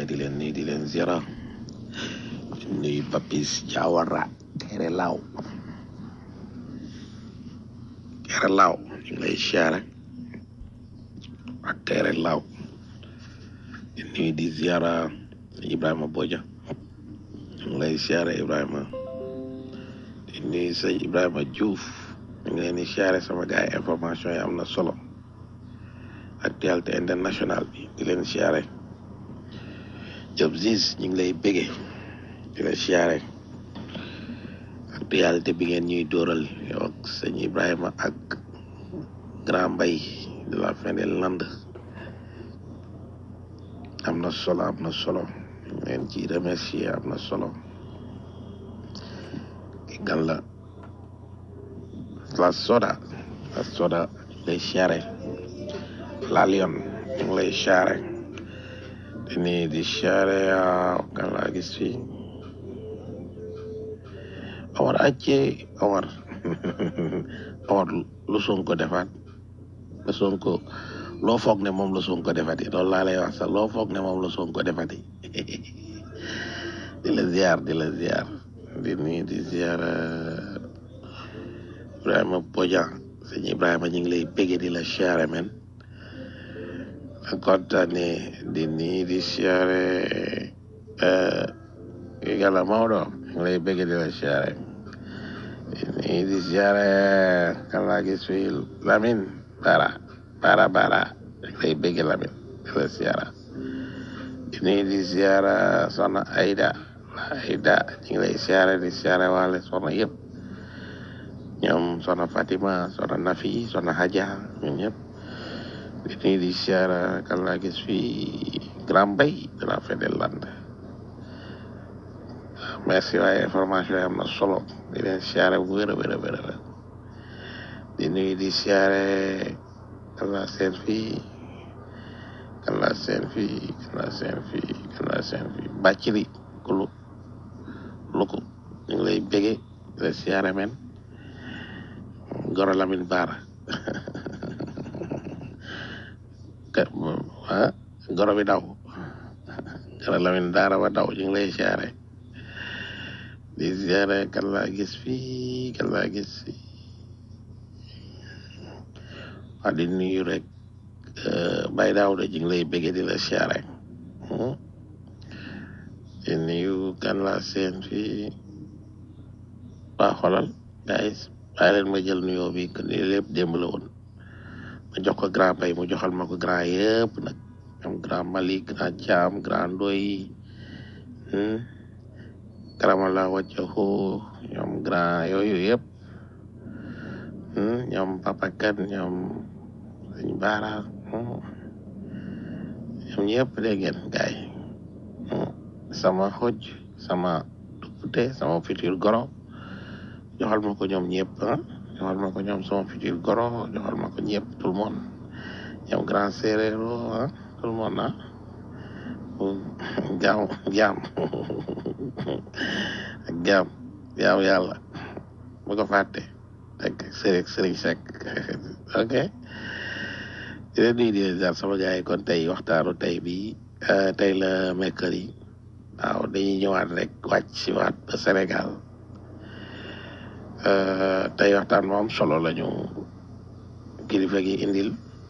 di leen nii di leen ziara di nuyu Papis Diawara Kéré Law Kéré Law ñu ngi lay siyaare ak Kéré Law di nuyu di ziara Ibrahima Boja ñu ngi lay siyaare Ibrahima di nuyu sëñ Ibrahima Diouf ñu ngi leen di siyaare sama gars yi information yi am na solo actualité internationale bi di leen siyaare Job Ziz ñu ngi lay bége di la siyaare actualité bi ngeen ñuy dóoral yow ak sëñ Ibrahima ak Grand Mbay de la fin des Landes am na solo am na solo ñu leen ci remercier am na solo ki gan la la soda la soda lay siyaare la lion ñu ngi lay siyaare di nii di siyaare kan laa gis fii Omar acce Omar Omar lu Sonko defaat lu Sonko loo foog ne moom la Sonko defati loolu laa lay wax sax loo foog ne moom la Sonko defati di la ziar di la ziar di nii di ziar Ibrahima Bodian sëñ Ibrahima ñu ngi lay bége di la siyaare men a kontaane di nii di siyaare yàlla Maodo ñu ngi lay bége di la siyaare di nii di siyaare kan laa gis fii Lamine Bara Bara Bara ñu ngi lay bége Lamine di la siyaara di nii di siyaara soxna Aida Aida ñu ngi lay siyaare di siyaare waale soxna yëpp ñoom soxna Fatima soxna Nafi soxna Hadja ñun ñëpp di nii di siyaara kan laa gis fii Grand Bay de la fin des Landes merci waaye information yi am na solo di leen siyaare bu wér a wér a wér a di nuyu di siyaare kan laa seen fii kan laa seen fii kan laa seen fii kan laa seen fii bàccili kulu luku ñu ngi lay bége di la siyaare men Goro Lamine Bara ah goro bi daw Goro Lamine Bara ba daw ñu ngi lay siyaare di siyaare kan laa gis fii kan laa gis fii waa di nuyu rek Baye Daouda ñu ngi lay bége di la siyaare di nuyu kan laa seen fii waa xolal guys bàyyi leen ma jël nuyoo bi que ni lépp démb la woon ma jox ko grand bay mu joxal ma ko grand yëpp nag ñoom grand Mali grand Thiam grand Ndoy karamala wàccaxu ñoom grand yooyu yëpp ñoom Papa Kan ñoom sëñ Baara ñoom ñëpp dégg ngeen gaay sama xoj sama duppute sama futur goro joxal ma ko ñoom ñëpp ah joxal ma ko ñoom sama futur goro joxal ma ko ñëpp tout le monde ñoom grand séeréero ah tout le monde ah jaam jaam ak jaam jaam yàlla bu ko fàtte ak sëriñ sëriñ Seck ok di leen nuyu di leen ziar sama gars yi kon tey waxtaanu tey bi tey la mercredi waaw dañuy ñëwaat rek wàcc si waat ba Sénégal tey waxtaan moom solo la ñu kilifa gi indil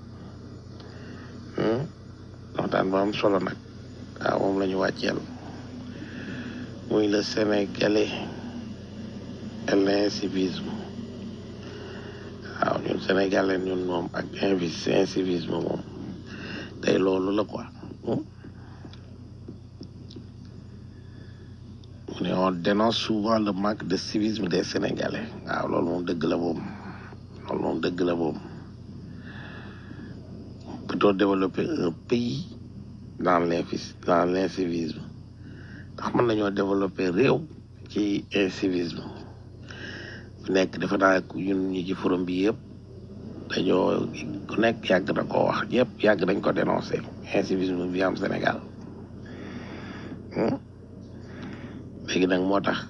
waxtaan bu am solo nag waaw moom la ñu wàcceel muy le sénégalais et l'incivisme waaw ñun sénégalais ñun moom ak invis incivisme moom tey loolu la quoi mu ne on dénonce souvent le manque de civisme des sénégalais waaw loolu moom dëgg la moom loolu moom dëgg la moom peut-on développer un pays dans l'infis dans l'incivisme ndax mën nañoo développer réew ci incivisme ku nekk dafa naa ñun ñi ci forum bi yëpp dañoo ku nekk yàgg na koo wax yëpp yàgg nañ ko dénoncer incivisme bi am Sénégal léegi nag moo tax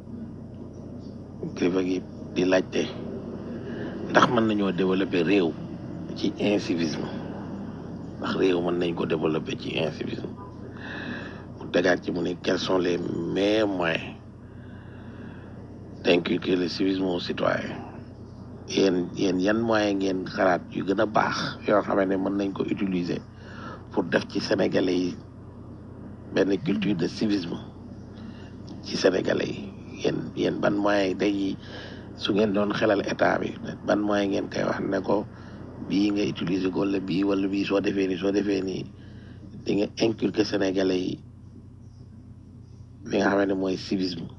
kilifa gi di laajte ndax mën nañoo développer réew ci incivisme ndax réew mën nañ ko développer ci incivisme tegaat ci mu ne quels sont les meilleurs moyens d'inculquer le civisme aux citoyens yéen yéen yan moyens ngeen xalaat yu gën a baax yoo xam ne mën nañ ko utiliser pour def ci sénégalais yi benn culture de civisme ci sénégalais yi yéen yéen ban moyen day su ngeen doon xelal état bi ban moyen ngeen koy wax ne ko bii nga utiliser ko wala bii wala bii soo defee nii soo defee nii di nga inculquer sénégalais yi li nga xam ne mooy civisme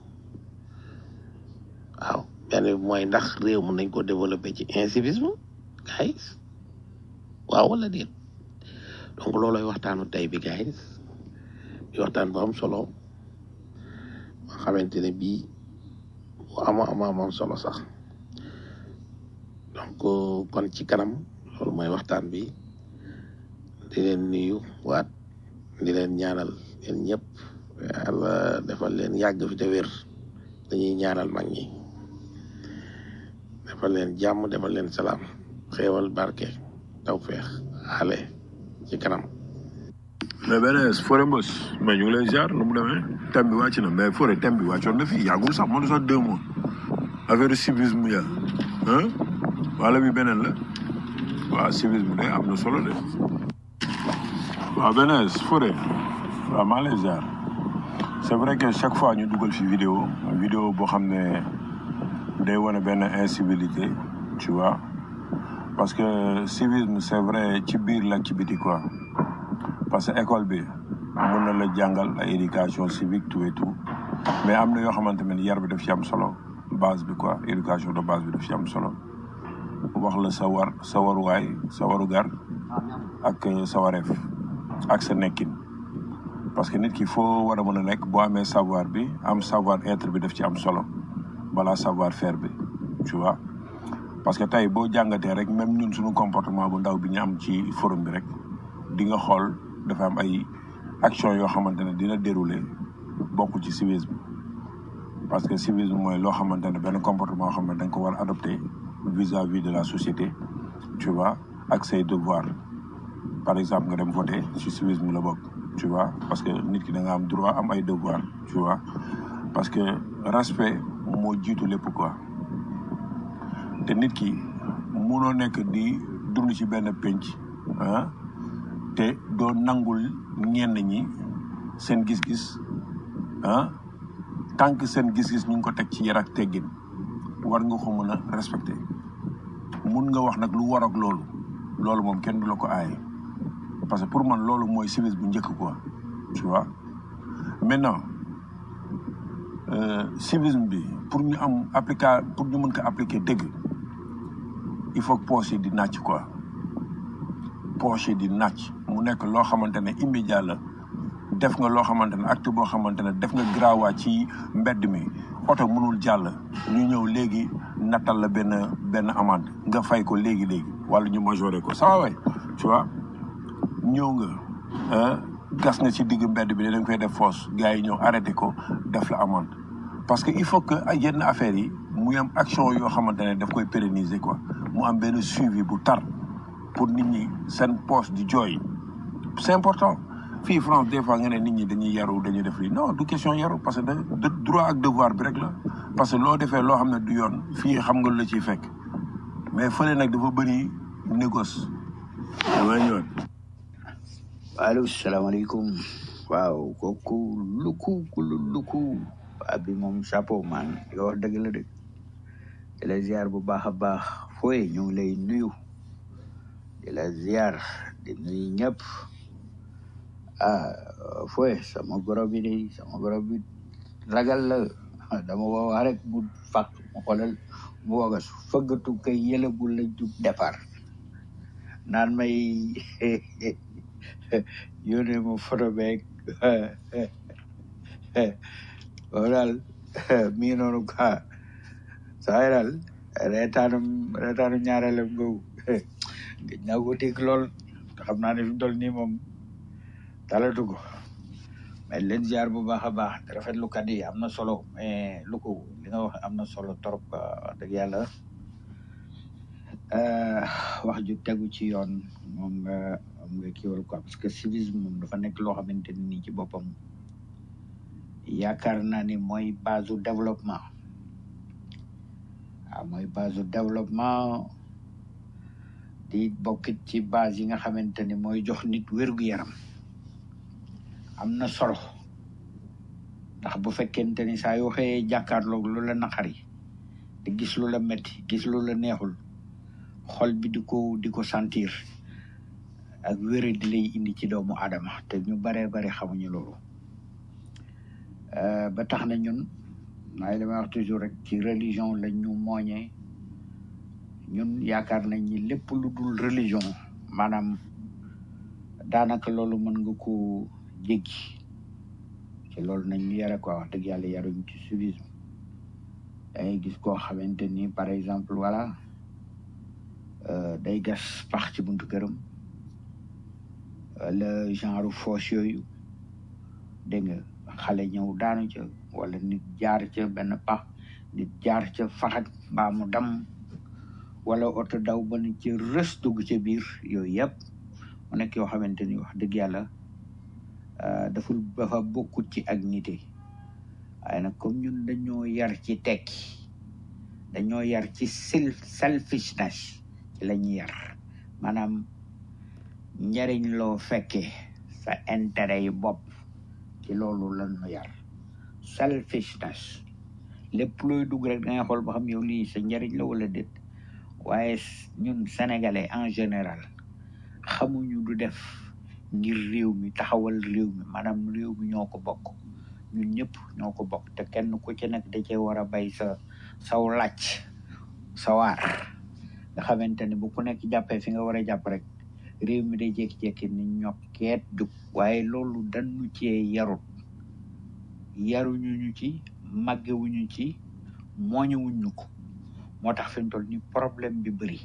waaw benn bi mooy ndax réew mën nañ ko développer ci incivisme guys waaw wala déet donc looloy waxtaanu tey bi guys di waxtaan bu am solo nga xamante ne bii bu ama ama am solo sax donc kon ci kanam loolu mooy waxtaan bi di leen nuyu waat di leen ñaanal yéen ñëpp yàlla defal leen yàgg fi te wér dañuy ñaanal mag ñi defal leen jàmm defal leen salaam xéewal barke tawfeex xale ci kanam mais beneen Fodé Mbos mais ñu ngi lay ziar nu mu demee thème bi wàcc na mais Fodé thème bi wàccoon na fii yàggul sax mënu sax deux mois affaire civisme ya ah wala bi beneen la waaw civisme de am na solo de waaw beneen Fodé waaw maa ngi lay ziar c'est vrai que chaque fois ñu dugal fi vidéo vidéo boo xam ne day wane benn incivilité tu vois parce que civisme c'est vrai ci biir la ci biti quoi parce que école bi mën na la jàngal ay éducation civique tout et tout mais am na yoo xamante ne yar bi daf ci am solo base bi quoi éducation de base bi daf ci am solo wax la sa war sa waruwaay sa warugar ak sa wareef ak sa nekkin parce que nit ki foo war a mën a nekk boo amee savoir bi am savoir être bi daf ci am solo balaa savoir faire bi tu vois parce que tey boo jàngatee rek même ñun suñu comportement bu ndaw bi ñu am ci forum bi rek di nga xool dafa am ay action yoo xamante ne dina dérouler bokk ci civisme parce que civisme mooy loo xamante ne benn comportement yoo xam ne da nga ko war a adopter vis-à-vis de la société tu vois ak say devoir par exemple nga dem voter ci civisme la bokk tu vois parce que nit ki da nga am droit am ay devoir tu vois parce que respect moo jiitu lépp quoi te nit ki munoo nekk di dund ci benn pénc ah te doo nangul ñenn ñi seen gis-gis ah tant que seen gis-gis ñu ngi ko teg ci yar ak teggin war nga ko mën a respecter mun nga wax nag lu war ak loolu loolu moom kenn du la ko aaye parce que pour man loolu mooy civisme bu njëkk quoi tu vois maintenant euh, civisme bi pour ñu am applica pour ñu mën ko appliquer dëgg il faut que poche yi di nàcc quoi poche yi di nàcc mu nekk loo xamante ne immédiat la def nga loo xamante ne acte boo xamante ne def nga grawaa ci mbedd mi oto mënul jàll ñu ñëw léegi nattal la benn benn amende nga fay ko léegi léegi wala ñu majoré ko ça way tu vois ñëw nga ah, gas nga ci digg mbedd bi dañ koy def fosse gars yi ñëw arrêté ko def la amende parce que il faut que ay yenn affaires yi muy am action yoo xamante ne daf koy pérenniser quoi mu am benn suivi bu tar pour nit ñi seen poche di jooy c'est important fii France des fois nga ne nit ñi dañuy yaru dañuy def lii non du question yaru parce que da de- droit ak devoir bi rek la parce que loo defee loo xam ne du yoon fii xam nga lu la ciy fekk mais fële nag dafa bëri négoce damay ñëwaat allo salaamaaleykum waaw kooku luku kulu luku abi moom chapeau man li nga wax dëgg la de di la ziar bu baax a baax fooy ñu ngi lay nuyu di la ziar di nuyu ñëpp ah fooy sama goro bi de sama goro bi ragal la dama ko wax rek mu fàq mu xoolal mu wagas fëggatu kay yëlagul la jub départ naan may yónnee ma photo beeg loolu daal mi ngi noonu quoi saa yi daal reetaanum reetaanum ñaareelam googu gëj naa ko dégg lool te xam naa ne fi mu toll nii moom talatu ko mais leen ziar bu baax a baax te rafetlu kat yi am na solo mais lu ko li nga wax am na solo trop quoi wax dëgg yàlla eh, wax ju tegu ci yoon moom nga moom nga kiiwal quoi parce que civisme moom dafa nekk loo xamante ni nii ci boppam yaakaar naa ni mooy base du développement waaw mooy base du développement di bokkit ci base yi nga xamante ni mooy jox nit wér-gu-yaram am na solo ndax bu fekkente ni saa yoo xëyee jàkkaarloog lu la naqari di gis lu la metti gis lu la neexul xol bi di ko di ko sentir ak wére di lay indi ci doomu aadama te ñu baree bari xamuñu loolu Euh, ba tax na ñun maay li may wax toujours rek ci religion lañ ñu mooñee ñun yaakaar nañ ni lépp lu dul religion maanaam daanaka loolu mën nga ko jéggi ci loolu nañ ñu yare quoi wax dëgg yàlla yaruñ ci civisme dangay gis koo xamante ni par exemple voilà euh, day gas pax ci buntu këram wala genre fosse yooyu dégg nga xale ñëw daanu ca wala nit jaar ca benn pax nit jaar ca faxat mbaa mu dam wala oto daw ba ni ci rës dugg ca biir yooyu yëpp mu nekk yoo xamante ni wax dëgg yàlla euh, daful dafa bokkut ci ak nite waaye nag comme ñun dañoo yar ci tekki dañoo yar ci self selfishness ci la ñuy yar maanaam njariñ loo fekkee sa intérêt yi bopp ci loolu lan nu yar selfishness lépp looy dugg rek da ngay xool ba xam yow lii sa njariñ la wala déet waaye s- ñun sénégalais en général xamuñu du def ngir réew mi taxawal réew mi maanaam réew mi ñoo ko bokk ñun ñëpp ñoo ko bokk te kenn ku ci nekk da cee war a bay sa saw làcc sa waar nga xamante ne bu ku nekk jàppee fi nga war a jàpp rek réew mi day jékki-jékki ni ñokkeet jug waaye loolu dañu cee yarut yaruñu ñu ci màggewuñu ci mooñewuñu ko moo tax fi mu toll ni problème bi bëri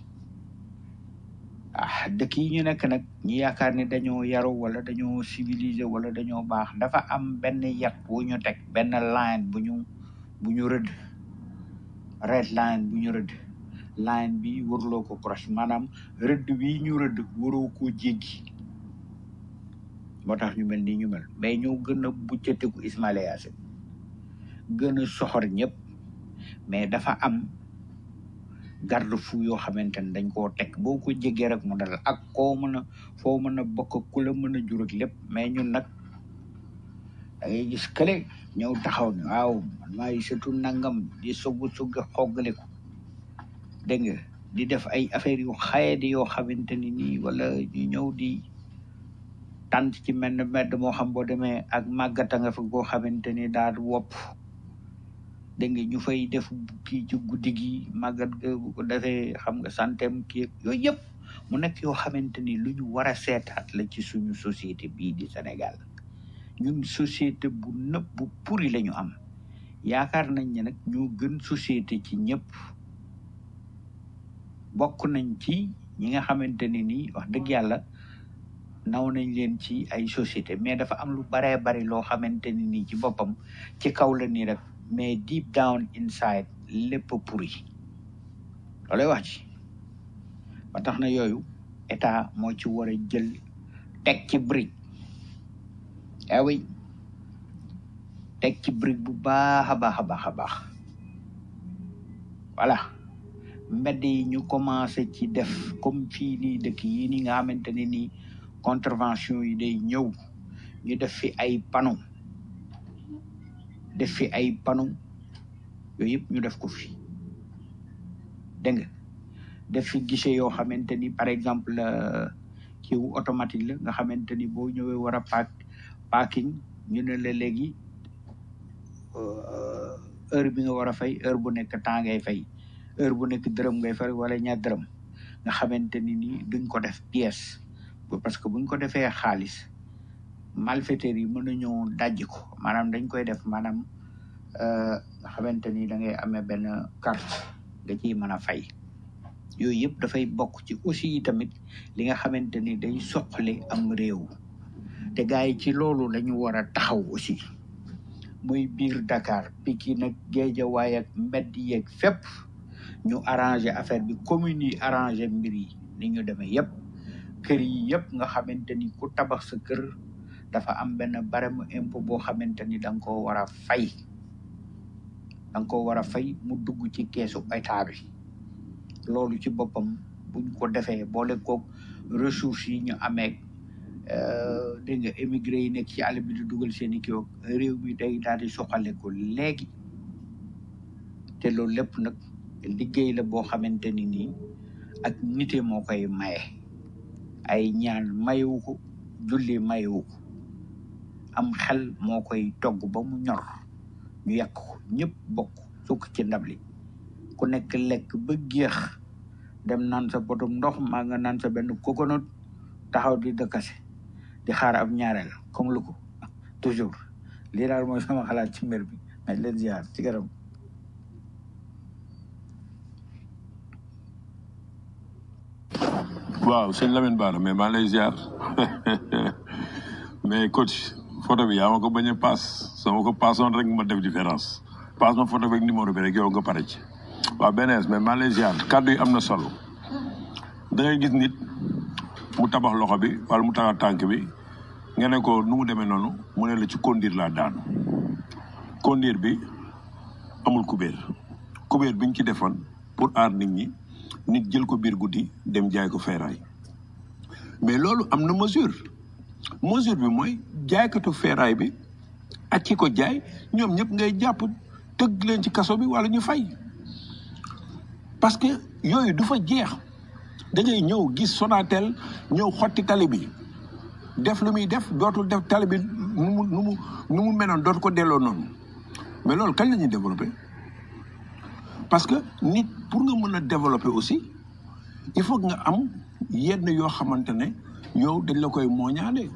ah dëkk yi ñu nekk nag ñi yaakaar ni dañoo yaru wala dañoo civilisé wala dañoo baax dafa am benn yat bu ñu teg benn line bu ñu bu ñu rëdd red line bu ñu rëdd line bi waruloo ko cross maanaam rëdd bi ñu rëdd waroo koo jéggi moo tax ñu mel ni ñu mel mais ñoo gën a buccateku Ismaïla Yacine gën a soxor ñëpp mais dafa am garde fou yoo xamante ne dañ koo teg boo ko jéggee rek mu dal ak koo mën a foo mën a bokk ak ku la mën a jur ak lépp mais ñun nag da ngay gis kële ñëw taxaw ne waaw man maay surtout nangam di sugg sugg xoggaliku dégg nga di def ay affaires yu xaye di yoo xamante ni nii wala ñu ñëw di tant ci mel ne mbedd moo xam boo demee ak màggata nga fa goo xamante ni daal wopp dégg nga ñu fay def kii ci guddi gi màggat ga bu ko defee xam nga santem kii yooyu yëpp mu nekk yoo xamante ni lu ñu war a seetaat la ci suñu société bii di Sénégal ñun société bu nëb bu puri la ñu am yaakaar nañ ne nag ñoo gën société ci ñëpp bokk nañ ci ñi nga xamante ne nii wax dëgg yàlla naw nañ leen ci ay société mais dafa am lu baree bari loo xamante ni nii ci boppam ci kaw la nii rek mais deep down inside lépp pourri loolay wax ci ba tax na yooyu état moo ci war a jël teg ci brique ah oui teg ci brique bu baax a baax a baax a baax voilà mbedd yi ñu commencé ci def comme fii nii dëkk yi nii nga xamante ne nii contravention yi day ñëw ñu def fi ay panneau def fi ay panneau yooyu yëpp ñu def ko fi dégg nga def fi guichet yoo xamante ni par exemple euh, kiiwu automatique la nga xamante ni boo ñëwee war a paak parking ñu ne la léegi euh, heure bi nga war a fay heure bu nekk temps ngay fay heure bu nekk dërëm ngay fay wala ñaar dërëm nga xamante ni ni duñ ko def pièce bu- parce que buñ ko defee xaalis malfaiteurs yi mën nañoo dajji ko maanaam dañ koy def maanaam euh, nga xamante ni da ngay amee benn carte nga ciy mën a fay yooyu yëpp dafay bokk ci aussi tamit li nga xamante ni day soqali am réew te gars yi ci loolu la ñu war a taxaw aussi muy biir Dakar Pikine ak Guédiawaye ak mbedd yeeg fépp ñu arrangé affaire bi commune yi arrangé mbir yi ni ñu demee yëpp kër yi yëpp nga xamante ni ku tabax sa kër dafa am benn barème impôt boo xamante ni da nga koo war a fay da nga koo war a fay mu dugg ci keesu état bi loolu ci boppam buñ ko defee boole koog ressources yi ñu amee euh, dégg nga émigré yi nekk ci àll bi di dugal seen i kii ak réew mi day daal di soxale ko léegi te loolu lépp nag liggéey la boo xamante ni nii ak nite moo koy maye ay ñaan mayewu ko julli mayewu ko am xel moo koy togg ba mu ñor ñu yàq ko ñëpp bokk sukk ci ndab li ku nekk lekk ba géex dem naan sa botum ndox maa nga naan sa benn coconut taxaw di dëkkase di xaar ab ñaareel comme lu ko toujours lii daal mooy sama xalaat ci mbir bi mais leen ziar ci garam waaw sëñ Lamine Bara mais maa ngi lay ziar mais coach photo bi yaa ma ko bañ a paas sama ko paasoon rek ma def différence paas ma photo bi ak numéro bi rek yow nga pare ci waaw benees mais maa ngi lay ziar kàddu yi am na solo da ngay gis nit mu tabax loxo bi wala mu tabax tànk bi nga ne ko nu mu demee noonu mu ne la ci kondir laa daanu kondir bi amul kubéer kubéer bi ñu ci defoon pour aar nit ñi nit jël ko biir guddi dem jaay ko feeraay mais loolu am na mesure mesure bi mooy jaaykatu feeraay bi ak ki ko jaay ñoom ñëpp ngay jàpp tëgg leen ci kaso bi wala ñu fay parce que yooyu du fa jeex da ngay ñëw gis Sonatel ñëw xotti tali bi def lu muy def dootul def tali bi nu mu nu mu nu mu meloon dootu ko delloo noonu mais loolu kañ la ñuy développé parce que nit pour nga mën a développer aussi il faut que nga am yenn yoo xamante ne yow dañ la koy mooñaale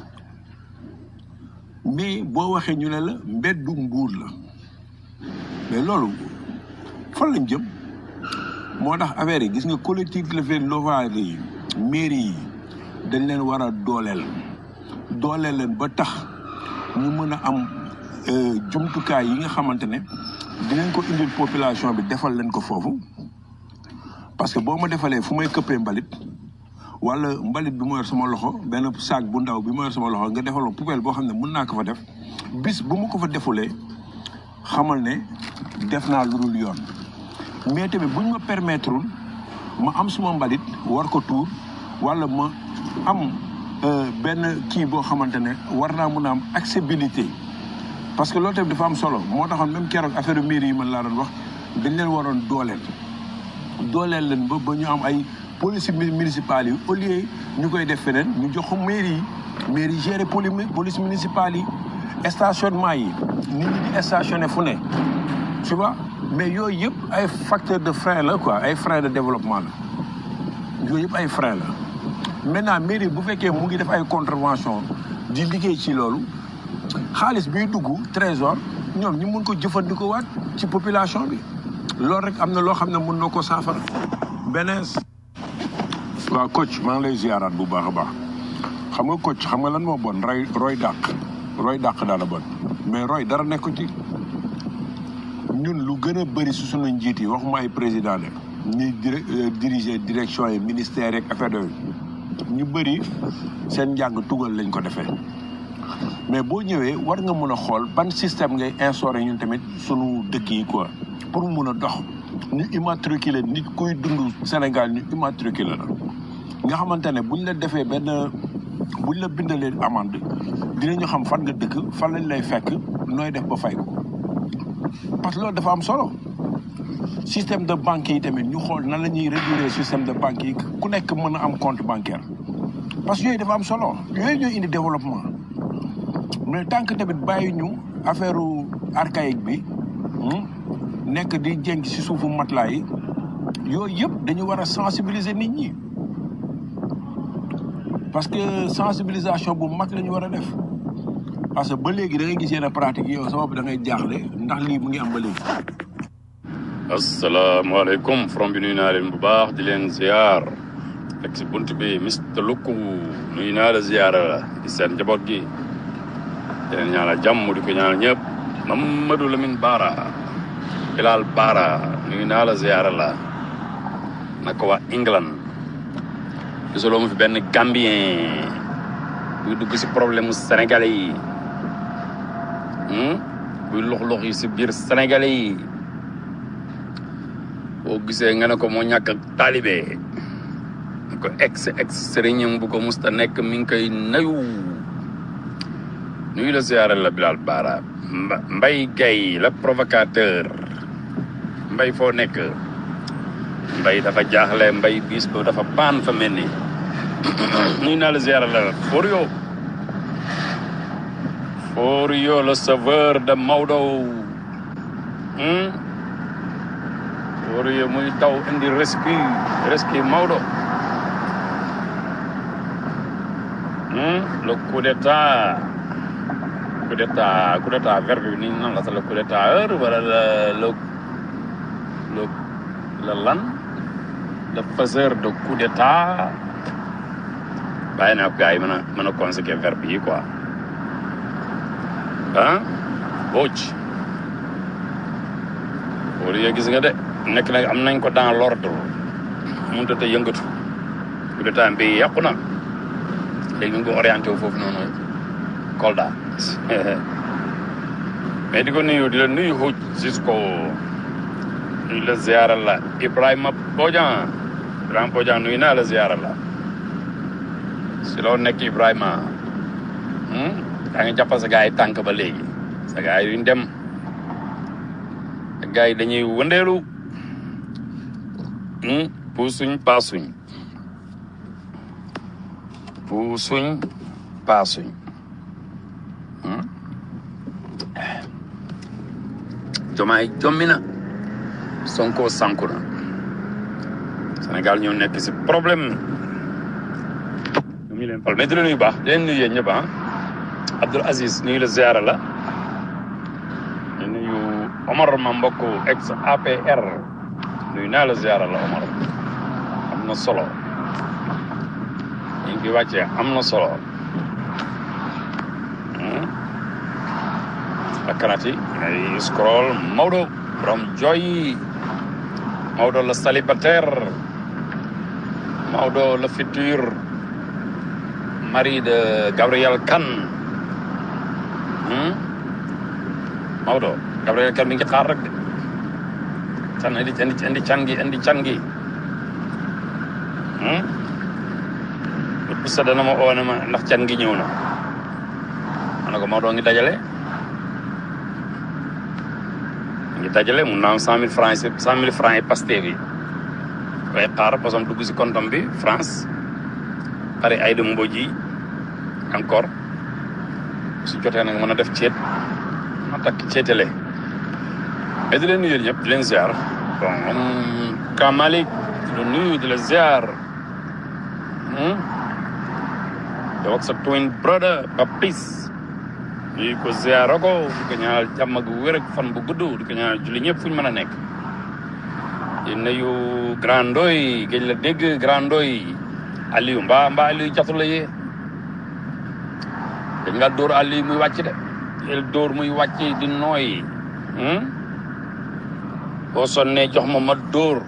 mais boo waxee ñu ne la mbeddu mbuur la mais loolu fan lañ jëm moo tax affaire yi gis nga collectivité locale yi mairie yi dañ leen war a dooleel dooleel leen ba tax ñu mën a am euh, jumtukaay yi nga xamante ne dinañ ko indil population bi defal leen ko foofu parce que boo ma defalee fu may këppee mbalit wala mbalit bi ma yor sama loxo benn sac bu ndaw bi ma yor sama loxo nga defal ma poubelle boo xam ne mën naa ko fa def bis bu ma ko fa defulee xamal ne def naa lu dul yoon mais tamit buñ ma permettre ma am suma mbalit war ko tuur wala ma am euh, benn kii boo xamante ne war naa mun a am accessibilité parce que loolu tamit dafa am solo moo taxoon même keroog affaire mairie yi man laa doon wax dañ leen waroon dooleel dooleel leen ba ba ñu am ay police mi- municipale yi au lieu ñu koy def feneen ñu jox ko mairie yi mairie yi gérer poli police municipale yi stationnement yi nit ñi di stationné fu ne tu vois mais yooyu yëpp ay facteur de frein la quoi ay frein de développement la yooyu yëpp ay frein la maintenant mairie bu fekkee mu ngi def ay contravention di liggéey ci loolu xaalis biy dugg trésor ñoom ñu mun ko jëfandikoo waat ci population bi loolu rek am na loo xam ne mun na ko saafara benees waaw coach maa ngi lay ziaraat bu baax a baax xam nga coach xam nga lan moo bon roy roy dàq roy dàq daal a bon mais roy dara nekku ci ñun lu gën a bëri su sunu njiit yi waxuma ay président de ñuy dir diriger direction yi ministère yeeg affaire yooyu ñu bëri seen njàng tugal lañ ko defee mais boo ñëwee war nga mën a xool ban système ngay instauré ñun tamit sunu dëkk yi quoi pour mu mun a dox ñu immatriculer nit kuy dund Sénégal ñu immatriculer la nga xamante ne buñ la defee benn buñ la bindalee amende dinañu xam fan nga dëkk fan lañ lay fekk nooy def ba fay ko parce que loolu dafa am solo système de banque yi tamit ñu xool nan la ñuy réguler système de banque yi ku nekk mën a am compte bancaire parce que yooyu dafa am solo yooyu ñooy indi développement mais tant que tamit bàyyi ñu affaire archaïque bi hmm, nekk di jénk ci suufu matelas yi yooyu yëpp dañu war a sensibiliser nit ñi parce que sensibilisation bu mag la ñu war a def parce que ba léegi da ngay gis yenn pratique yi yow sa bopp da ngay jaaxle ndax lii mu ngi am ba léegi. asalaamaaleykum from bi nuyu naa leen bu baax di leen ziar fekk si bunt bi Mister Lukku nuyu naa la ziar la di seen njaboot gi di leen ñaanal jàmm di ko ñaanal ñëpp Mamadou Lamine Bara Bilal Bara nuyu naa la ziar la naka waa England gisuloo mu fi benn Gambien buy dugg si problème mu sénégalais yi hmm? buy lux-lux yi si biir sénégalais yi boo gisee nga ne ko moo ñàkk ak taalibe ko ex ex sëriñam bu ko musta nekk mi ngi koy nayu nuyu la siyaare la Bilal Bara Mba- Mbay Gay la provocateur mbay foo nekk mbay dafa jaaxle mbay bis ba dafa paan fa mel ni nuyu naa la siyaare la Forio Forio le sauveur de Maodo hmm? Forio muy taw indi rescue rescue Maodo Hmm, le coup d'état coup d'état coup d'état verbe bi ni nan la sax le coup d'état heure wala le le le le lan le faiseur de coup d'état bàyyi naa ko gars yi mën a mën a conséquer verbe yi quoi ah booc wala yow gis nga de nekk nag am nañ ko dans l'ordre mënut a te yëngatu coup d'état bi yàqu na léegi ñu ngi ko orienté wu foofu noonu Kolda mais di ko nuyu di la nuyu xuuj jusqu'au nuyu la ziara la Ibrahima Bodian Ibrahima Bodian nuyu naa la ziara la si loo nekk Ibrahima hmm? yaa ngi jàppal sa gars yi tànk ba léegi sa gars yi duñ dem sa gars yi dañuy wëndeelu hmm? puusuñ paasuñ puusuñ paasuñ hmm? jomaay jommi na Sonko sanku na Sénégal ñoo nekk si problème ñu ngi leen fal mais di la nuyu baax di leen nuyu yéen ñëpp ah Abdoul Aziz nuyu la ziara la di nuyu Omar ma mbokk ex APR nuyu naa la ziara la Omar am na solo ñu ngi fi wàccee am na solo hmm? akkanati ay scroll Maodo borom joy Maodo le célibataire Maodo le futur mari de Gabriel Kane hmm? Maodo Gabriel Kane mi ngi xaar rek de can indi indi indi can gi indi can gi hmm? bu sa dana ma oo ne ma ndax can gi ñëw na ma ne ko Maodo ngi dajale ngi dajale mun naa am cent mille francs yi cent mille francs yi Pastef yi koy xaar parce que dugg si compte bi France pare ay dem mboj yi encore su jotee nag mën a def ceet ma takk ceetale mais di leen nuyu ñëpp di leen ziar bon Ka Malick di la nuyu di la ziar hmm? yow ak sa twin brother Papis di ko ziar ko di ko ñaanal jàmm ak wér ak fan bu gudd di ko ñaanal julli ñëpp fu ñu mën a nekk di nuyu Grand Ndoy géej la dégg Grand Ndoy Aliou mbaa mbaa Aliou jatu la yee dañ nga dóor Aliou muy wàcc de el dóor muy wàcc di nooy hmm? boo sonnee jox ma ma dóor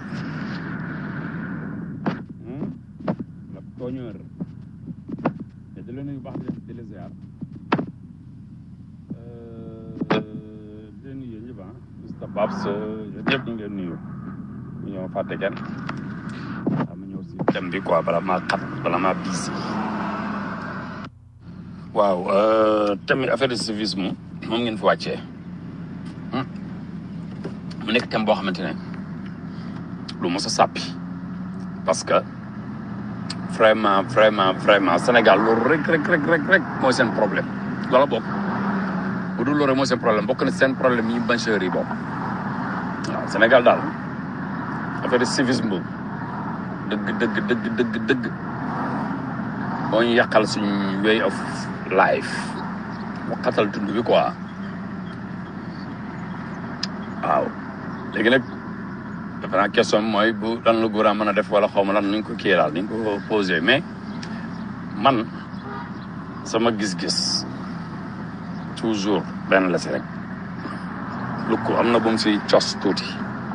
hmm? la tooñeur te di la nuyu baax di leen di la ziar di leen nuyu ñëpp ah Mr Babs yéen ñëpp ñu ngi leen nuyu ñu ñëw fàtte kenn waaw ma ñëw si thème bi quoi bala maa xat bala maa biis waaw thème affaire de civisme moom ngeen fi wàccee Hmm. mu nekk thème boo xamante ne lu mos a sàppi parce que vraiment vraiment vraiment Sénégal loolu rek rek rek rek rek mooy seen problème loola bokk bu dul loolu rek mooy seen problème bokk na seen problème yi majeur yi bokk waaw Sénégal daal affaire de civisme dëgg dëgg dëgg dëgg dëgg moo ñu yàqal suñu way of life mu xatal dund bi quoi waaw léegi nag defe naa question bi mooy bu lan la gouvernement mën a def wala xaw ma lan nuñ ko kii daal nuñ ko posé mais man sama gis-gis toujours benn la si rek lu ko am na bu mu si cos tuuti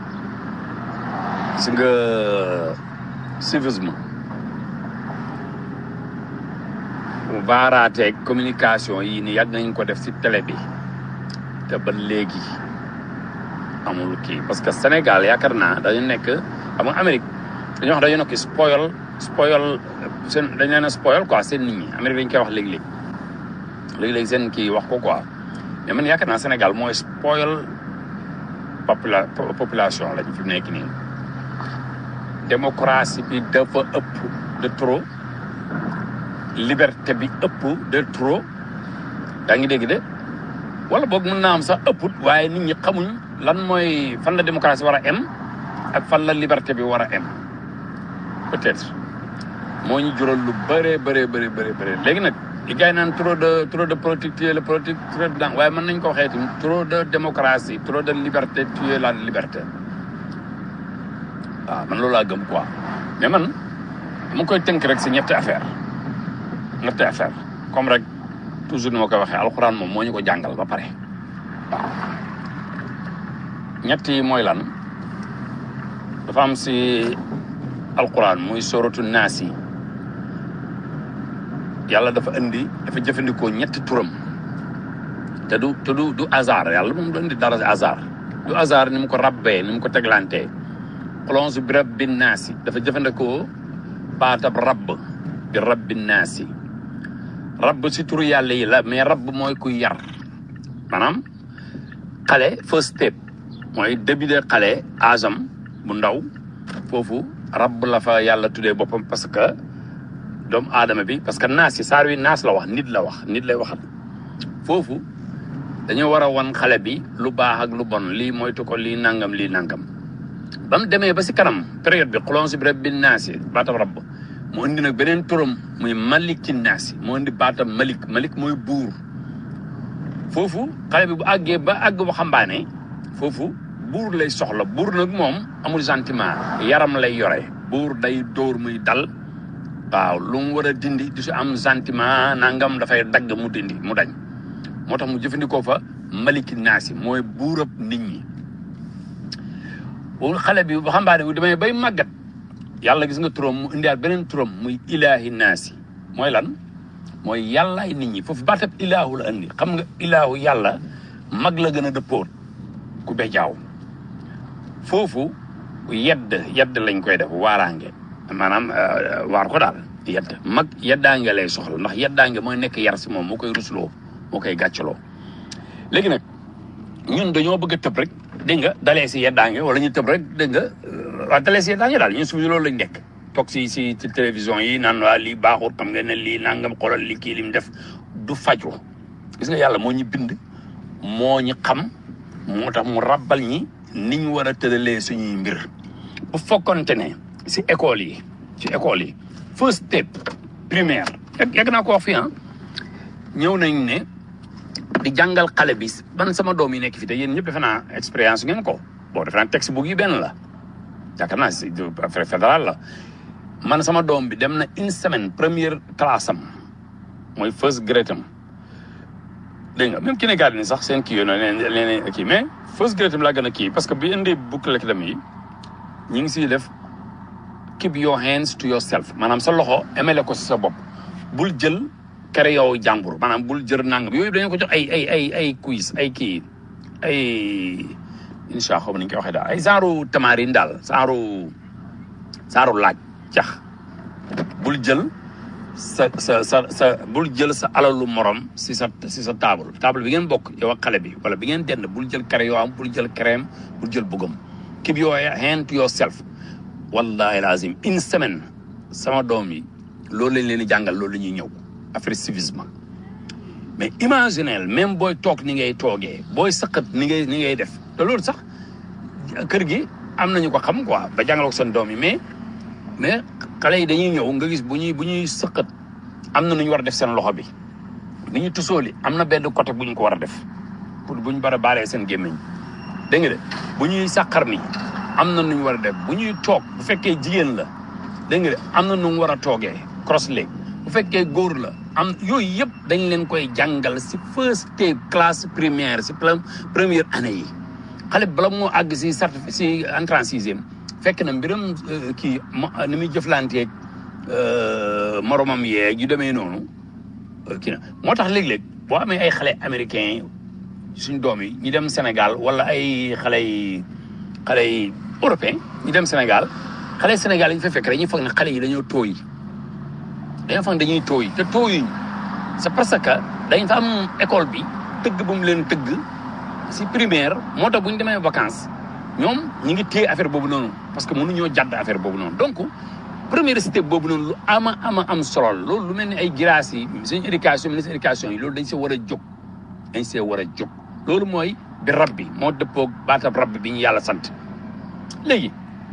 gis nga civisme vaaraateeg communication yi ni yàgg nañ ko def si télé bi te ba léegi amul kii parce que Sénégal yaakaar naa dañu nekk xam nga Amérique dañoo wax dañu nekk spoil spoil seen dañ leen a spoil quoi seen nit ñi Amérique dañ koy wax léegi-léegi léegi-léegi seen kii wax ko quoi mais man yaakaar naa Sénégal mooy spoil popula population lañ fi mu nekk nii démocratie bi dafa ëpp de trop liberté bi ëpp de trop yaa ngi dégg de wala boog mën naa am sax ëpput waaye nit ñi xamuñ lan mooy fan la démocratie war a em ak fan la liberté bi war a em peut-être moo ñu jural lu bëree bëree bëri bëri bëri léegi nag li gars yi naan trop de trop de politique tuer le politique trop de waaye mën nañ ko waxee tamit trop de démocratie trop de liberté tuer la liberté waaw man loolu laa gëm quoi mais man mu koy tënk rek si ñetti affaire ñetti affaire comme rek toujours ni ma koy waxee alxuraan moom moo ñu ko jàngal ba pare waaw ñett yi mooy lan dafa am si alxuraan muy soratu naas yi yàlla dafa indi dafa jëfandikoo ñetti turam te du te du du hasard yàlla moom du indi dara hasard du hasard ni mu ko rabbee ni mu ko teglantee xolonsu bi rabbi naasi dafa jëfandikoo baatab rabb bi rabbi naasi rabb si turu yàlla yi la mais rabb mooy kuy yar maanaam xale first step mooy début de xale asam bu ndaw foofu rabb la fa yàlla tuddee boppam parce que doomu aadama bi parce que naas yi saar wi naas la wax nit la wax nit lay waxat foofu dañoo war a wan xale bi lu baax ak lu bon lii moytu ko lii nangam lii nangam ba mu demee ba si kanam période bi xulon si bi rek bi naas yi baatam rabb mu indi nag beneen turam muy maliki naas yi mu indi baatam malik malik mooy buur foofu xale bi bu àggee ba àgg waxambaane foofu buur lay soxla buur nag moom amul sentiment yaram lay yore buur day dóor muy dal waaw lu mu war a dindi du si am sentiment nangam dafay dagg mu dindi mu dañ moo tax mu jëfandikoo fa maliki naasi mooy buurab nit ñi bu xale bi waxambaane bu demee bay màggat yàlla gis nga turam mu indiwaat beneen turam muy ilaahi naasi mooy lan mooy yàllaay nit ñi foofu baatab ilaahu la andi xam nga ilaahu yàlla mag la gën a dëppoot ku bejaaw foofu yedd yedd lañ koy def waaraange maanaam waar ko daal yedd mag yeddaange lay soxla ndax yeddaange mooy nekk yar si moom moo koy rusloo moo koy gàccaloo léegi nag ñun dañoo bëgg a tëb rek dégg nga dalee si yeddaange wala ñu tëb rek dégg nga waa dalee si yeddaange daal ñun suñu loolu lañ nekk toog si si ci télévision yi naan waa lii baaxut xam nga ne lii nangam xoolal li kii lim def du faju gis nga yàlla moo ñu bind moo ñu xam moo tax mu rabbal ñi ni ñu war a tëralee suñuy mbir bu fokkonte ne si école yi ci école yi first step primaire yàgg naa ko wax fii ah ñëw nañ ne di jàngal xale bi ban sama doom yi nekk fi te yéen ñëpp defe naa expérience ngeen ko bon defe naa textbook yi benn la yaakaar naa si affaire fédéral la man sama doom bi dem na une semaine première classe am mooy first grade am dégg nga même kindergarten sax seen kii yooyu noonu leen kii mais first grade am laa gën a kii parce que bi indi boucle dem yi ñu ngi siy def keep your hands to yourself maanaam sa loxo emele ko si sa bopp bul jël kere yow jàmbur maanaam bul jër nangam yooyu dañoo ko jox ay ay ay ay quiz ay kii ay incha allah ni ñu koy waxee daal ay genre tamarin daal genre genre laaj cax bul jël sa sa sa sa bul jël sa alalu morom si sa si sa table table bi ngeen bokk yow ak xale bi wala bi ngeen dend bul jël kere yoo am bul jël crème bul jël bugam keep your hand to yourself wallahi lazim une semaine sama doom yi loolu lañ leen di jàngal loolu la ñuy ñëw affaire civisme mais imaginel même booy toog ni ngay toogee booy sëqat ni ngay ni ngay def te loolu sax kër gi am nañu ko xam quoi ba jàngal ko seen doom yi mais mais xale yi dañuy ñëw nga gis bu ñuy bu ñuy sëqat am na nu ñu war a def seen loxo bi bu ñuy tusooli am na benn côté bu ñu ko war a def pour bu ñu bara baalee seen gémmiñ dégg nga de bu ñuy sàqar mi am na nu ñu war a def bu ñuy toog bu fekkee jigéen la dégg nga de am na nu mu war a toogee cross leg bu fekkee góor la am yooyu yëpp dañ leen koy jàngal si first step classe primaire si première année yi xale bala moo àgg si certificat si entrée en sixième fekk na mbiram kii ni muy jëflanteeg moromam yeeg yu demee noonu kii na moo tax léeg-léeg boo amee ay xale américain suñ doom yi ñu dem Sénégal wala ay xale yi xale yi européen ñu dem Sénégal xale yi Sénégal yi ñu fa fekk dañuy foog ne xale yi dañoo tooy dañoo foog ne dañuy tooy te tooyuñ c'est parce que dañ fa am école bi tëgg bu mu leen tëgg si primaire moo tax bu ñu demee vacances ñoom ñi ngi téye affaire boobu noonu parce que mënuñoo jàdd affaire boobu noonu donc première step boobu noonu lu ama ama am solo la loolu lu mel ni ay grâce yi suñu éducation ministre éducation yi loolu dañ see war a jóg dañ see war a jóg loolu mooy bi rab bi moo dëppoog baatab rab bi ñu yàlla sant léegi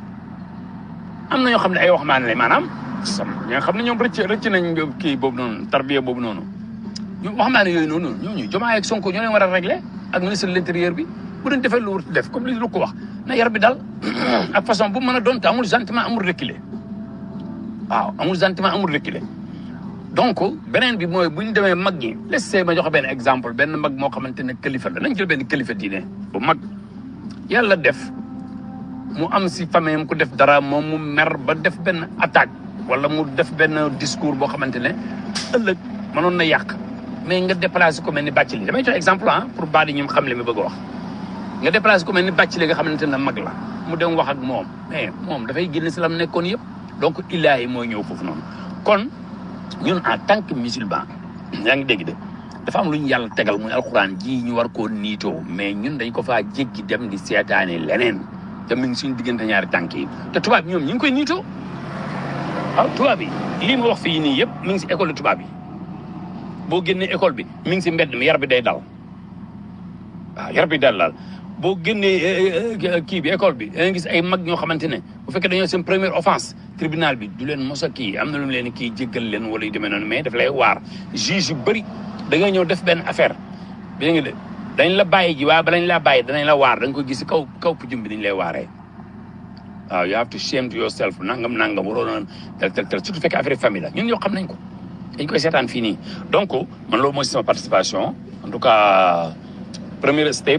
am na ñoo xam ne ay waxambaane la maanaam sam ñoo xam ne ñoom rëcc rëcc nañ kii boobu noonu tarbiya boobu noonu ñu waxambaane yooyu noonu ñooñu Diomaye ak Sonko ñoo leen war a régler ak ministre de l'intérieur bi bu doon defee lu wut def comme li lu ko wax na yar bi dal ak façon bu mën a doon te amul sentiment amul reculer waaw amul sentiment amul reculer donc beneen bi mooy bu ñu demee mag ñi laissez ma joxe benn exemple benn mag moo xamante ne kilifa la nañ jël benn kilifa diine bu mag yàlla def mu am si famille am ku def dara moom mu mer ba def benn attaque wala mu def benn discours boo xamante ne ëllëg mënoon na yàq mais nga déplacé ko mel ni bàcc li damay jox exemple ah pour baa di ñoom xam li mi bëgg a wax nga déplacé ko mel ni bàcc li nga xamante ne mag la mu dem wax ak moom mais moom dafay génn si la mu nekkoon yëpp donc illaahi mooy ñëw foofu noonu kon ñun en tant que musulman yaa ngi dégg de dafa am lu ñu yàlla tegal muy alxuraan ji ñu war koo niitoo mais ñun dañ ko faa jéggi dem di seetaane leneen te mi ngi suñu diggante ñaari tànk yi te tubaab ñoom ñu ngi koy niitoo waaw tubaab yi lii ma wax fii nii yëpp mi ngi si école tubaab yi boo génnee école bi mi ngi si mbedd mi yar bi day dal waaw yar bi dal daal boo génnee kii bi école bi da nga gis ay mag ñoo xamante ne bu fekkee dañoo seen première offense tribunal bi du leen mos a kii am na lu mu leen kii jéggal leen wala yu demee noonu mais daf lay waar juge yu bëri da nga ñëw def benn affaire bi nga de dañ la bàyyi ji waaye balañ laa bàyyi danañ la waar da nga ko gis si kaw kaw pujum bi dañ lay waaree waaw you have to shame to yourself nangam nangam waroo noon tel tel tel surtout fekkee affaire famille la ñun ñoo xam nañ ko dañ koy seetaan fii nii donc man loolu mooy sama participation en tout cas première step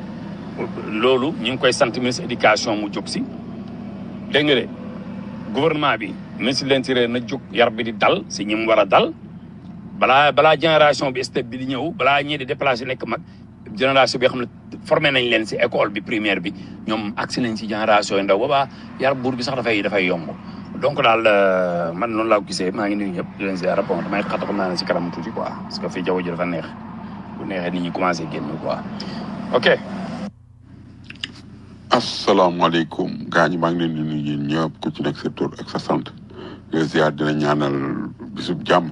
loolu ñu ngi koy sant ministre éducation mu jóg si dégg nga de gouvernement bi ministre de l'intérieur na jóg yar bi di dal si ñi mu war a dal balaa balaa génération bi step bi di ñëw balaa ñii di déplacé nekk mag génération bi xam ne formé nañ leen si école bi primaire bi ñoom agsi nañ si génération yi ndaw boobaa yar buur bi sax dafay dafay yomb donc daal man noonu laa ko gisee maa ngi nuyu ñëpp di leen ziar bon damay xat xam naa ne si kanam tuuti quoi parce que fii jaww ji dafa neex bu neexee nit ñi commencé génn quoi ok asalaamaaleykum gaa ñi maa ngi leen di nuyu yéen ñëpp ku ci nekk sa tur ak sa sant les ziar dina ñaanal bisub jàmm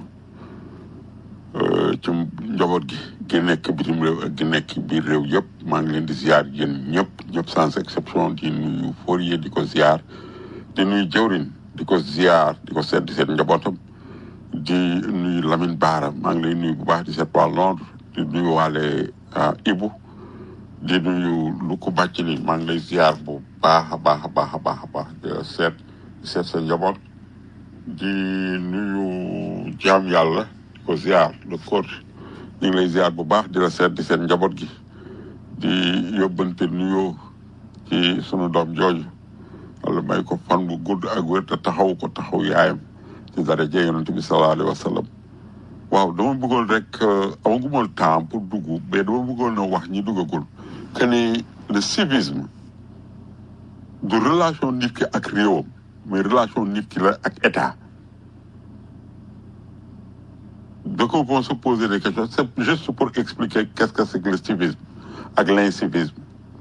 ci njaboot gi gi nekk bitim réew ak gi nekk biir réew yëpp maa ngi leen di ziar yéen ñëpp ñëpp sans exception di nuyu Fourier di ko ziar di nuyu jëwrin di ko ziar di ko seet di seet njabootam di nuyu Lamine Baara maa ngi lay nuyu bu baax di seet waa Londres di nuyu waale Ibu di nuyu lu ko bàcc li maa ngi lay ziar bu baax a baax a baax a baax a baax di la seet di seet sa njaboot di nuyu jaam yàlla di ko ziar le coach ñu ngi lay ziar bu baax di la seet di seet njaboot gi di yóbbante nuyoo ci sunu doom jooju wala may ko fan bu gudd ak wér te taxaw ko taxaw yaayam ci daraja yonent bi sallallahu alayhi wa sallam waaw dama bëggoon rek amaguma temps pour dugg mais dama bëggoon a wax ñi duggagul que ni le civisme du relation nit ki ak réewam mais relation nit ki la ak état donc on peut se poser des questions c'est juste pour expliquer qu'est-ce que c'est que le civisme ak l'incivisme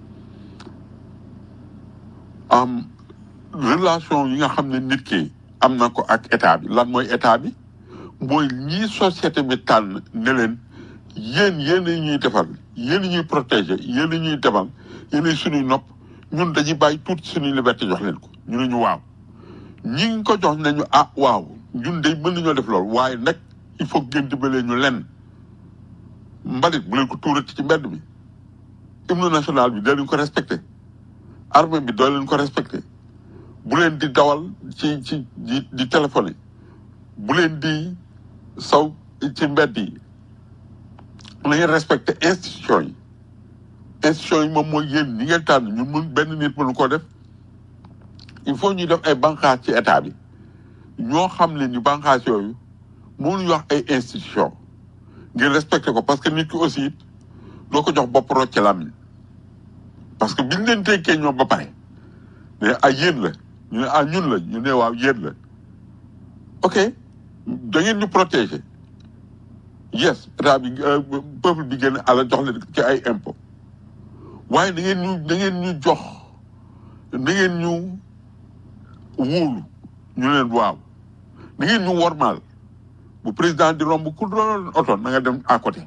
am relation yi nga xam ne nit ki am na ko ak état bi lan mooy état bi mooy ñii société bi tànn ne leen yéen yéen a ñuy defal yéen a ñuy protéger yéen a ñuy demal yéen a suñuy nopp ñun dañuy bàyyi tuuti suñuy liberté jox leen ko ñu ne ñu waaw ñi ngi ko jox nañu ah waaw ñun day mën nañoo def loolu waaye nag il faut que ngeen dimbalee ñu lenn mbalit bu leen ko tuurati ci mbedd bi hymne national bi doo leen ko respecté armée bi doo leen ko respecté bu leen di dawal ci ci di di téléphoné bu leen di saw ci mbedd yi na ngeen respecté institution yi institution yi moom mooy yéen ñi ngeen tànn ñu mun benn nit mënu ko def il faut ñuy def ay banqaas ci état bi ñoo xam ne ñu banqaas yooyu mënuñu wax ay institution ngeen respecté ko parce que nit ki aussi doo ko jox bopp rocce làmmiñ parce que biñ leen tekkee ñoom ba pare mais ah yéen la ñu ne ah ñun la ñu ne waaw yéen la ok da ngeen ñu protéger yes état bi euh, peuple bi gën a jox leen ci ay impôt waaye da ngeen ñu da ngeen ñu jox da ngeen ñu wóolu ñu leen waaw da ngeen ñu wormaal bu président di romb ku doon oto na nga dem à côté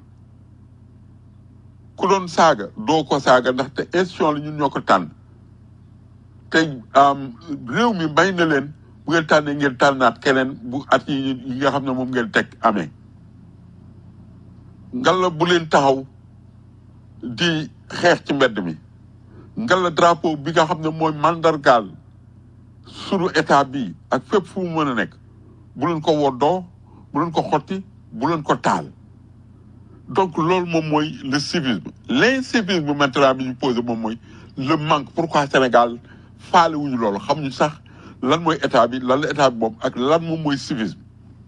ku doon saaga doo ko saaga ndaxte institution la ñun ñoo ko tànn tey am, réew mi may na leen bu ngeen tànnee ngeen tànnaat keneen bu at yi yi nga xam ne moom ngeen teg amee ngalla bu leen taxaw di xeex ci mbedd mi ngalla drapeau bi nga xam ne mooy mandargaal sunu état bi ak fépp fu mu mën a nekk bu leen ko woddoo bu leen ko xotti bu leen ko taal donc loolu moom mooy le civisme l'incivisme maintenant bi ñu posé moom mooy le manque pourquoi Sénégal faale wuñu loolu xamuñu sax lan mooy état bi lan la état bi moom ak lan moom mooy civisme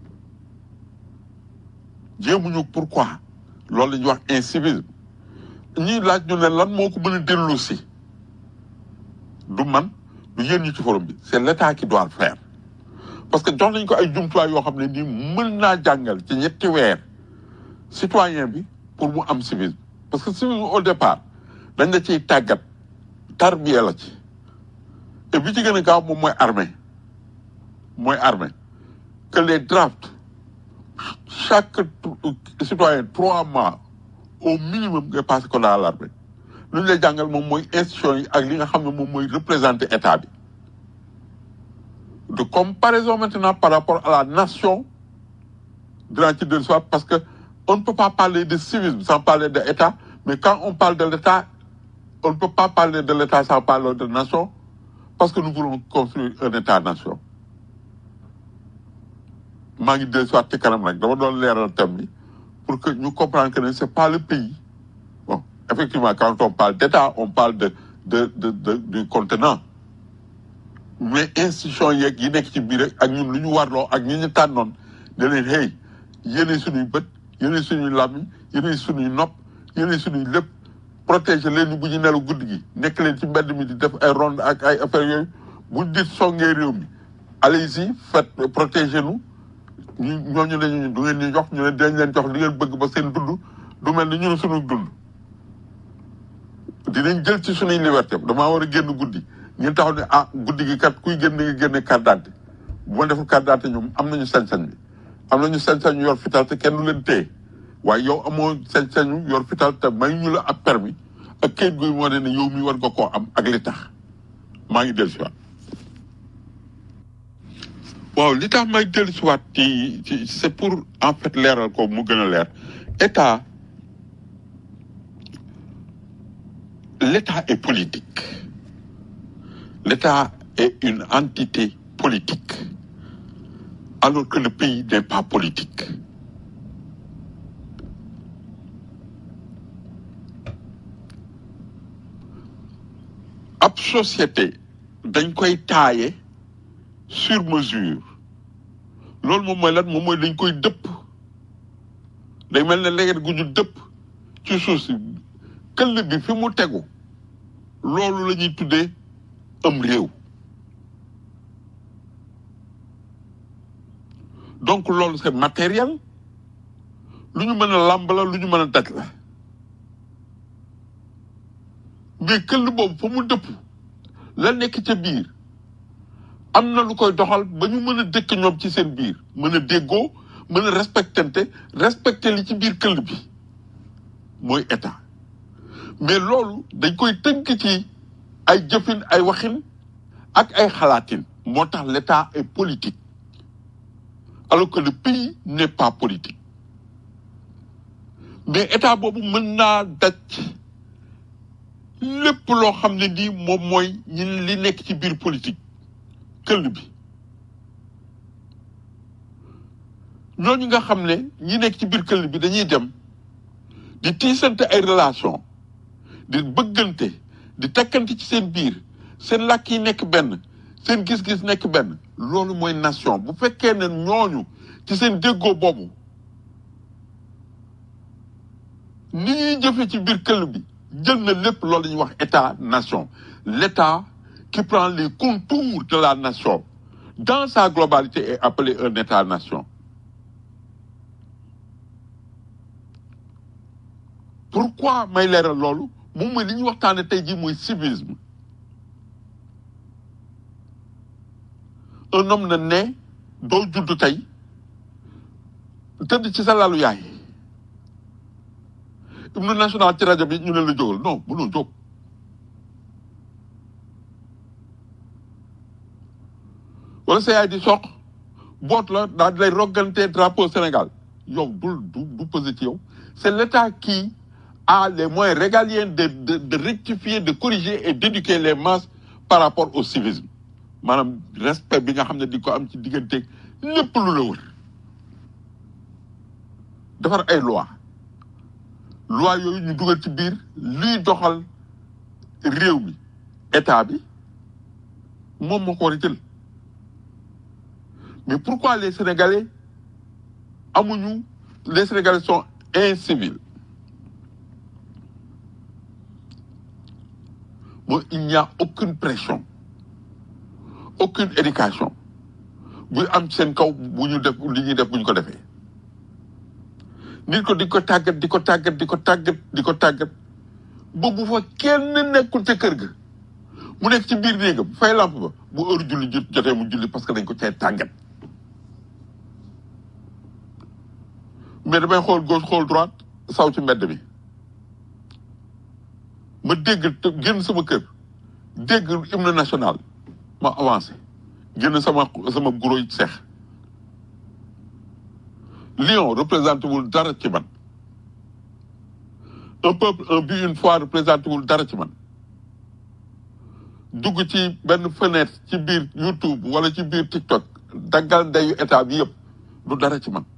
jéemuñu pourquoi loolu la ñuy wax incivisme ñuy laaj ñu ne lan moo ko mën a dellu si du man du yéen ñi ci forum bi c'est l'état qui doit le faire parce que jox nañ ko ay jumtuwaay yoo xam ne nii mën naa jàngal ci ñetti weer citoyen bi pour mu am civisme parce que civisme au départ dañ la ciy tàggat tarbiya la ci et bi ci gën a gaaw moom mooy armée mooy armée que les drafts chaque tr- citoyen trois mois au minimum ngay passé ko dans l'armée lu ñu lay jàngal moom mooy institution yi ak li nga xam ne moom mooy représenter état bi de comparaison maintenant par rapport à la nation dinaa ci dellu soit parce que on ne peut pas parler de civisme sans parler de état mais quand on parle de l'état on ne peut pas parler de l'état sans parler de nation parce que nous voulons construire un état-nation maa ngi dellu soit ci kanam nag dama doon leeral thème bi pour que ñu comprendre que ne c'est pas le pays bon effectivement quand on parle d'état on parle de de de, de du contenant mais institution yeeg yi nekk ci biir rek ak ñun lu ñu warloo ak ñi ñu tànnoon ne leen hey yéenay suñuy bët yéenay suñuy làmmiñ yéenay suñuy nopp yéenay suñuy lépp protéger leen ñu bu ñu nelu guddi gi nekk leen ci mbedd mi di def ay ronde ak ay affaires yooyu bu dit songee réew mi allez-y faites protéger nous ñu ñooñu ne ñu du ngeen ñu jox ñu ne dañ leen jox li ngeen bëgg ba seen dund du mel ni ñun suñu dund dinañ jël ci suñuy liberté damaa war a génn guddi ngeen taxaw ne ah guddi gi kat kuy génn nga génne carte d'identité bu ma deful carte d'identité ñoom am nañu sañ-sañ bi am nañu sañ-sañ yor fital te kenn du leen téye waaye yow amoo sañ-sañu yor fital te may ñu la ab permis ak kayit guy moo ne ne yow mi war nga koo am ak li tax maa ngi dellu si waat waaw li tax may dellu si waat ci ci c'est pour en fait leeral ko mu gën a leer état l'état est politique l'état est une entité politique alors que le pays n'est pas politique ab société dañ koy taaye sur mesure loolu moom mooy lan moom mooy dañ koy dëpp day mel ne léegi gu ñu dëpp ci suuf si këll bi fi mu tegu loolu la ñuy tuddee am réew donc loolu c'est matériel lu ñu mën a làmb la lu ñu mën a daj la mais këll boobu fa mu dëpp la nekk ca biir am na lu koy doxal ba ñu mën a dëkk ñoom ci seen biir mën a déggoo mën a respectante respecter li ci biir këll bi mooy état mais loolu dañ koy tënk ci ay jëfin ay waxin ak ay xalaatin moo tax l'état est politique alors que le pays n'est pas politique mais état boobu mën naa daj lépp loo xam ne nii moom mooy ñi li nekk ci biir politique këll bi ñooñu nga xam ne ñi nekk ci biir këll bi dañuy dem di tiisante ay relation di bëggante di takkante ci seen biir seen làkk yi nekk benn seen gis-gis nekk benn loolu mooy nation bu fekkee ne ñooñu ci seen déggoo boobu ni ñuy jëfe ci biir këll bi jël na lépp loolu la ñuy wax état nation l'état qui prend les contours de la nation dans sa globalité est appelé un état nation pourquoi may leeral loolu moom mooy li ñuy waxtaane tey jii mooy civisme un homme na ne doo judd tey tëdd ci sa lalu yaay hymne national ci rajo bi ñu ne la jógal non mënoo jóg wala sa yaay di soq boot la daal di lay roggante drapeau Sénégal yow bul du du posé ci yow c'est l'État qui a les moyens régaliens de de de rectifier de corriger et d'éduquer les masses par rapport au civisme maanaam respect bi nga xam ne di ko am ci digganteeg lépp lu la wër defar ay loi loi yooyu ñu dugal ci biir luy doxal réew mi état bi moom moo ko war a jël mais pourquoi les Sénégalais amuñu les Sénégalais sont incivils mooy il n'y a aucune pression aucune éducation buy am ci seen kaw bu ñu def li ñuy def bu ñu ko defee nit ko di ko tàggat di ko tàggat di ko tàggat di ko tàggat ba bu fa kenn nekkul ca kër ga mu nekk ci biir néegam fay lamp ba bu heure julli jot jotee mu julli parce que dañ ko cay tàggat mais damay xool gauche xool droite saw ci mbedd bi ma dégg te génn sama kër dégg hymne national ma avancé génn sama sama guro yi seex Lion représenté wul dara ci man un peuple un but une fois représenté wul dara ci man dugg ci benn fenêtre ci biir YouTube wala ci biir TikTok daggal ndeyu état bi yëpp du dara ci man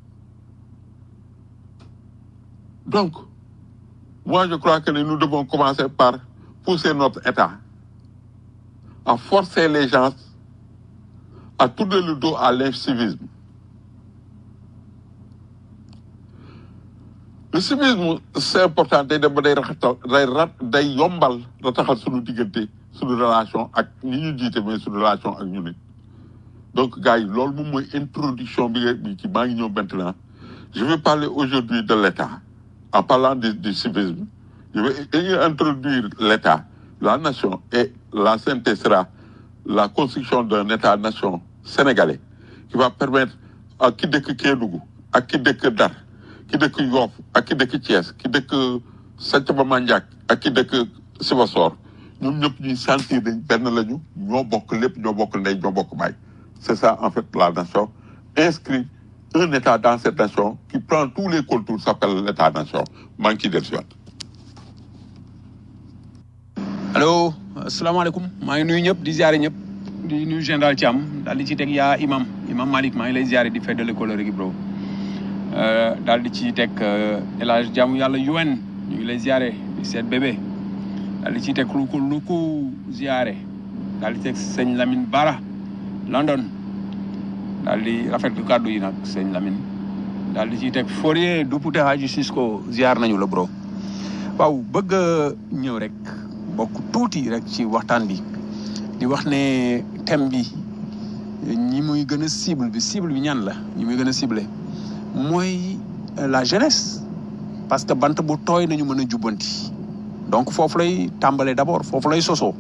donc moi je crois que nous devons commencer par pousser notre état à forcer les gens à tourner le dos à l'incivisme le civisme c'est important day dem ba day raxatal day rat day yombal rataxal suñu diggante suñu relation ak ñi ñu jiite mais suñu relation ak ñu nit donc gars yi loolu moom mooy introduction bi nga bi ci maa ngi ñëw maintenant je vais parler aujourd'hui de l'État en parlant du, du civisme je vais introduire l'État la nation et la synthèse sera la construction d'un État-nation sénégalais qui va permettre à ki dëkk Kédougou ak ki dëkk Dar ki dëkk Yoff ak ki dëkk Thiès ki dëkk Santhiaba Mandiack ak ki dëkk Sibassor ñoom ñëpp ñuy sentir dañ benn lañu ñoo bokk lépp ñoo bokk ndey ñoo bokk baay c'est ça en fait la nation inscrit un État dans cette nation qui prend tous les contours s'appelle l'État-nation maa ngi ciy dellusiwaat allo asalaamaaleykum maa ngi nuyu ñëpp di ziare ñëpp di nuyu général Thiam daal di ci teg yaa imam imam Malick maa ngi lay ziare di feddale kóllëre gi bro daal di ci teg El Hadj jaamu yàlla UN ñu ngi lay ziare di seet bébé daal di ciy teg lu ko lu ko ziare daal di teg sëñ Lamine Bara London daal di rafetlu kàddu yi nag sëñ Lamine daal di ciy teg Fourier Dupouté Hadji Cisco ziar nañu la bro waaw bëgg a ñëw rek bokk tuuti rek ci waxtaan bi di wax ne thème bi ñi muy gën a cible bi cible bi ñan la ñi muy gën a ciblé mooy la jeunesse parce que bant bu tooy nañu mën a jubbanti donc foofu lay tàmbalee d'abord foofu lay sosoo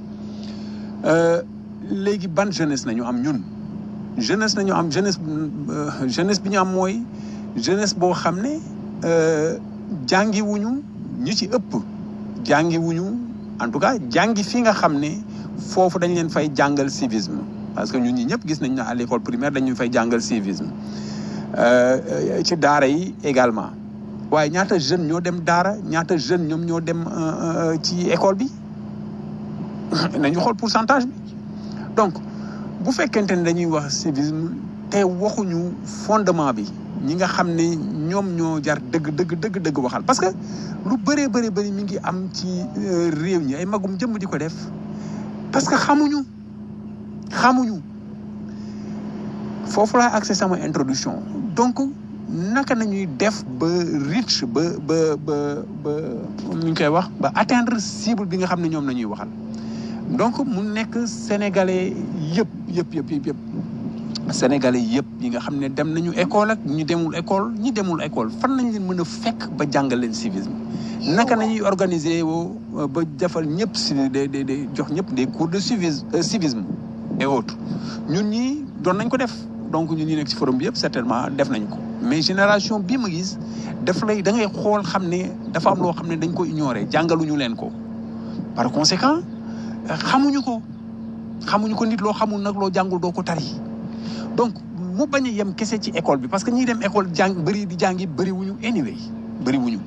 léegi ban jeunesse nañu am ñun jeunesse nañu am jeunesse jeunesse bi ñu am mooy jeunesse boo xam ne jàngiwuñu ñu ci ëpp jàngiwuñu en tout cas jàngi fi nga xam ne foofu dañ leen fay jàngal civisme parce que ñun ñi ñëpp gis nañ ne à l'école primaire dañu fay jàngal civisme ci daara yi également waaye ñaata jeune ñoo dem daara ñaata jeune ñoom ñoo dem ci école bi nañu xool pourcentage bi donc bu fekkente ne dañuy wax civisme te waxuñu fondement bi ñi nga xam ne ñoom ñoo jar dëgg dëgg dëgg dëgg waxal parce que lu bëree bëri bëri mi ngi am ci réew ñi ay magum jëmm di ko def parce que xamuñu xamuñu foofu laay accès sama introduction donc naka nañuy def ba reach ba ba ba ba ñu koy wax ba atteindre cible bi nga xam ne ñoom la ñuy waxal donc mu nekk sénégalais yëpp yëpp yëpp yëpp yëpp sénégalais yëpp yi nga xam ne dem nañu école ak ñu demul école ñi demul école fan lañ leen mën a fekk ba jàngal leen civisme naka nañuy organiser woo ba defal ñëpp si de de de jox ñëpp des cours de civisme civisme et autres ñun ñi doon nañ ko def donc ñun ñi nekk ci forum bi yëpp certainement def nañ ko mais génération bii ma gis daf lay da ngay xool xam ne dafa am loo xam ne dañ ko ignorer jàngaluñu leen ko par conséquent xamuñu ko xamuñu ko nit loo xamul nag loo jàngul doo ko tari donc mu bañ a yem kese ci école bi parce que ñiy dem école jàng bëri di jàngi bëri wuñu anyway bëri wuñu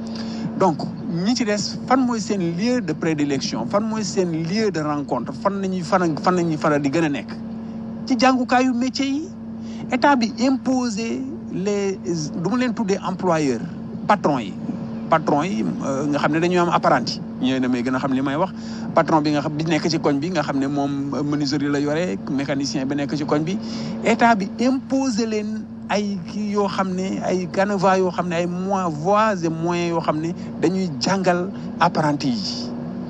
donc ñi ci des fan mooy seen lieu de prédilection fan mooy seen lieu de rencontre fan nañuy fan fan nañuy faral di gën a nekk ci jàngukaayu métier yi état bi imposer les du ma leen tuddee employeur patron yi patron yi nga xam ne dañuy am apprenti ñooy damay gën a xam li may wax patron bi nga xam bi nekk ci koñ bi nga xam ne moom menuiserie la yore mécanicien bi nekk ci koñ bi état bi imposer leen ay kii yoo xam ne ay canevas yoo xam ne ay moyens voies et moyens yoo xam ne dañuy jàngal apprenti yi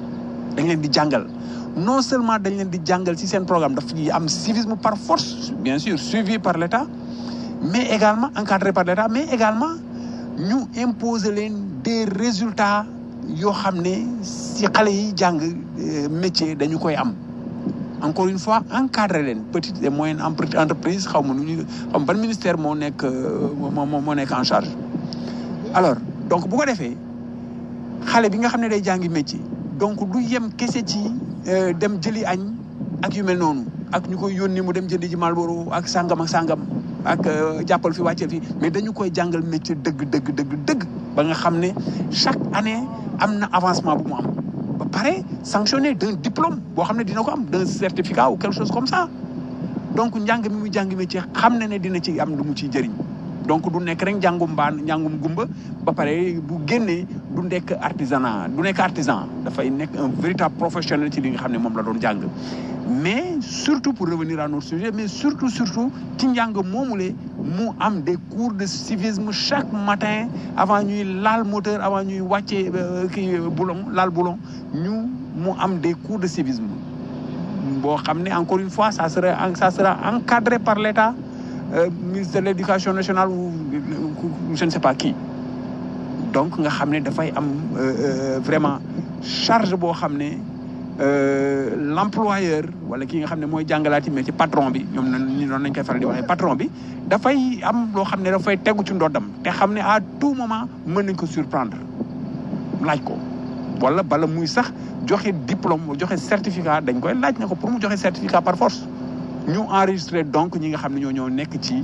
dañ leen di jàngal non seulement dañ leen di jàngal ci seen programme daf ñuy am civisme par force bien sûr suivi par l'État mais également encadré par l'État mais également ñu imposer leen des résultats yoo xam ne ci xale yi jàng métier dañu koy am encore une fois encadré leen petite et moyenne entreprise xaw ma nu ñu xaw ma ban ministère moo nekk moo moo nekk en charge alors donc bu ko defee xale bi nga xam ne day jàngi métier donc du yem kese ci dem jëli añ ak yu mel noonu ak ñu koy yónni mu dem jëndi ji Marlboro ak sangam ak sangam ak jàppal fi wàcceel fi mais dañu koy jàngal métier dëgg dëgg dëgg dëgg ba nga xam ne chaque année am na avancement bu mu am ba pare sanctionné d'un diplôme boo xam ne dina ko am d'un certificat ou quelque chose comme ça donc njàng mi muy jàng métier xam na ne dina ci am lu mu ciy jëriñ donc du nekk rek njàngum mbaan njàngum gumba ba pare bu génnee du nekk artisanat du nekk artisan dafay nekk un véritable professionnel ci li nga xam ne moom la doon jàng mais surtout pour revenir à notre sujet mais surtout surtout ci njàng moomule mu am des cours de civisme chaque matin avant ñuy laal moteur avant ñuy wàccee kii boulon laal boulon ñu mu am des cours de civisme boo xam ne encore une fois ça sera ça sera encadré par l'État euh, ministre de l'éducation nationale ou je ne sais pas qui donc nga xam ne dafay am vraiment charge boo xam ne l'employeur wala ki nga xam ne mooy jàngalaati mais ci patron bi ñoom na ñu noonu nañ koy faral di waxee patron bi dafay am loo xam ne dafay tegu ci ndoddam te xam ne à tout moment mën nañ ko surprendre laaj ko wala bala muy sax joxe diplôme joxe certificat dañ koy laaj ne ko pour mu joxe certificat par force ñu enregistré donc ñi nga xam ne ñoo ñoo nekk ci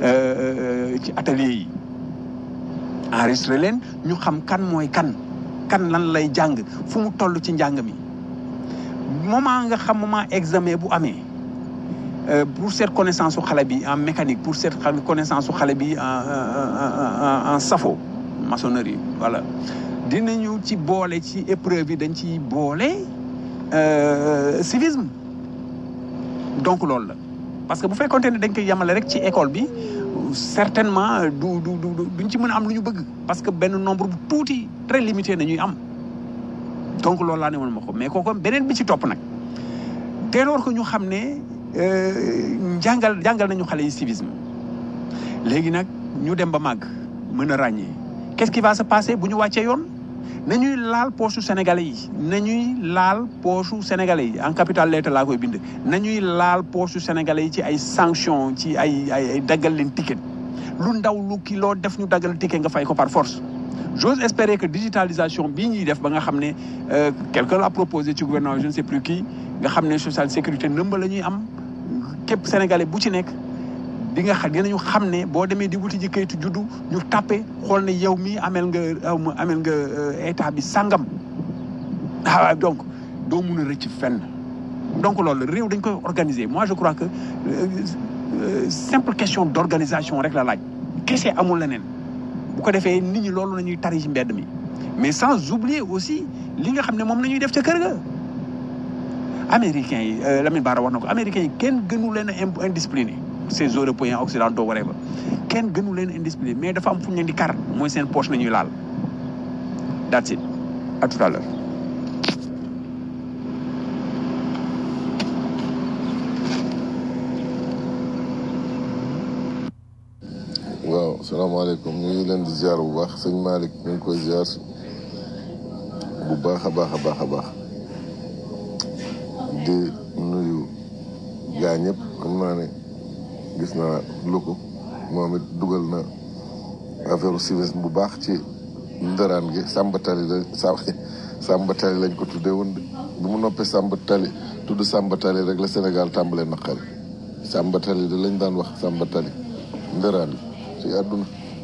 ci atelier yi enregistré leen ñu xam kan mooy kan kan lan lay jàng fu mu toll ci njàng mi moment nga xam moment examen bu amee pour cette connaissance su xale bi en mécanique pour cette connaissance su xale bi en en en safo maçonnerie voilà dinañu ci boole ci épreuve yi dañ ci boole civisme donc loolu la parce que bu fekkoonte ne dañ koy yemale rek ci école bi certainement du du du duñ ci mën a am lu ñu bëgg parce que benn nombre bu tuuti très limité nañuy am donc loolu laa ne woon ma ko mais kooku beneen bi ci topp nag dès lors que ñu xam ne jàngal jàngal nañu xale yi civisme léegi nag ñu dem ba màgg mën a ràññee qu'est-ce qui va se passer bu ñu wàccee yoon nañuy laal poche sénégalais yi nañuy laal poche sénégalais yi en capital lettre laa koy bind nañuy laal poche sénégalais yi ci ay sanctions ci ay ay ay daggal leen ticket lu ndaw lu kii loo def ñu daggal ticket nga fay ko par force j'ose espérer que digitalisation bii ñuy def ba nga xam ne quelqu'un l'a proposé ci gouvernement je ne sais plus qui nga xam ne social sécurité nëmba la ñuy am képp sénégalais bu ci nekk di nga xam dinañu xam ne boo demee di wuti ji kayitu juddu ñu tàppe xool ne yow mii amel nga amel nga état bi sangam ah donc doo mun a rëcc fenn donc loolu réew dañ koy organiser moi je crois que simple question d'organisation rek la laaj kese amul leneen bu ko defee nit ñi loolu la ñuy tari ci mbedd mi mais sans oublier aussi li nga xam ne moom la ñuy def ca kër ga américains yi Lamine Bara wax na ko américains yi kenn gënu leen a indiscipliné ces européens occidentaux waree ba kenn gënu leen indiscipliné mais dafa am fu ñu leen di kar mooy seen poche nañuy laal that's it à tout à l'heure waaw salaamaaleykum ñu ngi leen di ziar bu baax sëñ Malick ñu ngi koy ziar bu baax a baax a baax a baax di nuyu gaa ñëpp xam naa ne gis naa luko moom it dugal na affaire civisme bu baax ci ndëraan gi sàmbatali la sa sàmbatali lañ ko tuddee woon de bu mu noppee sàmbatali tudd sàmbatali rek la Sénégal tàmbalee naqari sàmbatali da lañ daan wax sàmbatali ndëraan gi ci àdduna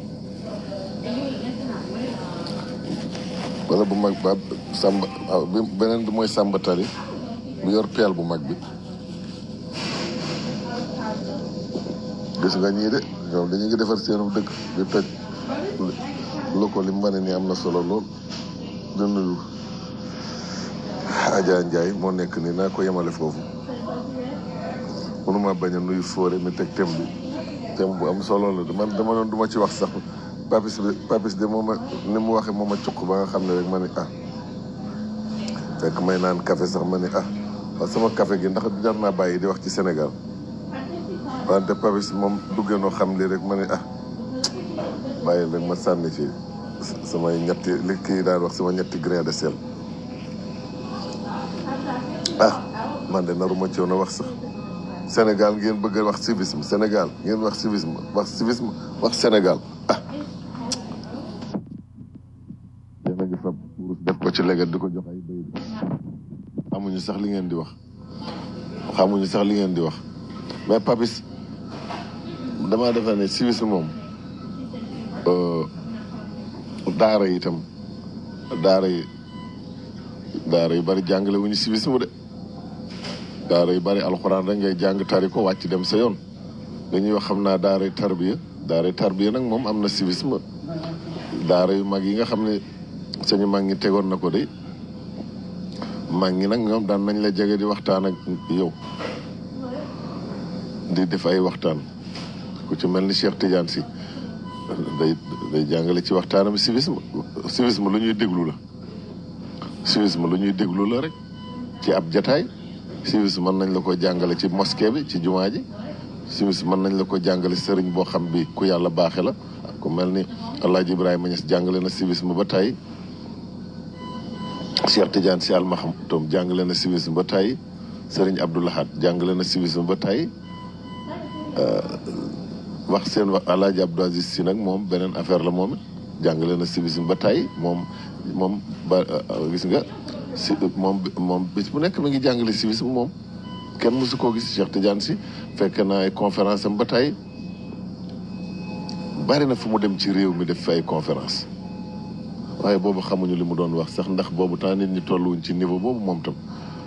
wala bu mag ba sàmba waaw bi beneen bi mooy sàmbatali bu yor peel bu mag bi gis nga ñii de ñoom dañu ngi defar seenu dëkk di toj lu ko li mu wane nii am na solo lool di nuyu Adja Ndiaye moo nekk nii naa ko yemale foofu mënuma bañ a nuyu Fodé mi teg thème bi thème bu am solo la man dama doon du ma ci wax sax papis bi papis de moom ni mu waxee moom a cuq ba nga xam ne rek ma ne ah fekk may naan café sax ma ne ah waaw sama café gi ndax jar naa bàyyi di wax ci Sénégal wante papis moom duggee noo xam li rek ma ne ah bàyyi rek ma sànni ci samay ñetti li kii daan wax sama ñetti grain de sel ah man de naruma ci woon a wax sax Sénégal ngeen bëgg a wax civisme Sénégal ngeen wax civisme wax civisme wax Sénégal ah yéen a ngi fab wurus def ko ci leget di ko jox ay béy xamuñu sax li ngeen di wax xamuñu sax li ngeen di wax mais papis damaa defe ne civisme moom daara yi itam daara yi daara yu bari jàngale wuñu civisme de daara yu bari alxuraan rek ngay jàng tari ko wàcc dem sa yoon dañuy wax xam naa daara tarbiya daara tarbiya nag moom am na civisme daara yu mag yi nga xam ne sañu mag ñi tegoon na ko de mag ñi nag ñoom daan nañ la jege di waxtaan ak yow di def ay waxtaan ku ci mel ni Cheikh Tidiane si day day jàngale ci waxtaanam civisme civisme lu ñuy déglu la civisme lu ñuy déglu la rek ci ab jataay civisme mën nañ la ko jàngale ci mosquée bi ci jumaa ji civisme mën nañ la ko jàngale sëriñ boo xam bi ku yàlla baaxe la ku mel ni Alaaji Ibrahima Niass jàngale na civisme ba tey Cheikh Tidiane si almaham tom jàngale na civisme ba tey sëriñ Abdou Lahad jàngale na civisme ba tey wax seen wax Alaaji Abdou Aziz si nag moom beneen affaire la moom it jàngale na civisme ba tey moom moom ba gis nga si moom moom bis bu nekk mi ngi jàngale civisme moom kenn mësu koo gis Cheikh Tidiane si fekk na ay conférence am ba tey bari na fu mu dem ci réew mi def fi ay conférence waaye boobu xamuñu li mu doon wax sax ndax boobu temps nit ñi tolluwuñ ci niveau boobu moom tam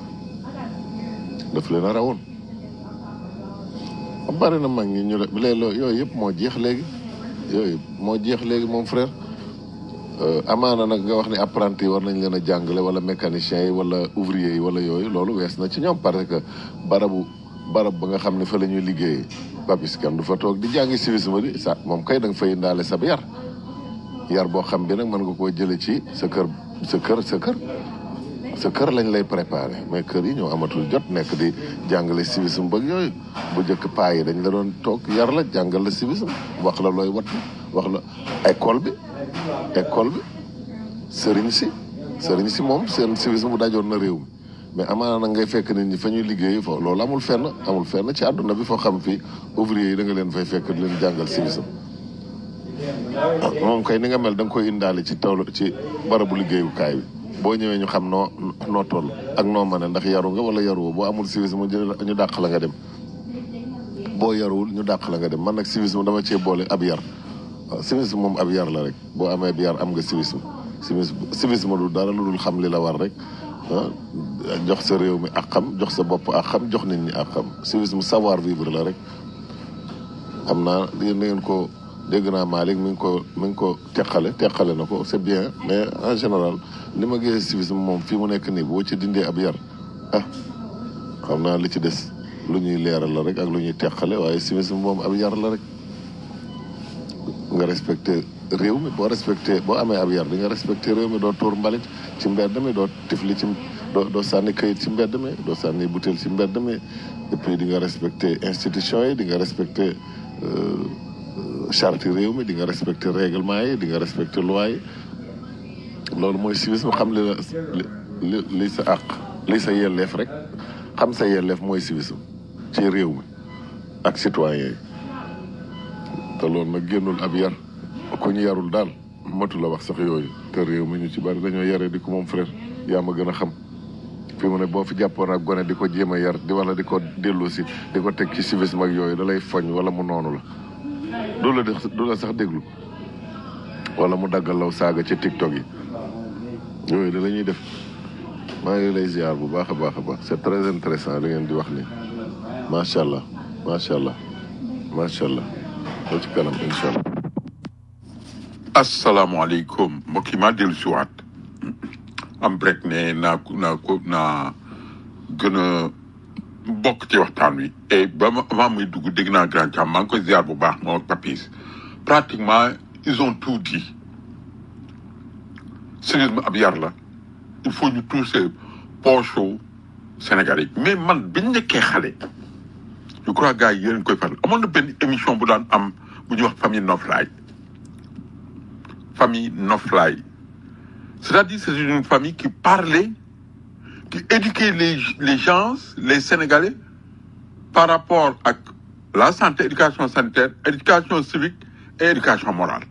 daf leen a rawoon bari na mag ñi ñu léeg yooyu yëpp moo jeex léegi yooyu moo jeex léegi moom frère amaana nag nga wax ni apprenti yi war nañ leen a jàngale wala mécaniciens yi wala ouvrier yi wala yooyu loolu wees na ci ñoom parce que barabu barab ba nga xam ne fa la ñuy liggéeyee papis kenn du fa toog di jàngi civisme di sa moom kay da nga fay indaale sab yar yar boo xam bi nag mën nga koo jële ci sa kër sa kër sa kër sa kër lañ lay préparé mais kër yi ñoo amatul jot nekk di jàngale civisme bëgg yooyu bu njëkk paa yi dañ la doon toog yar la jàngal la civisme wax la looy wat wax la école bi école bi sëriñ si sëriñ si moom seen civisme bu dajoon na réew mi mais amaana nag ngay fekk nit ñi fa ñuy liggéey foofu loolu amul fenn amul fenn ci àdduna bi foo xam fii ouvrier yi da nga leen fay fekk di leen jàngal civisme moom kay ni nga mel da nga koy indaale ci toolu ci barabu liggéeyukaay bi boo ñëwee ñu xam noo noo toll ak noo mën a ndax yaru nga wala yaruwoo boo amul civisme ñu dàq la nga dem boo yaruwul ñu dàq la nga dem man nag civisme dama cee boole ab yar waaw civisme moom ab yar la rek boo amee ab yar am nga civisme civisme civisme du dara lu dul xam li la war rek jox sa réew mi ak xam jox sa bopp ak xam jox nit ñi ak xam civisme savoir vivre la rek xam naa yéen ngeen ko dégg naa Malick mi ngi ko mi ngi ko teqale teqale na ko c'est bien mais en général li ma gisee civisme moom fii mu nekk nii boo ci dindee ab yar ah xam naa li ci des lu ñuy leeral la rek ak lu ñuy teqale waaye civisme moom ab yar la rek nga respecté réew mi boo respecté boo amee ab yar di nga respecté réew mi doo tuur mbalit ci mbedd mi doo tifli ci doo doo sànni kayit ci mbedd mi doo sànni butéel ci mbedd mi et puis di nga respecté institution yi di nga respecté euh, euh, charte réew mi di nga respecté règlement yi di nga respecté loi yi loolu mooy civisme xam li la li li li sa àq li sa yelleef rek xam sa yelleef mooy civisme ci réew mi ak citoyen yi te loolu nag génnul ab yar ku ñu yarul daal matu la wax sax yooyu te réew mi ñu ci bari dañoo yaree di ko moom frère yaa ma gën a xam fi mu ne boo fi jàppoon ak gone di ko jéem a yar di wala di ko dellu si di ko teg ci civisme ak yooyu da lay foñ wala mu noonu la du la def du la sax déglu wala mu daggal law saaga ci tiktok yi yooyu da la ñuy def maa ngi lay ziar bu baax a baax a baax c'est très intéressant li ngeen di wax ni macha allah macha allah macha allah ba ci kanam incha allah asalaamaaleykum mbokk yi maa dellu si waat am break ne naa ko naa ko naa gën a bokk ci waxtaan wi et ba ma avant muy dugg dégg naa grand Thiam maa ngi koy ziar bu baax moom ak Papis pratiquement ils ont tout dit civisme ab yar la il faut ñu toucher poche Sénégalais yi mais man biñ nekkee xale je crois gars yi yéen koy faral amoon na benn émission bu daan am bu ñuy wax famille noflaay famille noflaay c'est-à-dire c'est une famille qui parlait qui éduquait les les gens les Sénégalais par rapport ak la santé éducation sanitaire éducation civique et éducation morale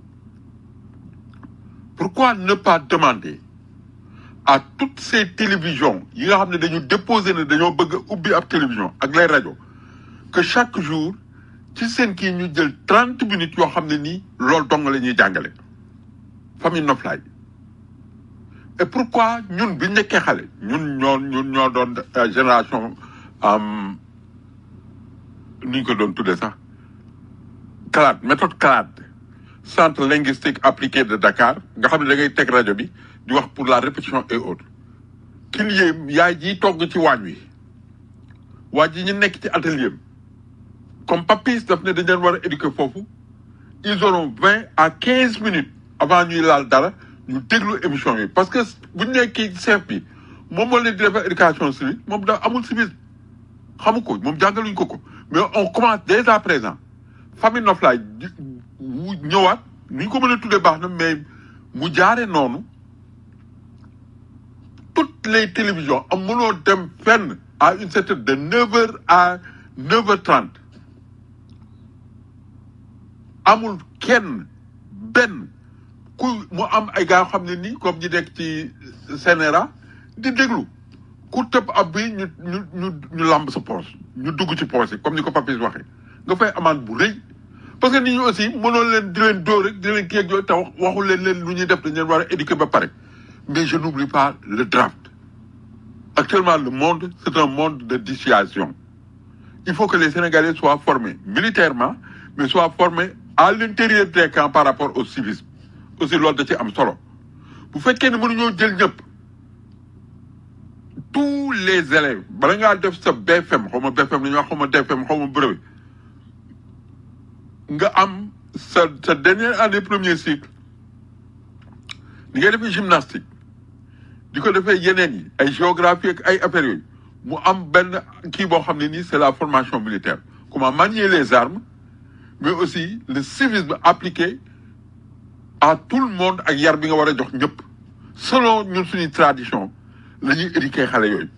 pourquoi ne pas demander à toutes ces télévisions yi nga xam ne dañu déposer ne dañoo bëgg a ubbi ab télévision ak les rajo que chaque jour ci seen kii ñu jël trente minutes yoo xam ne nii loolu dong la ñuy jàngale famille noflaay et pourquoi ñun bi nekkee xale ñun ñoo ñun ñoo doon euh, génération am nu ñu ko doon tuddee sax CLAD méthode CLAD centre linguistique appliqué de Dakar nga xam ne da ngay teg rajo bi di wax pour la répétition et autres qu'il y ait yaay ji togg ci waañ wi waa ji ñu nekk ci atelier am comme papis daf ne dañ leen war a éduquer foofu ils auront vingt à quinze minutes avant ñuy laal dara ñu déglu émission yi parce que bu ñu nekkee chef bi moom moo leen di defar éducation civique moom da amul civisme xamu ko moom jàngaluñ ko ko mais on commence dès à présent famille noflaay di- wu ñëwaat ni ñu ko mën a tuddee baax na mais mu jaare noonu toutes les télévisions am mënoo dem fenn à une certaine de neuf heures à neuf heures trente amul kenn benn ku mu am ay gars yoo xam ne nii comme ñi nekk ci CNRA di déglu ku tëb ab bi ñu ñu ñu ñu lamb sa poche ñu dugg ci poche yi comme ni ko Papis waxee nga fay amende bu rëy parce que nit ñi aussi mënoo leen di leen dóor rek di leen kii ak yooyu te wax waxul leen leen lu ñuy def dañ leen war a éduquer ba pare mais je n'oublie pas le draft actuellement le monde c'est un monde de dissuasion il faut que les Sénégalais soient formés militairement mais soient formés à l'intérieur des camps par rapport au civisme aussi loolu da ci am solo bu fekkee ne mënuñoo jël ñëpp tous les élèves bala ngaa def sa BFM xaw ma BFM la ñuy wax xaw ma DFM xaw ma brevet nga am sa sa dernière année premier cycle ni ngay defee gymnastique di ko defee yeneen yi ay géographie ak ay affaires yooyu mu am benn kii boo xam ne nii c'est la formation militaire comment manier les armes mais aussi le civisme appliqué à tout le monde ak yar bi nga war a jox ñëpp selon ñun suñuy tradition la ñuy éduquer xale yooyu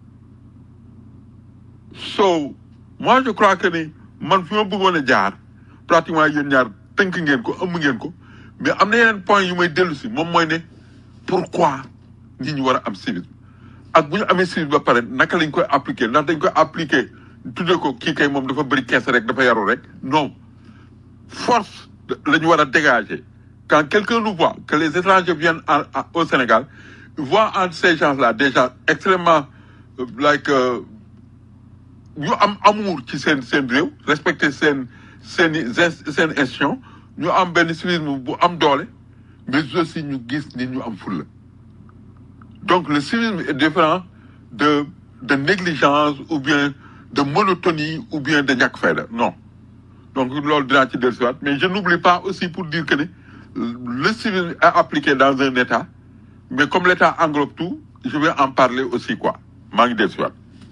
so moi je crois que ni man fi ma bëggoon a jaar pratiquement yéen ñaar tënk ngeen ko ëmb ngeen ko mais am na yeneen point yu may dellu si moom mooy ne pourquoi nit ñi war a am civisme ak bu ñu amee civisme ba pare naka lañ koy appliquer ndax dañ koy appliquer tuddee ko kii kay moom dafa bëri kees rek dafa yaru rek non force la ñu war a dégager quand quelqu'un nous voit que les étrangers viennent en- en- au Sénégal voient entre ces gens-là des gens extrêmement euh, like euh, ñu am amour ci seen seen réew respecter seen seen i ins- seen institution ñu am benn civisme bu am doole mais aussi ñu gis ni ñu am fulla donc le civisme est différent de de négligence ou bien de monotonie ou bien de ñàkk fayda non donc loolu dinaa ci dellusiwaat mais je n'oublie pas aussi pour dire que ne le civil est appliqué dans un état mais comme l'état englobe tout je vais en parler aussi quoi maa ngi dellusiwaat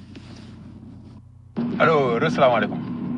allo salaamaaleykum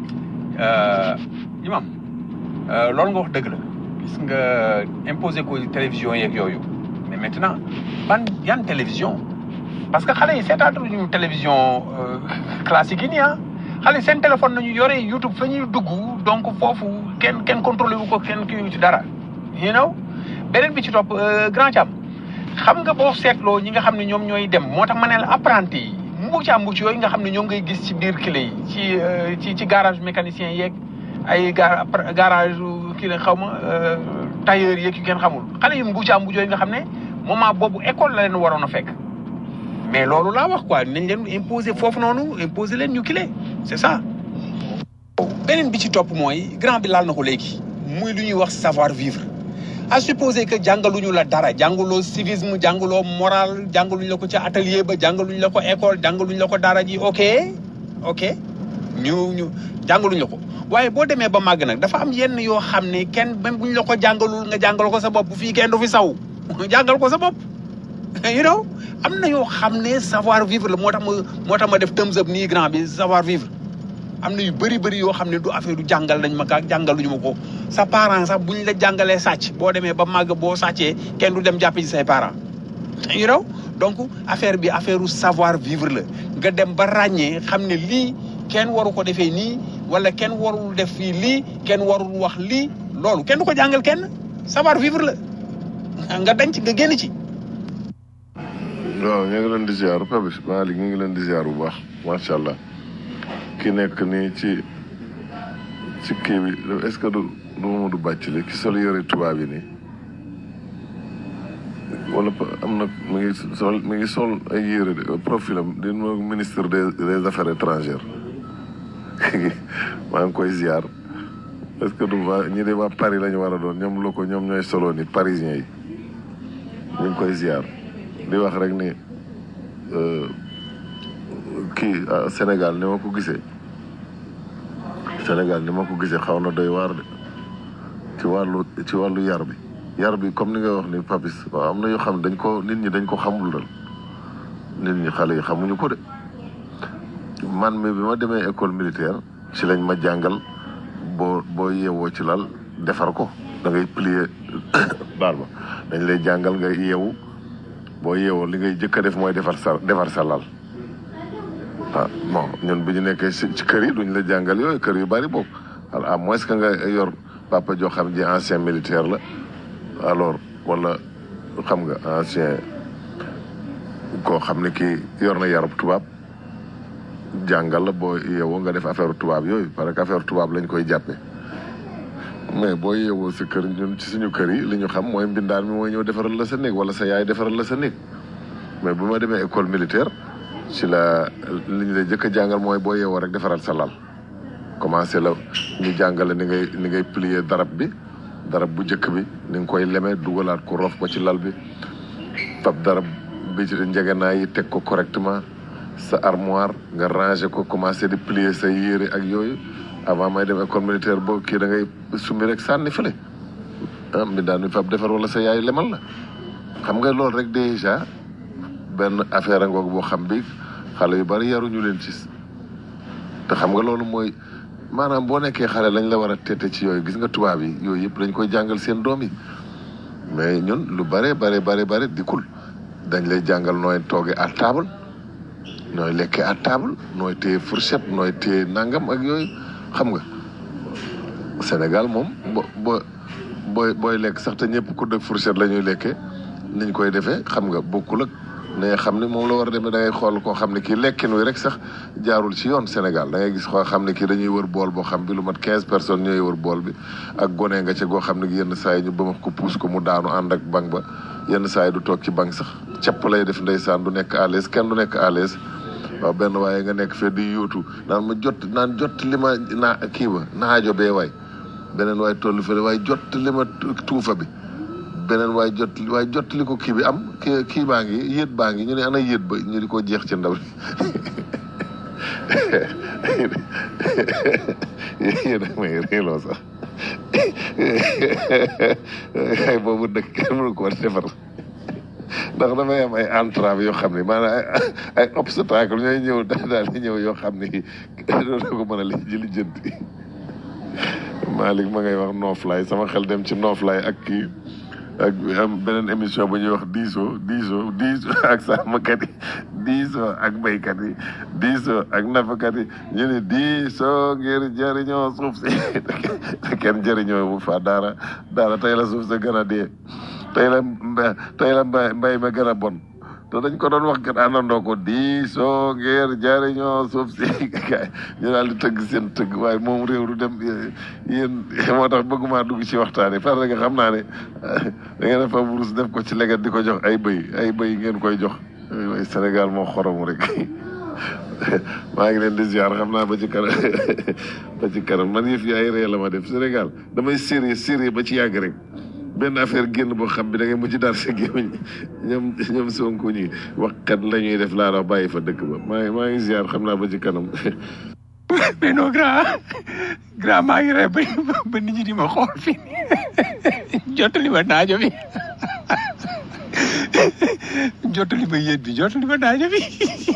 imam loolu nga wax dëgg la gis nga imposé ko télévision yeeg yooyu mais maintenant ban yan télévision parce que xale yi seetaatuñu télévision euh, classique yi nii ah xale yi seen téléphone nañu yore YouTube fa ñuy dugg donc foofu kenn kenn contrôlé wu ko kenn kii ci dara you know beneen bi ci topp euh, grand Thiam xam nga boo seetloo ñi nga xam ne ñoom ñooy dem moo tax ma ne la apprenti yi mbuuc a mbuuc yooyu nga xam ne ñoom ngay gis ci biir clé yi ci euh, ci ci garage mécanicien yeeg ay ga garage kii la xaw ma euh, tailleur yeeg yu kenn xamul xale yu mbuuc a mbuuc yooyu nga xam ne moment boobu école la leen waroon a fekk mais loolu laa wax quoi nañ leen imposer foofu noonu imposer leen ñu clé c'est ça. beneen bi ci topp mooy grand bi laal na ko léegi muy lu ñuy wax savoir vivre à supposer que jàngaluñu la dara jàngaloo civisme jàngaloo moral jàngaluñu la ko ca atelier ba jàngaluñu la ko école jàngaluñu la ko dara ji ok ok ñu ñu jàngaluñu la ko waaye boo demee ba màgg nag dafa am yenn yoo xam ne kenn même buñ la ko jàngalul nga jàngal ko sa bopp fii kenn du fi saw jàngal ko sa bopp you know am na yoo xam ne savoir vivre la moo tax ma moo tax ma def thumbs up nii grand bi savoir vivre am na yu bëri bëri yoo xam ne du affaire du jàngal nañ ma kaa jàngaluñu ma ko sa parent sax buñ la jàngalee sàcc boo demee ba màgg boo sàccee kenn du dem jàppe ci say parents you know donc affaire bi affaire u savoir vivre la nga dem ba ràññee xam ne lii kenn waru ko defee nii wala kenn warul def fii lii kenn warul wax lii loolu kenn du ko jàngal kenn savoir vivre la nga denc nga génn ci waaw ñu ngi leen di ziar Papis Malick ñu ngi leen di ziar bu baax macha allah ki nekk nii ci ci kii bi est-ce que du du Mamadou Bathily ki sol yore tubaab yi nii wala pa- am na mi ngi sol mi ngi sol ay yére de profilam di mo ministre des des affaires étrangères maa ngi koy ziar est-ce que du waa ñi de waa Paris la ñu war a doon ñoom lu ko ñoom ñooy solo ni parisiens yi ñu ngi koy ziar di wax rek ni euh, kii ah, Sénégal ni ma ko gisee Sénégal ni ma ko gisee xaw na doy waar de ci wàllu ci wàllu yar bi yar bi comme ni nga wax ni Papis waaw am na yoo xam ne dañ ko nit ñi dañ ko xamul dal nit ñi xale yi xamuñu ko de man mi bi ma demee école militaire ci lañ ma jàngal boo boo yeewoo ci lal defar ko da ngay plier baal ma dañ lay jàngal nga yeewu boo yeewoo li ngay jëkk a def mooy defar sa defar sa lal ah bon ñun bi ñu nekkee ci ci kër yi duñ la jàngal yooyu kër yu bari boobu alors à moins que nga yor papa joo xam ji ancien militaire la alors wala xam nga ancien koo xam ne kii yor na yarub tubaab jàngal la boo yeewoo nga def affaire tubaab yooyu parce que affaire tubaab lañ koy jàppee mais boo yeewoo sa kër ñun ci suñu kër yi li ñu xam mooy mbindaan mi mooy ñëw defaral la sa néeg wala sa yaay defaral la sa néeg mais bu ma demee école militaire ci la li ñu lay jëkk a jàngal mooy boo yeewoo rek defaral sa lal commencé la ñu jàngale ni ngay ni ngay plier darab bi darab bu njëkk bi ni nga koy lemee dugalaat ko rof ko ci lal bi fab darab bi ci njegenaay yi teg ko correctement sa armoire nga ranger ko commencé di plier sa yére ak yooyu avant may dem école militaire boo kii da ngay summi rek sànni fële ah mi daan mi fab defar wala sa yaay lemal la xam nga loolu rek déjà benn affaire a ngoog boo xam bi xale yu bari yaruñu leen ci te xam nga loolu mooy maanaam boo nekkee xale lañ la war a tete ci yooyu gis nga tubaab yi yooyu yëpp dañ koy jàngal seen doom yi mais ñun lu bare bare bare bare dikkul dañ lay jàngal nooy tooge à table nooy lekkee à table nooy téye fourchette nooy téye nangam ak yooyu xam nga Sénégal moom bo bo booy booy lekk sax te ñëpp ku dëkk fourchette la ñuy lekkee niñ koy defee xam nga bokkul ak ne xam ne moom la war a demee da ngay xool koo xam ne kii lekkin wi rek sax jaarul ci yoon Sénégal da ngay gis koo xam ne kii dañuy wër bool boo xam bi lu mat quinze personnes ñooy wër bool bi ak gone nga ca goo xam ne yenn saa yi ñu bëmax ko puus ko mu daanu ànd ak bank ba yenn saa yi du toog ci bank sax capp lay def ndeysaan du nekk à l'aise kenn du nekk à l'aise waaw benn waaye nga nekk fee di yuutu naan ma jot naan jot li ma naa kii ba naajo bee waay beneen waay tollu fële waaye jot li ma tuufa bi beneen waaye jot waaye jot li ko kii bi am kii kii baa ngi yéet baa ngi ñu ne ana yéet ba ñu di ko jeex ci ndaw yéen a may réeloo sax ay boobu dëkk kenn mënu ko defar ndax dafay am ay entrave yoo xam ne maanaam ay ay obstacle ñooy ñëw daal di ñëw yoo xam ne doo ko mën a li ji lijjanti Malick ma ngay wax nooflaay sama xel dem ci nooflaay ak kii ak am beneen émission bu ñuy wax diisoo diisoo diisoo ak sàmmkat yi diisoo ak béykat yi diisoo ak nappkat yi ñu ne diisoo ngir jëriñoo suuf si te kenn jëriñoo bu fa dara dara tey la suuf sa gën a dee tey la mba- tey la mbay mbay ma gën a bon te dañ ko doon wax kat àndandoo ko diisoo ngir jëriñoo suuf si gaay ñu daal di tëgg seen tëgg waaye moom réew du dem yéen moo tax bëgguma dugg ci waxtaan yi parce que xam naa ne da ngeen a fa wurus def ko ci leget di ko jox ay bëy ay bëy ngeen koy jox waaye Sénégal moo xoromu rek maa ngi leen di ziar xam naa ba ci kanam ba ci kanam man yëf yi ay ree la ma def Sénégal damay sérieux sérieux ba ci yàgg rek benn affaire génn boo xam bi da ngay mujj dar sa gémmiñ ñoom ñoom Sonko ñi waxkat la ñuy def laa la bàyyi fa dëkk ba maa ngi maa ngi ziar xam naa ba ci kanam mais non grand grand maa ngi rey ba ba nit ñi di ma xool fii jottali ma naajo bi jottali ma yéet bi jottali ma naajo bi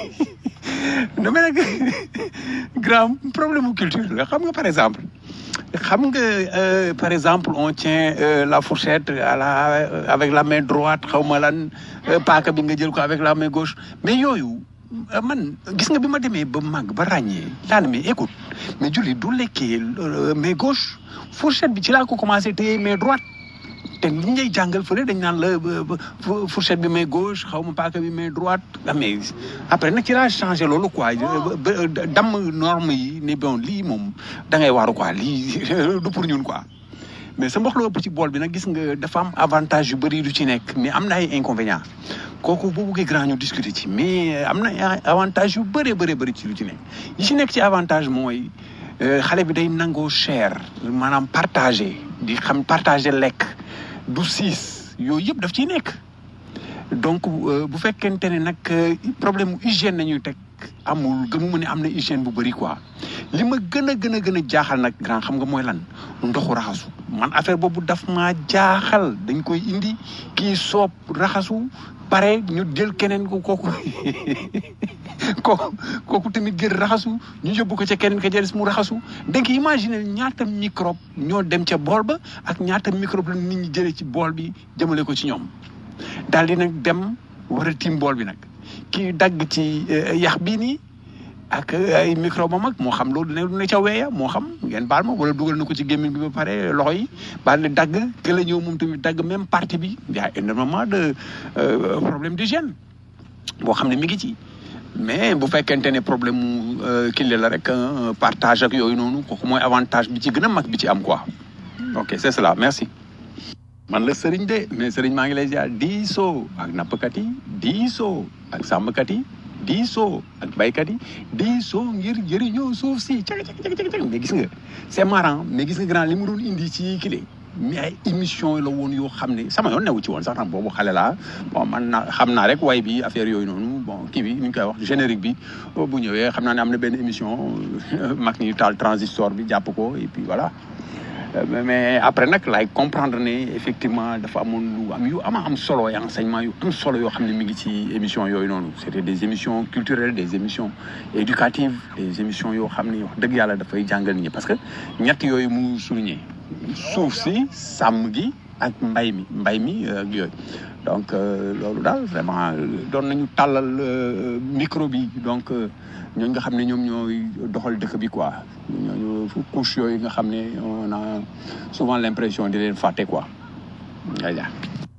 dama nag grand problème mu culture la xam nga par exemple xam nga euh, par exemple on tient euh, la fourchette à la avec la main droite xaw ma lan euh, paaka bi nga jël ko avec la main gauche mais yooyu euh, man gis nga bi ma demee ba màgg ba ràññee laa ne mais écoute mais julli du lekkee euh, main gauche fourchette bi ci laa ko commencé téye main droite te li ngay jàngal fële dañ naan la euh, euh, fourchette bi main gauche xaw ma paaka bi main droite ah, mais après nag ci laa changé loolu quoi ba- ba- damm norme yi ne bon lii moom da ngay waaru quoi lii du pour ñun quoi mais sa mbox la ëpp ci bool bi nag gis nga dafa am avantage yu bëri du ci nekk mais am na ay inconvénients kooku boo buggee grand ñu discuter ci mais am na ay avantage yu bëree bëree bëri ci lu ci nekk yi ci nekk ci avantage mooy euh, xale bi day nangoo cher maanaam partager di xam partager lekk du siis yooyu yëpp daf ciy nekk donc euh, bu fekkente ne nag euh, problème mu hygiène nañuy teg amul gëmuma ne am na hygiène bu bëri quoi li ma gën a gën a gën a jaaxal nag grand xam nga mooy lan ndoxu raxasu man affaire boobu daf maa jaaxal dañ koy indi kii soob raxasu pare ñu jël keneen ko kooku kooku kooku tamit gën raxasu ñu yóbbu ko ca keneen ka jëles mu raxasu donc imaginer ñaata microbe ñoo dem ca bool ba ak ñaata microbe la nit ñi jëlee ci bool bi jëmale ko ci ñoom daal di nag dem war a tiim bool bi nag kii dagg ci eh, yax bii nii ak eh, ay microbe am ak moo xam loolu ne ne ca weeya moo xam ngeen baal ma wala dugal na ko ci gémmiñ bi ba pare loxo yi baal di dagg ke la ñëw moom tamit dagg même partie bi y a énormément de euh, problème d'hygiène boo xam ne mi ngi ci mais bu fekkente ne problème mu kii la rek euh, partage ak yooyu noonu kooku mooy avantage bi ci gën a mag bi ci am quoi ok c'est cela merci man la sëriñ de mais sëriñ maa ngi lay ziar diisoo ak nappkat yi diisoo ak sàmmkat yi diisoo ak baykat yi diisoo ngir jëriñoo suuf si cag cag cag cag cag mais gis nga c'est marrant mais gis nga grand li mu doon indi ci kile mais ay émission la woon yoo xam ne sama yoon newu ci woon sax tam boobu xale laa bon man na xam naa rek way bi affaire yooyu noonu bon kii bi ni ñu koy wax générique bi bu ñëwee xam naa ne am na benn émission mag ñi taal transistor bi jàpp ko et puis voilà Euh, mais- mais après nag laay comprendre ne effectivement dafa amoon lu am yu ama am solo ay enseignement yu am solo yoo xam ne mi ngi ci émission yooyu noonu c'était des émissions culturelles des émissions éducatives des émissions yoo xam ne wax dëgg yàlla dafay jàngal nit ñi parce que ñett yooyu mu souligné suuf si sàmm gi ak mbay mi mbay mi euh, ak yooyu donc euh, loolu daal vraiment euh, doon nañu tàllal euh, micro bi donc euh, ñooñu nga xam ne ñoom ñooy doxal dëkk bi quoi ñooñu couche yooyu nga xam ne on a souvent l'impression di leen fàtte quoi nga ja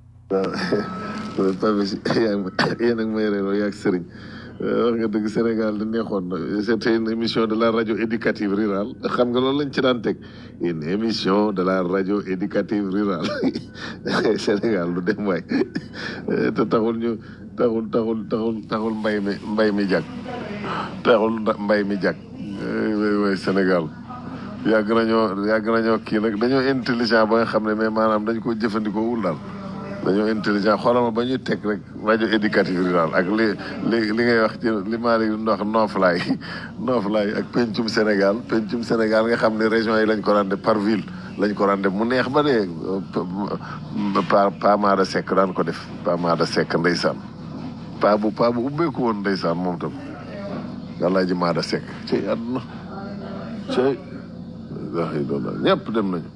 waaw Pape si yaa ngi ma yéen ak may reeloo yaa ak sëriñ wax nga dëgg Sénégal da neexoon na c'était une émission de la radio éducative rurale xam nga loolu lañ ci daan teg une émission de la radio éducative rurale Sénégal du dem waay te taxul ñu taxul taxul taxul taxul mbay mi mbay mi jag taxul nda- mbay mi jag way way Sénégal yàgg nañoo yàgg nañoo kii nag dañoo intelligent ba nga xam ne mais maanaam dañ ko jëfandikoo wul daal dañoo intelligent xoolal ma ba ñuy teg rek rajo éducatif rural ak li li li ngay wax ci li maa li ndox nooflaay nooflaay ak pencum Sénégal pencum Sénégal nga xam ne région yi lañ ko rande par ville lañ ko rande mu neex ba dee pa pa Maada Seck daan ko def pa Maada Seck ndeysaan pa bu pa bu ubbeeku woon ndeysaan moom tam yàlla ji Maada Seck ci àdduna ci wax yi doon ñëpp dem nañu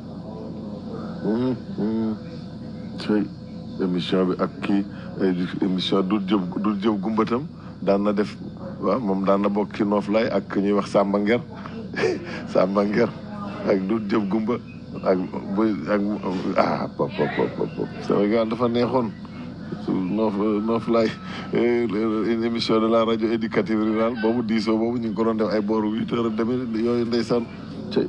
ci émission bi ak kii émission du jëb du jëb gumbatam daan na def waaw moom daan na bokk ci Nooflaay ak ñuy wax Samba Nger Samba Nger ak du jëb gumba ak bu ak ah pop pop pop pop Sénégal dafa neexoon noof Nooflaay une émission de la rajo éducative rurale boobu diisoo boobu ñu ngi ko doon def ay booru huit heures demi yooyu ndeysaan ci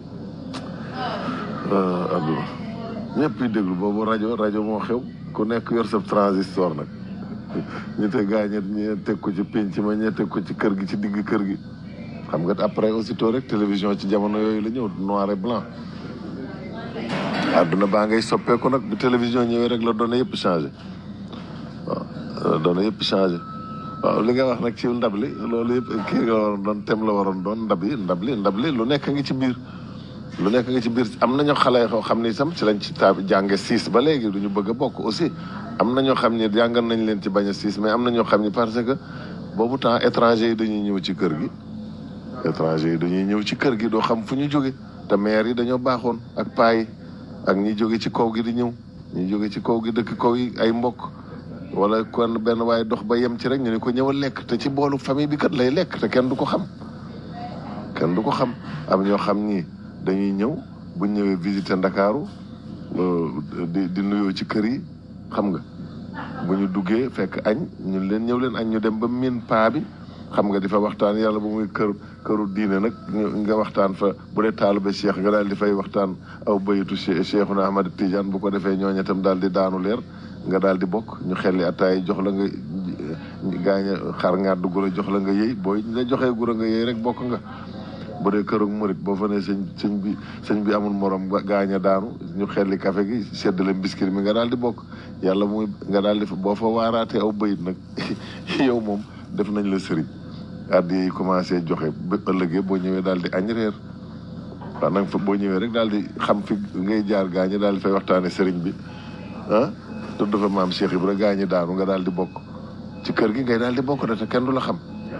adduna ñëpp yi déglu boobu rajo rajo moo xew ku nekk yor sa transistor nag ñu te gaañet ñi teg ko ci pénc ma ñe teg ko ci kër gi ci digg kër gi xam nga après aussitôt rek télévision ci jamono yooyu la ñëw noir et blanc àdduna baa ngay soppeeku nag bu télévision ñëwee rek la données yëpp changé waaw données yëpp changé waaw li nga wax nag ci ndab li loolu yëpp kii nga waroon doon tem la waroon doon ndab yi ndab li ndab li lu nekk ngi ci biir lu nekk nga ci biir am na ñoo xale yoo xam ni sam ci lañ ci taa jànge siis ba léegi du ñu bëgg a bokk aussi am na ñoo xam ni jàngal nañ leen ci bañ a siis mais am na ñoo xam ni parce que boobu temps étranger yi dañuy ñëw ci kër gi étranger yi dañuy ñëw ci kër gi doo xam fu ñu jóge te maire yi dañoo baaxoon ak paa yi ak ñi jóge ci kaw gi di ñëw ñi jóge ci kaw gi dëkk kaw yi ay mbokk wala kon benn waaye dox ba yem ci rek ñu ne ko ñëwal lekk te ci boolu famille bi kat lay lekk te kenn du ko xam kenn du ko xam am ñoo xam ni dañuy ñëw bu ñëwee visiter Ndakaaru di di nuyoo ci kër yi xam nga bu ñu duggee fekk añ ñu leen ñëw leen añ ñu dem ba miin paa bi xam nga di fa waxtaan yàlla bu muy kër këru diine nag nga waxtaan fa bu dee taalibe Cheikh nga daal di fay waxtaan aw bayitu Cheikhuna Ahmad Tidiane bu ko defee ñooñu itam daal di daanu leer nga daal di bokk ñu xelli ataay jox la nga gaañ xar ngàddu gura jox la nga yëy booy la joxee gura nga yëy rek bokk nga bu dee kër ak murit boo fa ne sëñ sëñ bi sëñ bi amul morom gaañ a daanu ñu xelli café gi seddale biscuit mi nga daal di bokk yàlla muy nga daal di boo fa waaraatee aw bayit nag yow moom def nañ la sëriñ addi yi commencé joxe ba ëllëgee boo ñëwee daal di añ reer waaw nag fa boo ñëwee rek daal di xam fi ngay jaar gaañi daal di fay waxtaane sëriñ bi ah tudd fa maam Cheikh Ibra gaañi daanu nga daal di bokk ci kër gi ngay daal di bokk da te kenn du la xam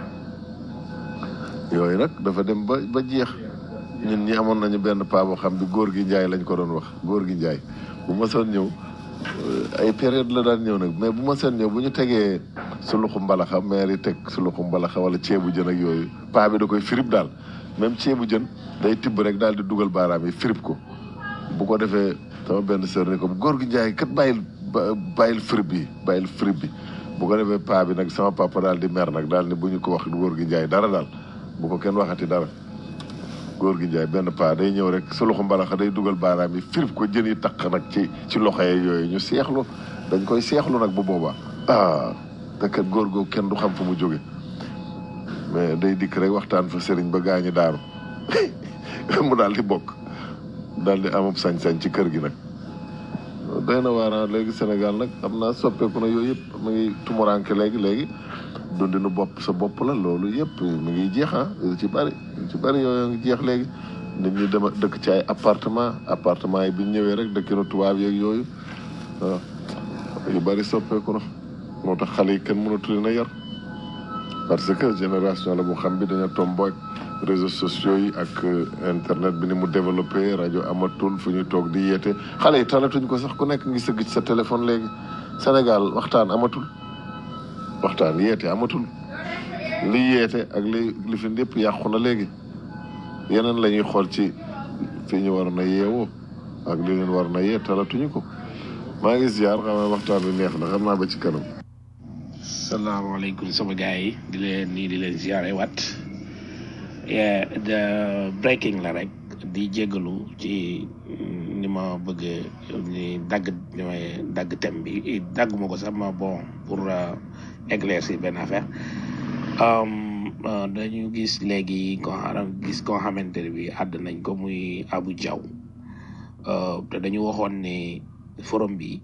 yooyu nag dafa dem ba ba jeex ñun ñi amoon nañu benn paa boo xam bi góor gi njaay lañ ko doon wax góor gi njaay bu ma soon ñëw ay période la daan ñëw nag mais bu ma seen ñëw bu ñu tegee suluxu mbalaxa maire yi teg suluxu mbalaxa wala ceebu jën ak yooyu paa bi da koy firib daal même ceebu jën day tibb rek daal di dugal baaraam yi firib ko bu ko defee sama benn sœur ne ko góor gi njaay kat bàyyil bàyyil firib bi bàyyil firib bi bu ko defee paa bi nag sama papa daal di mer nag daal ni bu ñu ko wax góor gi njaay dara daal bu ko kenn waxati dara góor gi njaay benn paa day ñëw rek sa loxo mbalaxa day dugal baaraam yi firib ko jën yi taq nag ci ci loxo yi yooyu ñu seexlu dañ koy seexlu nag bu boobaa ah te kat góor googu kenn du xam fu mu jóge mais day dikk rek waxtaan fa sëriñ ba gaañi daaru mu daal di bokk daal di amub sañ-sañ ci kër gi nag doy na waaraan léegi Sénégal nag am naa soppeeku na yooyu yëpp mu ngi tumuranke léegi léegi dundinu bopp sa bopp la loolu yëpp mi ngi jeex ah yu ci bari yu ci bari yooyu ngi jeex léegi nit ñi dema dëkk ci ay appartement appartement yi bi ñu ñëwee rek dëkkinu tubaab yeeg yooyu waaw yu bari soppeeku na moo tax xale yi kenn mënatu leen a yar parce que génération la bu xam bi dañoo tomboog réseaux sociaux yi ak internet bi ni mu développé rajo amatul fu ñuy toog di yeete xale yi talatuñ ko sax ku nekk ngi sëgg ci sa téléphone léegi Sénégal waxtaan amatul waxtaan yeete amatul li yeete ak li li fi lépp yàqu na léegi yeneen la ñuy xool ci fi ñu war na yeewoo ak li leen war na yee talatuñu ko maa ngi ziar xam naa waxtaan bi neex na xam naa ba ci kanam. salaamaaleykum sama gars yi di leen nii di leen ziare wat de breaking la rek di jégalu ci ni ma bëgg ni dagg ni may dagg thème bi dagg ma ko sax ma bon pour éclaircir benn affaire dañu gis léegi ko gis koo xamante ne bi àdd nañ ko muy Abu Jaw te dañu waxoon ne forum bi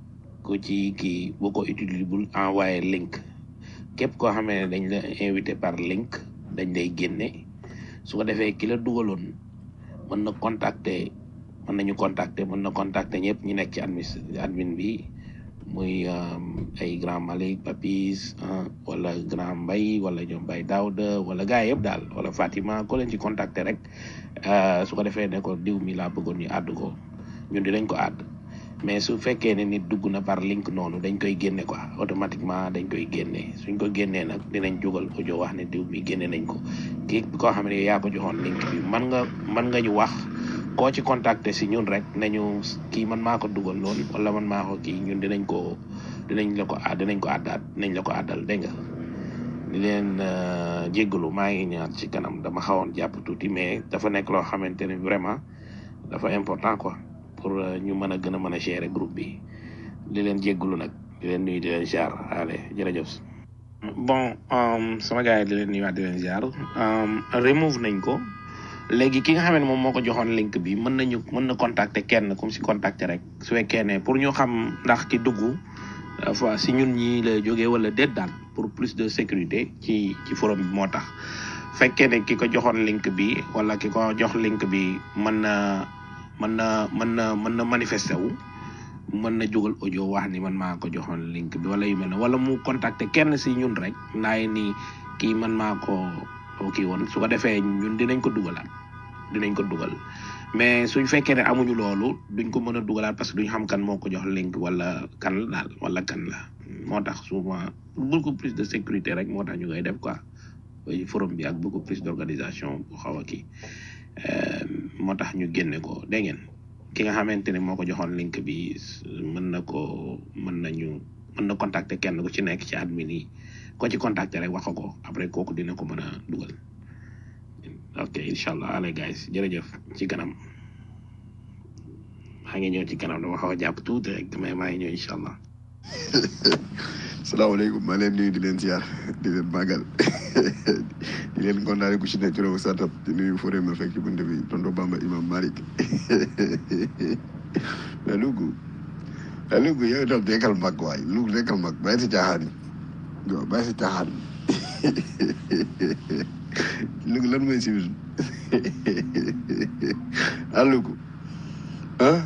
ku ci kii boo ko utiliser bul envoyé link képp koo xamee ne dañ la invité par link dañ lay génne su ko defee ki la dugaloon mën na contacter mën nañu contacter mën na contacter ñëpp ñu nekk ci admin admin bi muy ay grand Malick Papis wala grand Mbay wala ñoom Bay Daouda wala gars yëpp daal wala Fatima ko leen ci contacter rek su ko defee ne ko diw mi laa bëggoon ñu àdd ko ñun dinañ ko àdd mais su fekkee ne nit dugg na par link noonu dañ koy génne quoi automatiquement dañ koy génne suñ ko génnee nag dinañ jógal audio wax ne diw mi génne nañ ko kii koo xam ne yaa ko joxoon link bi man nga man nga ñu wax koo ci contacter si ñun rek nañu kii man maa ko dugal lool wala man maa ko kii ñun dinañ ko dinañ la ko dinañ ko àddaat dinañ la ko àddal dégg nga di leen jéggalu maa ngi ñaar ci kanam dama xawoon jàpp tuuti mais dafa nekk loo xamante ne vraiment dafa important quoi pour ñu mën a gën a mën a gérer groupe bi di leen jéggalu nag di leen nuyu di leen ziar allez jërëjëf. bon sama gars yi di leen nuyuwaat di leen ziar remove nañ ko. léegi ki nga xam ne moom moo ko joxoon link bi mën nañu mën na contacter kenn comme si contacter rek su fekkee ne pour ñu xam ndax ki dugg fois si ñun ñi la jógee wala déet daal pour plus de sécurité ci ci forum bi moo tax fekkee ne ki ko joxoon link bi wala ki ko jox link bi mën na mën na mën na mën na manifester wu mën na jógal audio wax ni man maa ko joxoon link bi wala yu mel ne wala mu contacter kenn si ñun rek ndaay ni kii man maa ko kii woon su ko defee ñun dinañ ko dugalaat dinañ ko dugal mais suñ fekkee ne amuñu loolu duñ ko mën a dugalaat parce que duñ xam kan moo ko jox link wala kan la daal wala kan la moo tax souvent beaucoup plus de sécurité rek moo tax ñu koy def quoi forum bi ak beaucoup plus d'organisation bu xaw a kii moo tax ñu génne ko dégg ngeen ki nga xamante ne moo ko joxoon link bi mën na ko mën nañu mën na contacter kenn ku ci nekk ci admin yi ko ci contacter rek wax ko après kooku dina ko mën a dugal ok incha allah allez guys jërëjëf ci kanam maa ngi ñëw ci kanam dama xaw a jàpp tuuti rek mais maa ngi ñëw incha allah. salaamaaleykum maa leen nuyu di leen ziar di leen màggal di leen kontaane ku ci nekk turam sartab di nuyu Fodé ma fekk ci bunt bi tonton Bamba Imam Malick mais Louga mais Louga yow itam nekkal mag waay Louga nekkal mag bàyyi si caaxaan yi waaw bàyyi si caaxaan Louga lan mooy civisme ah Louga ah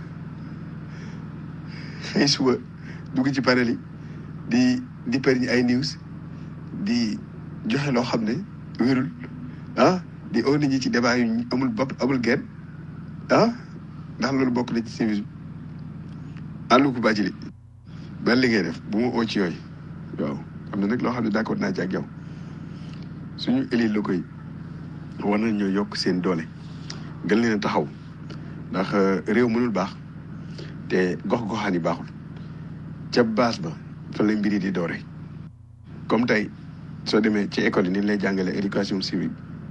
xëy suba dugg ci panel yi di di perñi ay news di joxe loo xam ne wérul ah di oo nit ñi ci débat yu amul bopp amul genn ah ndax loolu bokk na ci civisme ah Louga bàcci li ban li ngay def bu ma oo ci yooyu waaw am na nag loo xam ne d'accord naa ci ak yow suñu élite locaux yi war nañ ñoo yokk seen doole gën leen a taxaw ndax réew mënul baax te gox-goxaan yi baaxul ca base ba fa la mbir yi di doore comme tey soo demee ci école yi ni lay jàngale éducation civique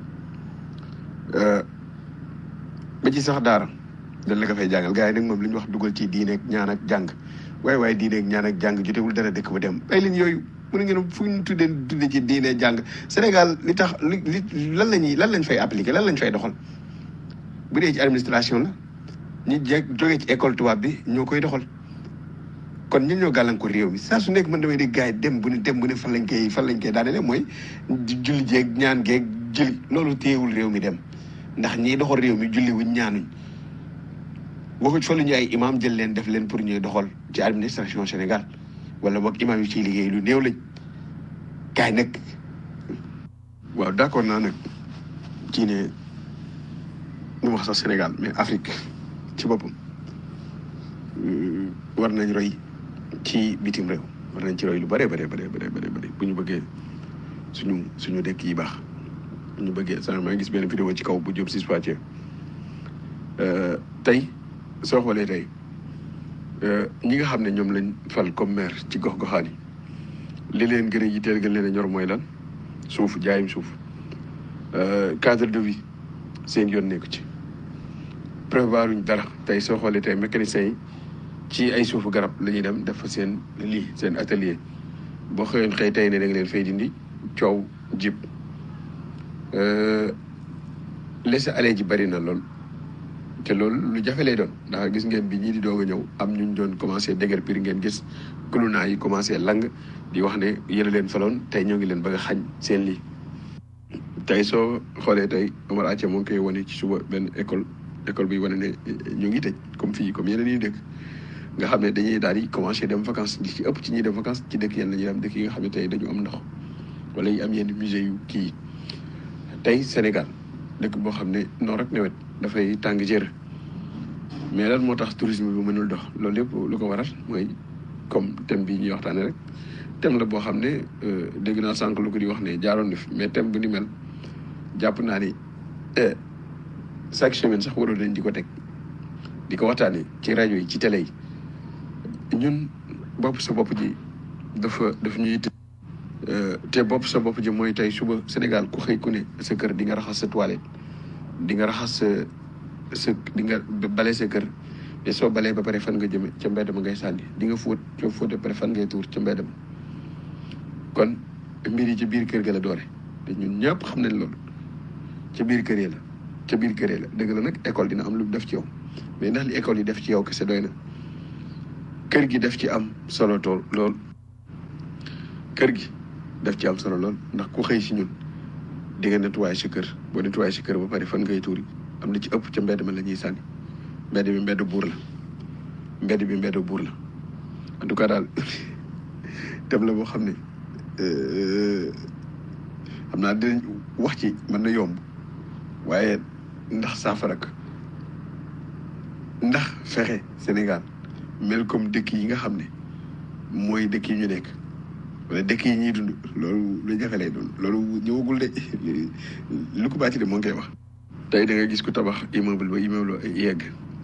ba ci sax daara dañ la ko fay jàngal gars yi nag moom li ñu wax dugal ci diine ak ñaan ak jàng waaye waaye diine ak ñaan ak jàng jotewul dara dëkk ba dem ay leen yooyu mu ne ngeen fu ñu tuddee tuddee ci diine jàng Sénégal li tax li li lan la ñuy lan lañ fay appliquer lan lañ fay doxal bu dee ci administration la ñi je jógee ci école tubaab bi ñoo koy doxal kon ñun ñoo gàllankoor réew mi saa su nekk man damay di gars yi dem bu ne dem bu ne fan lañ koy fan lañ koy daanele mooy julli jeeg ñaan geeg julli loolu téyewul réew mi dem ndax ñiy doxal réew mi julli wuñ ñaanuñ waxuñ fa lu ñu ay imam jël leen def leen pour ñuy doxal ci administration Sénégal wala boog imam yi ciy liggéey lu néew lañ kaay nag waaw d'accord naa nag ci ne ñu wax sax Sénégal mais Afrique ci boppam war nañ roy ci bitim réew war nañ ci roy lu bëree bëree bëree bëree bëri bu ñu bëggee suñu suñu dëkk yi baax bu ñu bëggee sax maa ngi gis benn vidéo ci kaw bu Diop Ciss Pathé tey soo xoolee tey ñi nga xam ne ñoom lañ fal comme maire ci gox-goxaan yi li leen gën a yitteel gën leen a ñor mooy lan suuf jaayum suuf cadre de vie seen yoon nekku ci prévoir uñ dara tey soo xoolee tey mécaniciens yi ci ay suufu garab la ñuy dem def fa seen lii seen atelier boo xëyoon xëy tey ne da nga leen fay dindi coow jib laisser aller ji bari na lool te loolu lu jafe lay doon ndax gis ngeen bi ñii di doog a ñëw am ñu doon commencé déger pir ngeen gis kulunaa yi commencé lang di wax ne yéen a leen faloon tey ñoo ngi leen bëgg a xañ seen lii tey soo xoolee tey Omar Atia moo ngi koy wane ci suba benn école école bi wane ne ñu ngi tëj comme fii comme yeneen yi dëkk nga xam ne dañuy daal di commencé dem vacances li ci ëpp ci ñuy dem vacances ci dëkk yenn la ñuy dem dëkk yi nga xam ne tey dañu am ndox wala yi am yenn musée yu kii tey Sénégal dëkk boo xam ne noor ak nawet dafay tàng jër mais lan moo tax tourisme bi mënul dox loolu yëpp lu ko waral mooy comme thème bi ñuy waxtaane rek thème la boo xam ne dégg naa sànq lu ko di wax ne jaaroon na fi mais thème bu ni mel jàpp naa ni chaque semaine sax waroon nañ di ko teg di ko waxtaane ci rajo yi ci télé yi ñun bopp sa bopp ji dafa daf ñuy te bopp sa bopp ji mooy tey suba Sénégal ku xëy ku ne sa kër di nga raxas sa toilette di nga raxas sa sa di nga bale sa kër mais soo balee ba pare fan nga jëme ca mbedd ma ngay sànni di nga fóot soo fóotee pare fan ngay tuur ca mbedd ma kon mbir yi ci biir kër ga la doore te ñun ñëpp xam nañ loolu ca biir kër yi la ca biir kër yi la dëgg la nag école dina am lu mu def ci yow mais ndax li école yi def ci yow kese doy na kër gi def ci am solo tool lool kër gi def ci am solo lool ndax ku xëy si ñun di nga nettoyé sa kër boo nettoyé sa kër ba pare fan ngay tuuri am na ci ëpp ca mbedd ma la ñuy sànni mbedd bi mbedd buur la mbedd bi mbedd buur la en tout cas daal dem la boo xam ne xam naa dinañ wax ci mën na yomb waaye ndax saafara ko ndax fexe Sénégal mel comme dëkk yi nga xam ne mooy dëkk yi ñu nekk wala dëkk yi ñuy dund loolu lu jafe lay doon loolu ñëwagul de lu ko bàcci de moo ngi koy wax tey da nga gis ku tabax immeuble ba immeuble yegg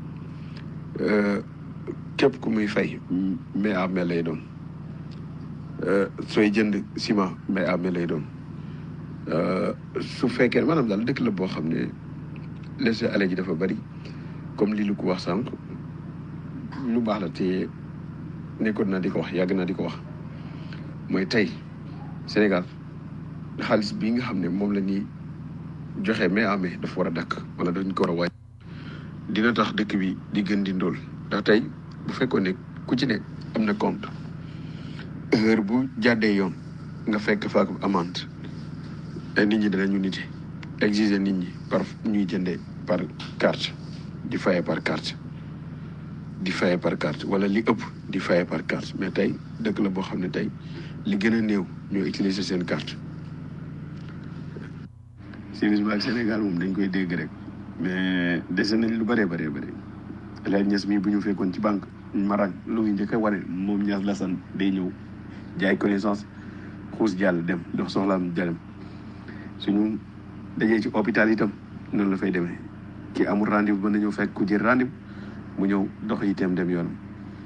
képp ku muy fay mais à mel lay doon sooy jënd ciment mais à mel lay doon su fekkee maanaam daal dëkk la boo xam ne laisser aller ji dafa bari comme li lu ko wax sànq lu baax la te nekkoon naa di ko wax yàgg naa di ko wax mooy tey Sénégal xaalis bii nga xam ne moom la ñuy joxe mais amee dafa war a dakk wala dañ ko war a wàññi dina tax dëkk bi di gën di ndóol ndax tey bu fekkoon ne ku ci ne am na compte heure bu jàddee yoon nga fekk fa ak amende nit ñi danañu nite exiger nit ñi par ñuy jëndee par carte di faye par carte di faye par carte wala li ëpp di faye par carte mais tey dëkk la boo xam ne tey li gën a néew ñoo utiliser seen carte civisme ak Sénégal moom dañ koy dégg rek mais dese nañ lu bëree bëree bëri El Niass mii bu ñu fekkoon ci banque marang lu ngi njëkk a wane moom Niass Lassane day ñëw jaay connaissance xuus jàll dem dox soxlaam jalem suñu dajee ci hôpital itam noonu la fay demee ki amul rendez-vous mën na ñëw fekk ku jël rendez-vous mu ñëw dox itam dem yoonam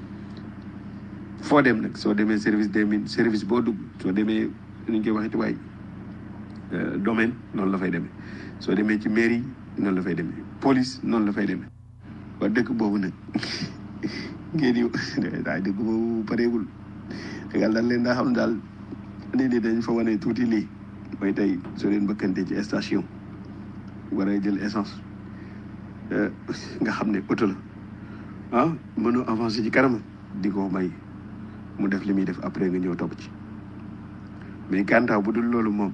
foo dem nag soo demee service des mines service boo dugg soo demee nu ñu koy waxee ci waay domaine noonu la fay demee soo demee ci mairie noonu la fay demee police noonu la fay demee waa dëkk boobu nag ngeen di daa dëkk boobu pareegul xegal daal leen daa xam daal nit ñi dañ fa wane tuuti lii mooy tey soo leen bëkkante ci station war a jël essence nga xam ne oto la ah mënoo avancer ci kanam di ko may mu def li muy def après nga ñëw topp ci mais kantaaw bu dul loolu moom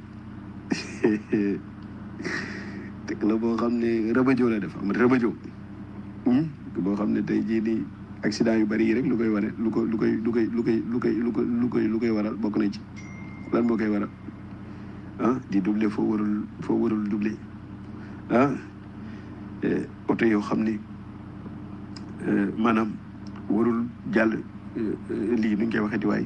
dëkk la boo xam ne rëbëjoo la def am rëbëjoo boo xam ne tey jii nii accident yu bari yi rek lu koy wane lu ko lu koy lu koy lu koy lu koy lu koy lu koy lu koy waral bokk na ci lan moo koy waral ah di doubler foo warul foo warul doubler ah oto yoo xam ne maanaam warul jàll lii nu ñu koy waxeeti waay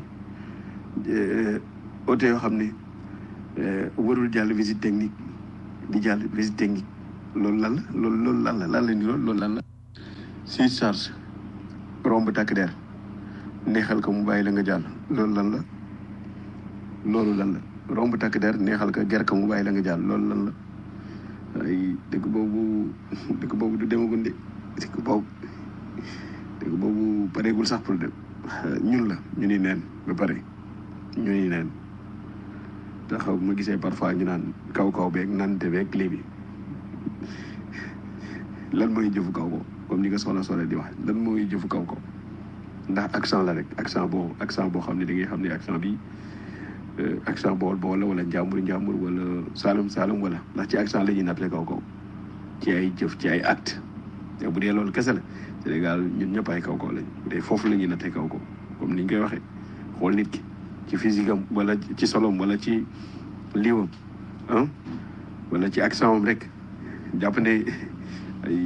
oto yoo xam ne warul jàll visite technique di jàll visite technique loolu lan la loolu loolu lan la lan la ni loolu loolu lan la si charge romb takk der neexal ko mu bàyyi la nga jàll loolu lan la loolu lan la romb takk der neexal ko ger ko mu bàyyi la nga jàll loolu lan la ay dëkk boobu dëkk boobu du demagul de dëkk boobu dëkk boobu pareegul sax pour dem ñun la ñu ni neen ba pare ñu ni neen taxaw ma gisee parfois ñu naan kaw kaw beeg nante beeg lii bi lan mooy jëfu kaw ko comme ni nga soxla soxla di wax lan mooy jëfu kaw ko ndax accent la rek accent boo accent boo xam ne da ngay xam ne accent bi euh, accent bool bool la wala njàmbur njàmbur wala saalum saalum wala ndax ci accent la ñuy nattale kaw kaw ci ay jëf ci ay acte te bu dee loolu kese la Sénégal ñun ñëpp ay kaw kaw lañ bu dee foofu la ñuy nattee kaw kaw comme ni ñu koy waxee xool nit ki ci physique am wala ci solom wala ci liiwam ah wala ci accent am rek jàpp ne ay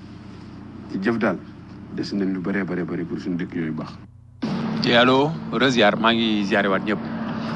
ci jëf daal des nañ lu bëree bëri bëri pour suñu dëkk yooyu baax. te allo reziar maa ngi ziare waat ñëpp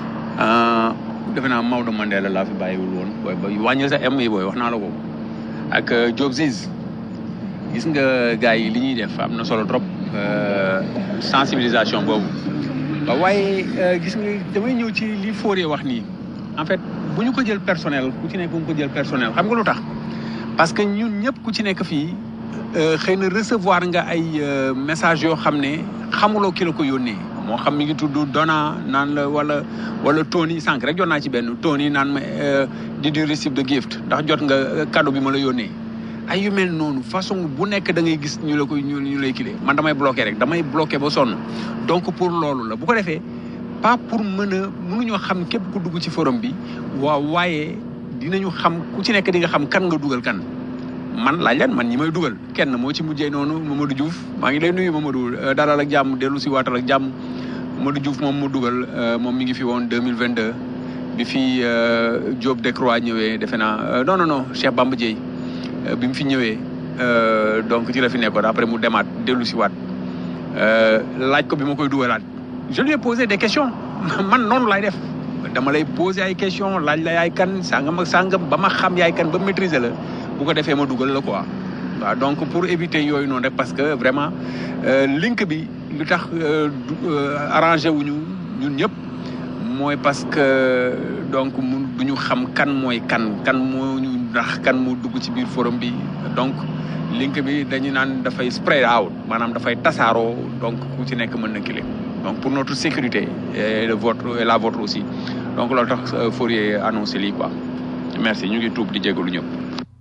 ah, defe naa Maodo Mandela laa fi bàyyiwul woon booy ba wàññil sa M yi booy wax naa la ko ak euh, Diop Ziz gis nga gars yi li ñuy def am na solo trop euh, sensibilisation boobu waaw waaye euh, gis nga damay ñëw ci li Fourier wax nii en fait bu ñu ko jël personnel ku ci nekk bu ñu ko jël personnel xam nga lu tax parce que ñun ñëpp ku ci nekk fii euh, xëy na recevoir nga ay euh, message yoo xam ne xamuloo ki la ko yónnee moo xam mi ngi tudd Donna naan la wala wala Tony sànq rek jot naa ci benn Tony naan ma euh, did you receive the gift ndax jot nga euh, cadeau bi ma la yónnee ay yu mel noonu façon bu nekk da ngay gis ñu la koy ñu ñu lay kilee man damay bloqué rek damay bloqué ba sonn donc pour loolu la bu ko defee pas pour mën a mënuñoo xam képp ku dugg ci forum bi waaw waaye dinañu xam ku ci nekk di nga xam kan nga dugal kan man laaj leen man ñi may dugal kenn moo ci mujjee noonu Mamadou Diouf maa ngi lay nuyu Mamadou euh, dalal ak jàmm dellu si waatal ak jàmm Mamadou Diouf moom mu dugal euh, moom mi ngi fi woon 2022 bi fi euh, Diop Decroix ñëwee defe naa euh, non non non Cheikh Bamba Dièye euh, bi mu fi ñëwee euh, donc ci la fi nekkoon après mu demaat dellu si waat euh, laaj ko bi ma koy dugalaat je lui ai posé des questions man noonu laay def dama lay poser ay questions laaj la yaay kan sangam ak sangam ba ma xam yaay kan ba maîtriser la bu ko defee ma dugal la quoi waaw donc pour éviter yooyu noonu rek parce que vraiment euh, link bi lu tax euh, du- euh, arrangé wuñu ñun ñëpp mooy parce que donc mu du ñu xam kan mooy kan kan moo ñu ndax kan moo dugg ci biir forum bi donc link bi dañu naan dafay spread out maanaam dafay tasaaroo donc ku ci nekk mën na kile donc pour notre sécurité et le vôtre et la vôtre aussi donc loolu tax euh, Fourier annoncé lii quoi merci ñu ngi tuub di jégalu ñëpp.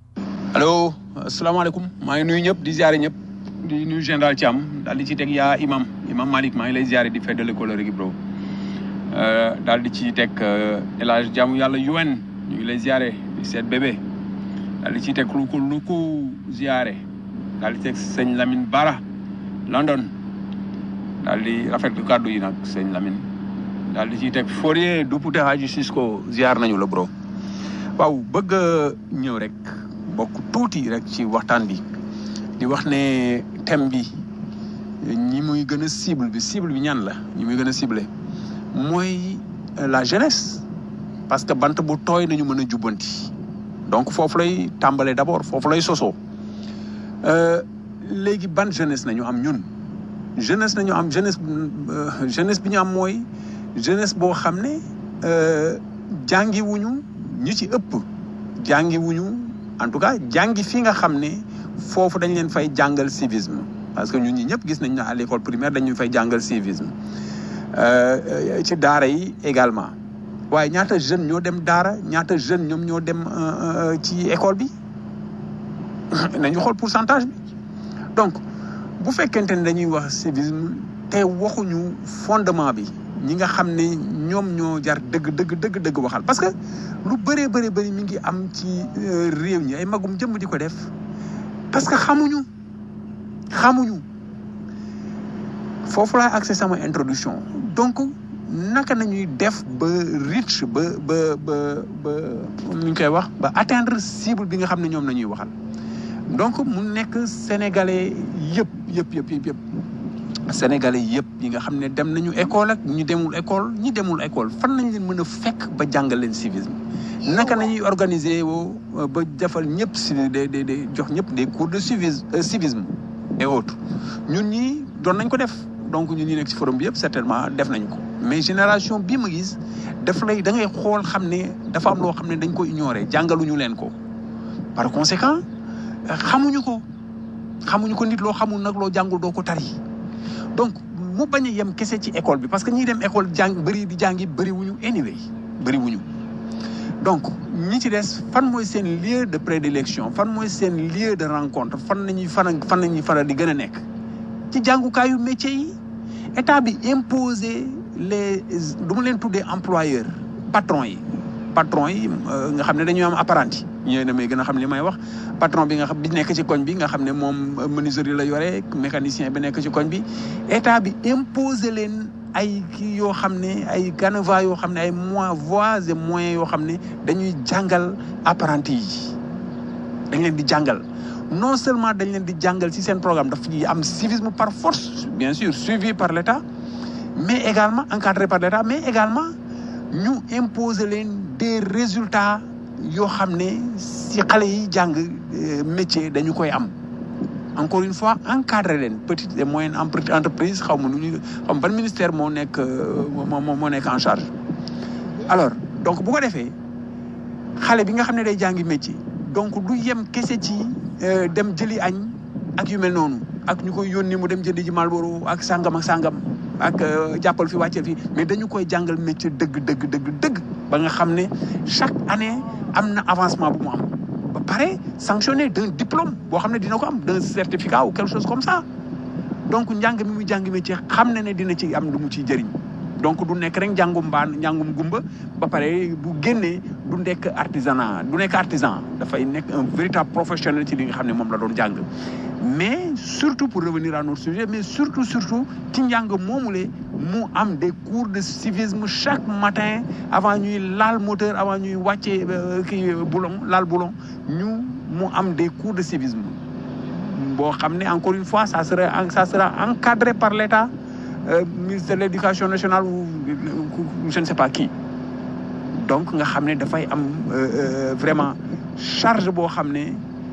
allo asalaamaaleykum maa ngi nuyu ñëpp di ziare ñëpp di nuyu général Thiam daal di ci teg yaa imam imam Malick maa ngi lay ziare di feddale kóllëre gi bro Euh, daal di ci teg euh, El Hadj jaamu yàlla UN ñu ngi lay ziare di seet bébé daal di ci teg lu ko lu ko ziare daal di teg sëñ Lamine Bara London daal di rafetlu kàddu yi nag sëñ Lamine daal di ciy teg Fourier Dupouté Hadji Cisco ziar nañu la bro waaw bëgg a ñëw rek bokk tuuti rek ci waxtaan bi di wax ne thème bi ñi muy gën a cible bi cible bi ñan la ñi muy gën a ciblé mooy euh, la jeunesse parce que bant bu tooy nañu mën a jubbanti donc foofu lay tàmbalee d'abord foofu lay sosoo Euh, léegi ban jeunesse nañu am ñun jeunesse nañu am jeunesse euh, jeunesse bi ñu am mooy jeunesse boo xam ne euh, jàngiwuñu ñi ci ëpp jàngiwuñu en tout cas jàngi fi nga xam ne foofu dañ leen fay jàngal civisme parce que ñun ñi ñëpp gis nañ ne à l'école primaire dañu fay jàngal civisme Euh, ci daara yi également waaye ñaata jeune ñoo dem daara ñaata jeune ñoom ñoo dem euh, euh, ci école bi nañu xool pourcentage bi donc bu fekkente ne dañuy wax civisme te waxuñu fondement bi ñi nga xam ne ñoom ñoo jar dëgg dëgg dëgg dëgg waxal parce que lu bëree bëri bëri mi ngi am ci euh, réew ñi ay magum jëmm di ko def parce que xamuñu xamuñu foofu laay accès sama introduction donc naka nañuy def ba reach ba ba ba ba nu ñu koy wax ba atteindre cible bi nga xam ne ñoom la ñuy waxal donc mu nekk sénégalais yëpp yëpp yëpp yëpp yëpp sénégalais yëpp yi nga xam ne dem nañu école ak ñu demul école ñi demul école fan nañ leen mën a fekk ba jàngal leen civisme naka nañuy organiser woo euh, ba defal ñëpp si de de de jox ñëpp des cours de civisme euh, civisme et autres ñun ñi doon nañ ko def donc ñun ñi nekk ci forum bi yëpp certainement def nañ ko mais génération bii ma gis daf lay da ngay xool xam ne dafa am loo xam ne dañ ko ignorer jàngaluñu leen ko par conséquent euh, xamuñu ko xamuñu ko nit loo xamul nag loo jàngul doo ko tari donc mu bañ a yem kese ci école bi parce que ñiy dem école jàng bëri di jàngi bëri wuñu anyway bëri wuñu donc ñi ci des fan mooy seen lieu de prédilection fan mooy seen lieu de rencontre fan nañuy fan fan nañuy faral di gën a nekk ci jàngukaayu métier yi état bi imposer les du ma leen tuddee employeur patron yi patron yi euh, nga xam ne dañuy am apprenti ñooy damay gën a xam li may wax patron bi nga xam bi nekk ci koñ bi nga xam ne moom euh, menuiserie la yore mécanicien bi nekk ci koñ bi état bi imposer leen ay kii yoo xam ne ay canevas yoo xam ne ay moyens voies et moyens yoo xam ne dañuy jàngal apprenti yi dañ leen di jàngal non seulement dañ leen di jàngal ci seen programme daf ñuy am civisme par force bien sûr suivi par l'État mais également encadré par l'État mais également ñu imposer leen des résultats yoo xam ne ci xale yi jàng euh, métier dañu koy am encore une fois encadré leen petite et moyenne empre- entreprise xaw ma nu ñu xaw ma ban ministère moo nekk euh, moo moo moo nekk en charge alors donc bu ko defee xale bi nga xam ne day jàngi métier donc du yem kese ci euh, dem jëli añ ak yu mel noonu ak ñu koy yónni mu dem jëndi ji Marlboro ak sangam ak sangam ak euh, jàppal fi wàcceel fi mais dañu koy jàngal métier dëgg dëgg dëgg dëgg ba nga xam ne chaque année am na avancement bu mu am ba pare sanctionné d'un diplôme boo xam ne dina ko am d'un certificat ou quelque chose comme ça donc njàng mi muy jàng métier xam na ne dina ci am lu mu ciy jëriñ donc du nekk rek njàngum mbaan njàngum gumba ba pare bu génnee du nekk artisanat du nekk artisan dafay nekk un véritable professionnel ci li nga xam ne moom la doon jàng mais surtout pour revenir à notre sujet mais surtout surtout ci njàng moomule mu am des cours de civisme chaque matin avant ñuy laal moteur avant ñuy wàccee euh, kii boulon laal boulon ñu mu am des cours de civisme boo xam ne encore une fois ça sera ça sera encadré par l'État euh, ministre de l'éducation nationale ou ou je ne sais pas qui donc nga xam ne dafay am euh, euh, vraiment charge boo xam ne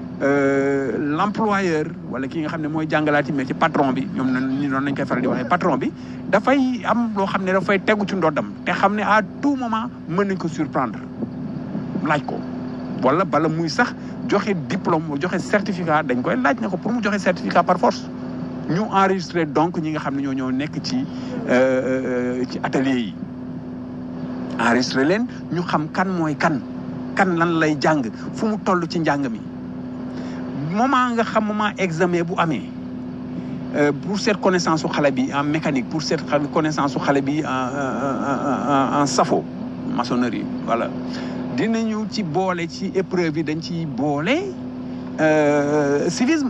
euh, l'employeur wala ki nga xam ne mooy jàngalaati mais ci patron bi ñoom na ñu noonu lañ koy faral di waxee patron bi dafay am loo xam ne dafay tegu ci ndoddam te xam ne à tout moment mën nañ ko surprendre laaj ko wala bala muy sax joxe diplôme joxe certificat dañ koy laaj ne ko pour mu joxe certificat par force ñu enregistré donc ñi nga xam ne ñoo ñoo nekk ci euh, ci atelier yi enregistré leen ñu xam kan mooy kan kan lan lay jàng fu mu toll ci njàng mi moment nga xam moment examen bu amee euh, pour cette connaissance su xale bi en mécanique pour cette xa- connaissance su xale bi en en en en safo maçonnerie voilà dinañu ci boole ci épreuve yi dañ ci boole euh, civisme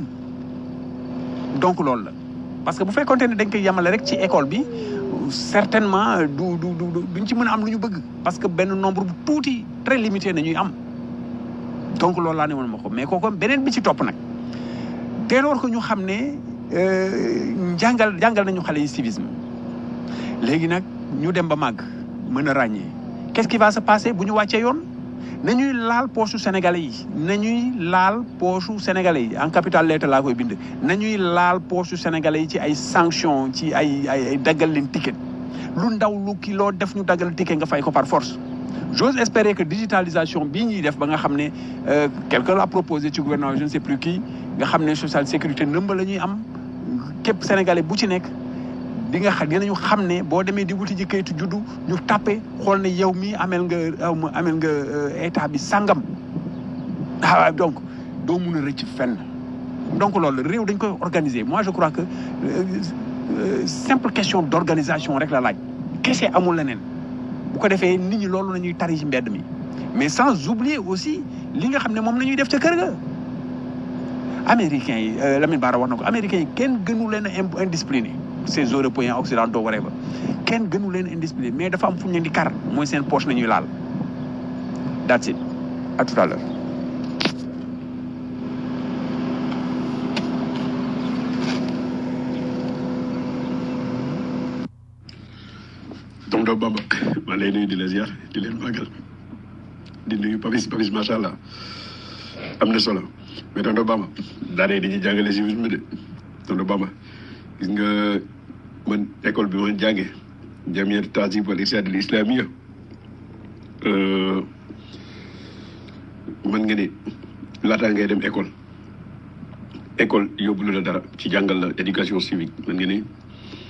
donc loolu la parce que bu fekkoonte ne dañ koy yemale rek ci école bi certainement du du du duñ ci mën a am lu ñu bëgg parce que benn nombre bu tuuti très limité na ñuy am donc loolu laa ne woon ma ko mais kooku beneen bi ci topp nag dès lors que ñu xam ne euh, jàngal jàngal nañu xale yi civisme léegi nag ñu dem ba màgg mën a ràññee qu'est-ce qui va se passer bu ñu wàccee yoon nañuy laal poche sénégalais yi nañuy laal poche sénégalais yi en capital lettre laa koy bind nañuy laal poche sénégalais yi ci ay sanctions ci ay ay ay daggal leen ticket lu ndaw lu ki loo def ñu daggal ticket nga fay ko par force j'ose espérer que digitalisation bii ñuy def ba nga xam ne euh, quelqu'un l'a proposé ci gouvernement je ne sais plus qui nga xam ne social sécurité nëmba la ñuy am képp sénégalais bu ci nekk di nga xam dinañu xam ne boo demee di wuti ji kayitu juddu ñu tàppe xool ne yow mii amel nga aw ma amel nga euh, état bi sangam ah donc doo mun a rëcc fenn donc loolu réew dañ koy organiser moi je crois que euh, euh, simple question d'organisation rek la laaj kese amul leneen bu ko defee nit ñi loolu la ñuy tari ci mbedd mi mais sans oublier aussi li nga xam ne moom la ñuy def ca kër ga américains yi euh, Lamine Bara wax na ko américains yi kenn gënu leen a im- indiscipliné ces européens occidentaux whatever kenn gënu leen indiscipliné mais dafa am fu ñu leen di kar mooy seen poche la ñuy laal that's it à tout à l'heure tonton Bamba maa lay nuyu di la ziar di leen màggal di nuyu Papis Papis macha allah am na solo mais tonton Bamba daanaka dañuy jàngale civisme de tonton Bamba gis nga man école bi ma jàngee jamiyat tasib wal irshad al islamia mën nga ni laataa ngay dem école école yóbbu la dara ci jàngal la éducation civique mën nga ni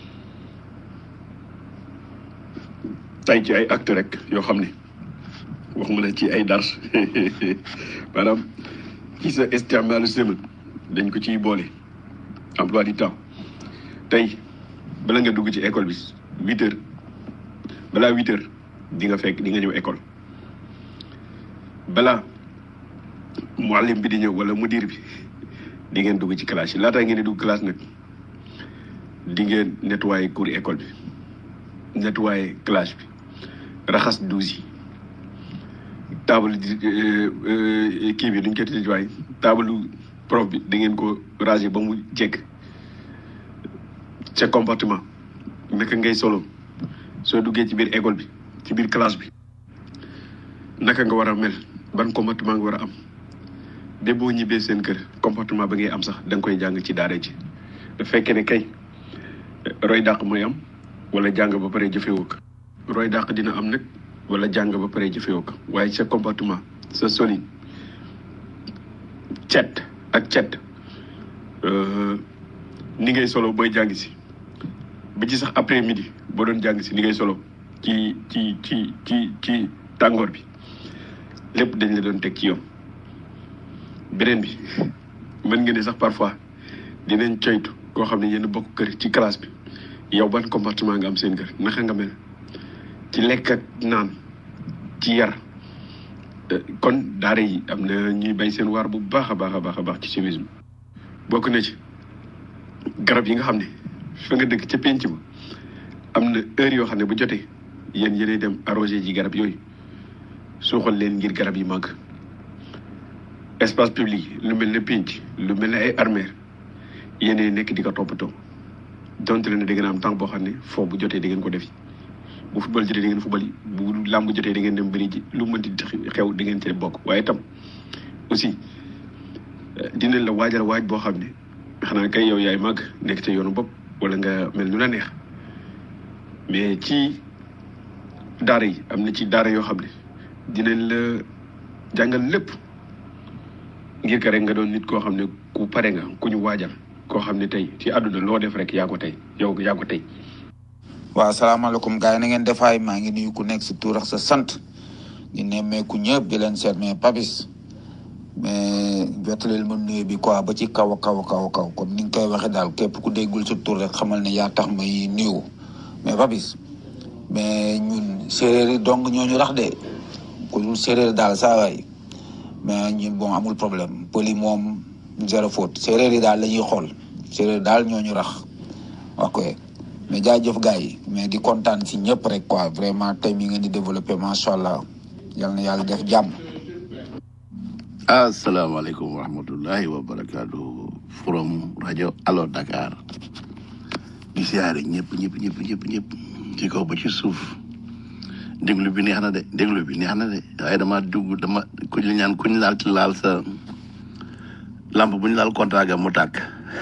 tay ci ay acte rek yoo xam ne waxuma la ci ay dars maanaam ci sa isticmaalu semaine dañ ko ciy boole emploi du temps tey bala nga dugg ci école bi huit heures balaa huit heures di nga fekk di nga ñëw école balaa muallim bi di ñëw wala mudir bi di ngeen dugg ci classe yi laataa ngeen di dugg classe nag di ngeen nettoyer cour école bi nettoyer classe bi raxas douze yi table di kii bi duñ ko tëj waay table prof bi da ngeen ko ranger ba mu jekk sa comportement naka ngay solo soo duggee ci biir école bi ci biir classe bi naka nga war a mel ban comportement nga war a am de boo ñibbee seen kër comportement ba ngay am sax da nga koy jàng ci daara ji da fekkee ne kay roy dàq mooy am wala jàng ba pare jëfewoo ko roy dàq dina am nag wala jàng ba pare jëfewoo ko waaye sa comportement sa solin cet ak cet ni ngay solo booy jàng si ba ci sax après midi boo doon jàng si ni ngay solo ci ci ci ci ci tàngoor bi lépp dañ la doon teg ci yoon beneen bi mën nga ne sax parfois dinañ coytu koo xam ne yéen bokk kër ci classe bi yow ban comportement nga am seen kër naka nga mel ci lekk ak naan ci yar kon daara yi am na ñuy bay seen waar bu baax a baax a baax a baax ci civisme bokk na ci garab yi nga xam ne fa nga dëkk ca penc ma am na heure yoo xam ne bu jotee yéen yéenay dem arrosé ji garab yooyu suuxal leen ngir garab yi màgg espace public lu mel ne penc lu mel ne ay armeer yéenay nekk di ko toppatoo donte leen ne da ngeen am temps boo xam ne foo bu jotee da ngeen ko defi bu football jotee da ngeen football yi bu làmb jotee da ngeen dem bëri ji lu mënti xew da ngeen ci bokk waaye tam aussi dinañ la waajal waaj boo xam ne xanaa kay yow yaay màgg nekk ca yoonu bopp wala nga mel nu la neex mais ci daara yi am na ci daara yoo xam ne dinañ la jàngal lépp ngir ka rek nga doon nit koo xam ne ku pare nga ku ñu waajal koo xam ne tey ci àdduna loo def rek yaa ko tey yow yaa ko tey waaw salaamaaleykum gars yi na ngeen defaay maa ngi nuyu ku nekk sa tur ak sa sant di nemmeeku ñëpp di leen seet mais papis mais jottaleel ma nuyu bi quoi ba ci kaw a kaw a kaw a kaw comme ni nga koy waxee daal képp ku déggul sa tur rek xamal ne yaa tax may nuyu mais papis mais ñun séeréer yi dong ñooñu rax de ku dul séeréer daal saa waay mais ñun bon amul problème pëli moom zéro faute séeréer yi daal la ñuy xool séeréer daal ñooñu rax ok mais jaajëf gars yi mais di kontaan si ñëpp rek quoi vraiment tey mi ngeen di développé macha allah yal na yàlla def jàmm. asalaamaaleykum wa rahmatullahi wa barakaatu from rajo Allo Dakar di siyaare ñëpp ñëpp ñëpp ñëpp ñëpp ci kaw ba ci suuf déglu bi neex na de déglu bi neex na de waaye dama dugg dama kuñ la ñaan kuñ laal ci laal sa lamp bu ñu laal contrat ga mu tàkk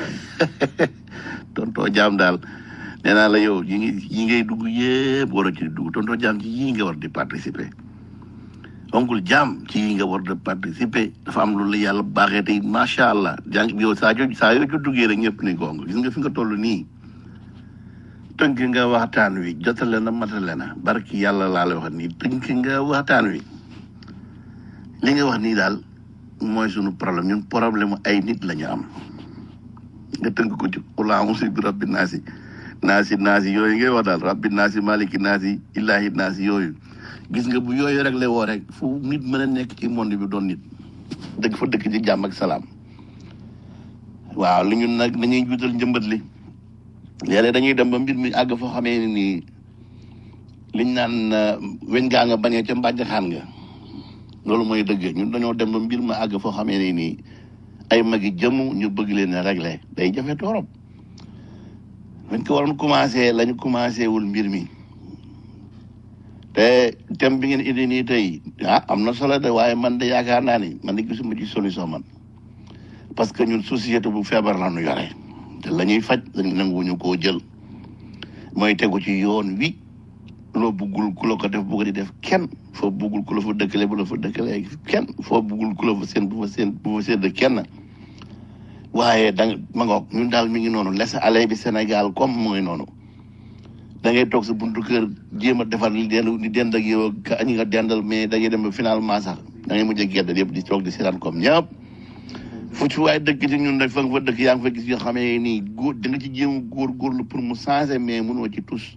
tontoo jaam daal nee naa la yow yi ngi yi ngay dugg yëpp war a ci dugg tontoo jaam ci yii nga war di participer onkul jaam ci yii nga war di participer dafa am lu la yàlla baaxee tey macha allah jàng yow saa yoo saa yoo ci duggee rek ñëpp ni gong gis nga fi nga toll nii tënk nga waxtaan wi jotale na matale na barki yàlla laa la wax nii tënk nga waxtaan wi li nga wax nii daal mooy sunu problème ñun problème ay nit la ñu am nga tënk ko ci ulaamusi bi rabbi naasi naasi naasi yooyu ngay wax daal rabbi naasi maliki naasi illaahi naasi yooyu gis nga bu yooyu rek la woo rek fu nit mën a nekk ci monde bi doon nit dëgg fa dëkk ci jàmm ak salaam waaw li ñun nag dañuy juutal njëmbat li léeg-léeg dañuy dem ba mbir mi àgg foo xamee ne nii liñ naan weñ gaa nga bañee ca mbàjj xaan nga loolu mooy dëgg ñun dañoo dem ba mbir ma àgg foo xamee ne nii ay magi jëmm ñu bëgg leen a régler day jafe torop dañ ko waroon commencé lañu commencé wul mbir mi te thème bi ngeen indi nii tey ah am na solo de waaye man de yaakaar naa ni man de gisuma ci solution man parce que ñun société bu feebar la ñu yore te la ñuy faj dañu nanguwuñu koo jël mooy tegu ci yoon wi loo buggul ku la ko def bugg di def kenn foo buggul ku la fa dëkkale bu la fa dëkkale kenn foo buggul ku la fa seen bu fa seen bu fa sedd kenn waaye da nga ma ngoog ñun daal mi ngi noonu laisser aller bi Sénégal comme mooy noonu da ngay toog sa buntu kër jéem a defar li dend li dend ak yow ka ñi nga dendal mais da ngay dem ba finalement sax da ngay mujj a gedd yëpp di toog di seetaan comme ñëpp fu ci waaye dëkk ci ñun rek fa nga fa dëkk yaa ngi fa gis yoo xamee nii góor da nga ci jéem a góorgóorlu pour mu changer mais mënoo ci tous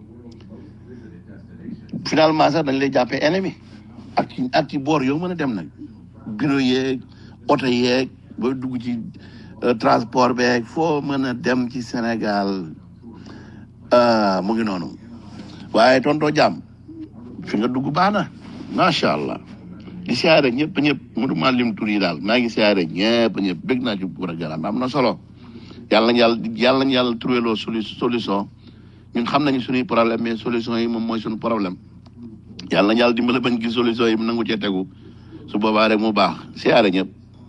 finalement sax dañ lay jàppee ennemi ak ci ak ci boor yow mën a dem nag bureau yeeg oto yeeg booy dugg ci euh, transport beeg foo mën a dem ci Sénégal ah, mu ngi noonu waaye tontoo jàmm fi nga dugg baax na macha allah di siyaare ñëpp ñëpp mënuma lim tur yi daal maa ngi siyaare ñëpp ñëpp bëgg naa ci programme am na solo yàlla nañ yàlla yàlla nañ yàlla trouvé loo solu solution ñun xam nañu suñuy problème mais solution yi moom mooy suñu problème yàlla nañ yàlla dimbale bañ gis solution yi mu nangu cee tegu su boobaa rek mu baax siyaare ñëpp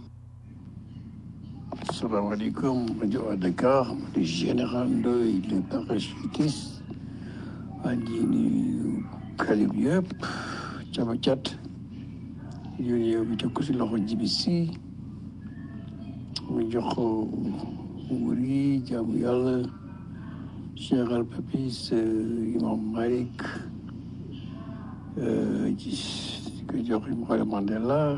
salaamaaleykum rajo à Dakar le général Ndoye le parachutiste waa ji nuyu kalib yëpp caba cat yooyu yow bi teg ko si loxo jibi si mu jox ko wuri jaamu yàlla Cheikh Al Papis imam Malik di ko jox Mawla Mandela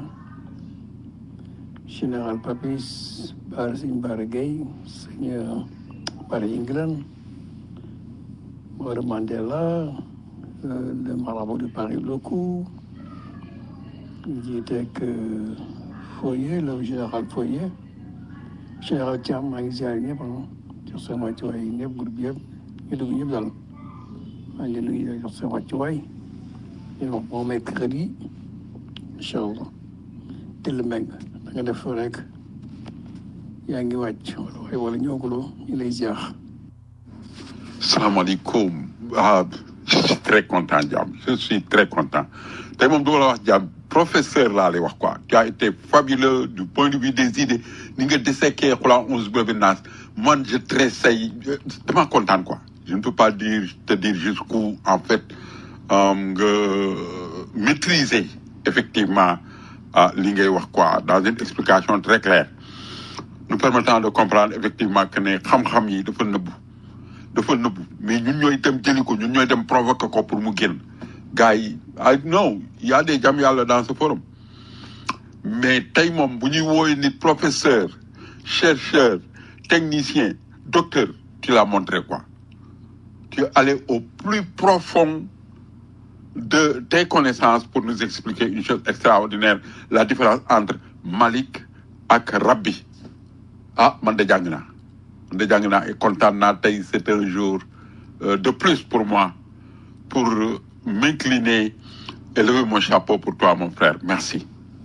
général Papis Baara Sëñ Baara Gueye sëñ Baara England Mawla Mandela le marabout de Paris Locou jiite ak Foyer le général Foyer général Thiam maa ngi ziare ñëpp ah jox seen wàccuwaay ñëpp groupe yëpp ñu dugg ñëpp daal maa ngi nuyu jox seen wàccuwaay ñu wax bon mercredi incha allah tëll meng da nga def rek yaa ngi wàcc wala waaye wala ñooguloo ñu lay ziar. salaamaaleykum ah je suis très content Diam je suis très content tey moom du ma la wax Diam professeur laa lay wax quoi tu as été fabuleux du point de vue des idées ni nga disséqué xula onze bébé naas man je tressaille dama kontaan quoi je ne peux pas dire te dire jusqu'où en fait euh, nga maîtriser effectivement ah li ngay wax quoi dans une explication très claire nous permettant de comprendre effectivement que ne xam-xam yi dafa nëbbu dafa nëbbu mais ñun ñooy dem jëli ko ñun ñooy dem provoquer ko pour mu génn gars yi ah non y a des jam yàlla dans ce forum mais tey moom bu ñuy wooye nit professeur chercheur technicien docteur tu l'as montré quoi tu es allé au plus profond de tes connaissances pour nous expliquer une chose extraordinaire la différence entre Malik ak Rabbi ah man de jàng naa man de jàng naa et kontaan naa tey c'est un jour euh, de plus pour moi pour euh, m'incliner et lever mon chapeau pour toi mon frère merci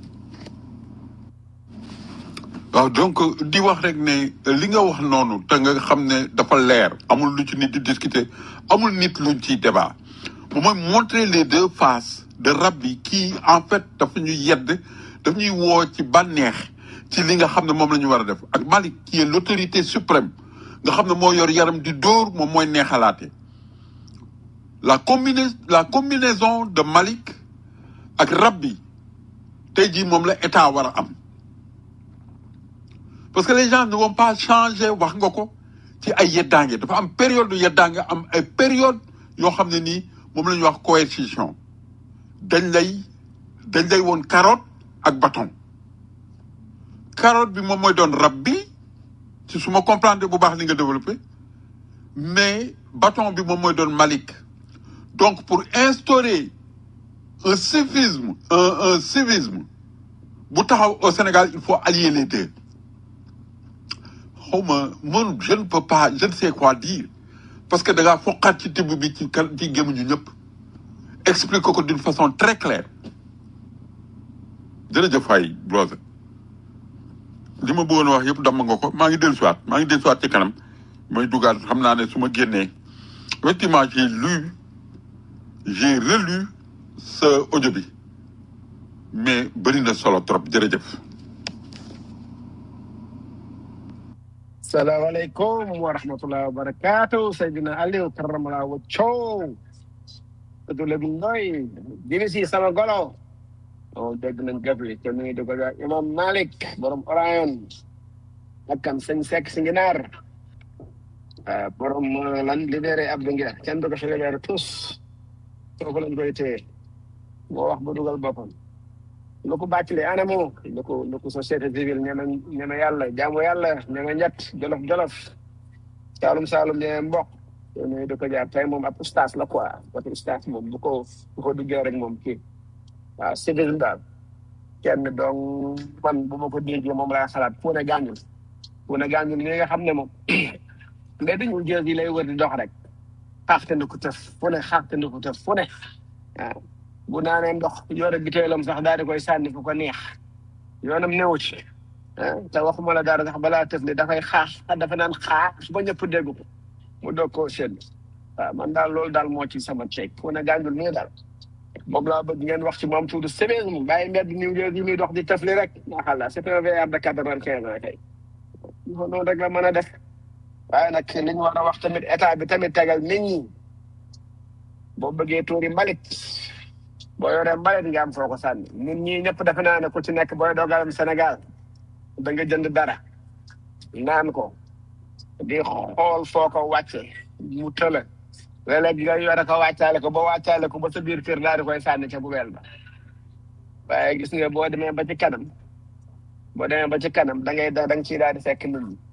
waaw donc di wax rek ne li nga wax noonu te nga xam ne dafa leer amul lu ci nit di discuter amul nit luñ ciy débat moom mooy montrer les deux faces de Rabbi qui en fait dafa ñuy yedd daf ñuy woo ci bànneex ci li nga xam ne moom la ñu war a def ak Malik qui est l'autorité suprême nga xam ne moo yor yaram di dóor moom mooy neexalaate la combina la combinaison de Malik ak Rabbi tey jii moom la état war a am parce que les gens ne vont pas changer wax nga ko ci ay yeddaange dafa am période de yeddaange am ay période yoo xam ne nii moom la ñuy wax coercition dañ lay dañ lay woon carotte ak bâton carotte bi moom mooy doon rab bi ci su ma comprendre bu baax li nga développé mais bâton bi moom mooy doon Malik donc pour instaurer un civisme un un civisme bu taxaw au Sénégal il faut allier les deux xawma man je ne peux pas je ne sais quoi dire parce que da ngaa foqaat ci tibb bi ci kan ci gémmiñu ñëpp explique ko d'une façon très claire jërëjëf waay Brose li ma bëggoon wax yëpp damm nga ko maa ngi dellusiwaat maa ngi dellusiwaat ci kanam may dugaat xam naa ne su ma génnee effectivement j'ai lu j'ai relu sa audio bi mais bëri na solo trop jërëjëf salaamaaleykum wa rahmatullahi wa barakaatu Seydina Aliou karamala wa coow tudd Lebu Ndoy jibi si sama golo o dégg nañ gëf yi te nuyu di ko jox imam Malik borom Orion ak kam sëñ Seck si nginaar ah, borom euh, lan libéré Abdou Nguer kenn du ko fi libéré tous foofu lañ koy téye moo wax ba dugal boppam lu ko bàccale anamu lu ko lu ko société civile ñeme ñeme yàlla jaamu yàlla ñeme ñett jolof jolof saalum saalum ñeme mbokk yooyu du ko jaar tey moom ab ustaas la quoi wati ustaas moom bu ko bu ko duggee rek moom kii waaw civisme daal kenn donc man bu ma ko déggee moom laa xalaat fu ne gàññul fu ne gàññul ñi nga xam ne moom mais dañu jël yi lay wër di dox rek xaaxte na ko tëf fu ne xaaxte na ko tëf fu ne waaw bu naanee ndox yore biteelam sax daal di koy sànni fu ko neex yoonam newu ci ah te waxuma la dara sax balaa tëf ne dafay xaax dafa naan xaax ba ñëpp dégg ko mu doog koo seen waaw man daal loolu daal moo ci sama ceeb fu ne gàññul nii daal moom laa bëgg ngeen wax ci moom tuuti semaine mu bàyyi mbedd New York yi muy dox di tëfli rek maa xam c'est un VR de quatre-vingt-quinze ans kay noonu rek la mën a def waaye nag li ñu war a wax tamit état bi tamit tegal nit ñi boo bëggee tuuri mbalit boo yoree mbalit nga am foo ko sànni nit ñi ñëpp defe naa ne ku ci nekk booy dogalam Sénégal da nga jënd dara naan ko di xool foo ko wàcce mu tëla léeg-léeg nga yore ko wàccaale ko ba wàccaale ko ba sa biir kër daal di koy sànni ca bubeel ba waaye gis nga boo demee ba ci kanam boo demee ba ci kanam da ngay da nga ciy daal di fekk nit ñi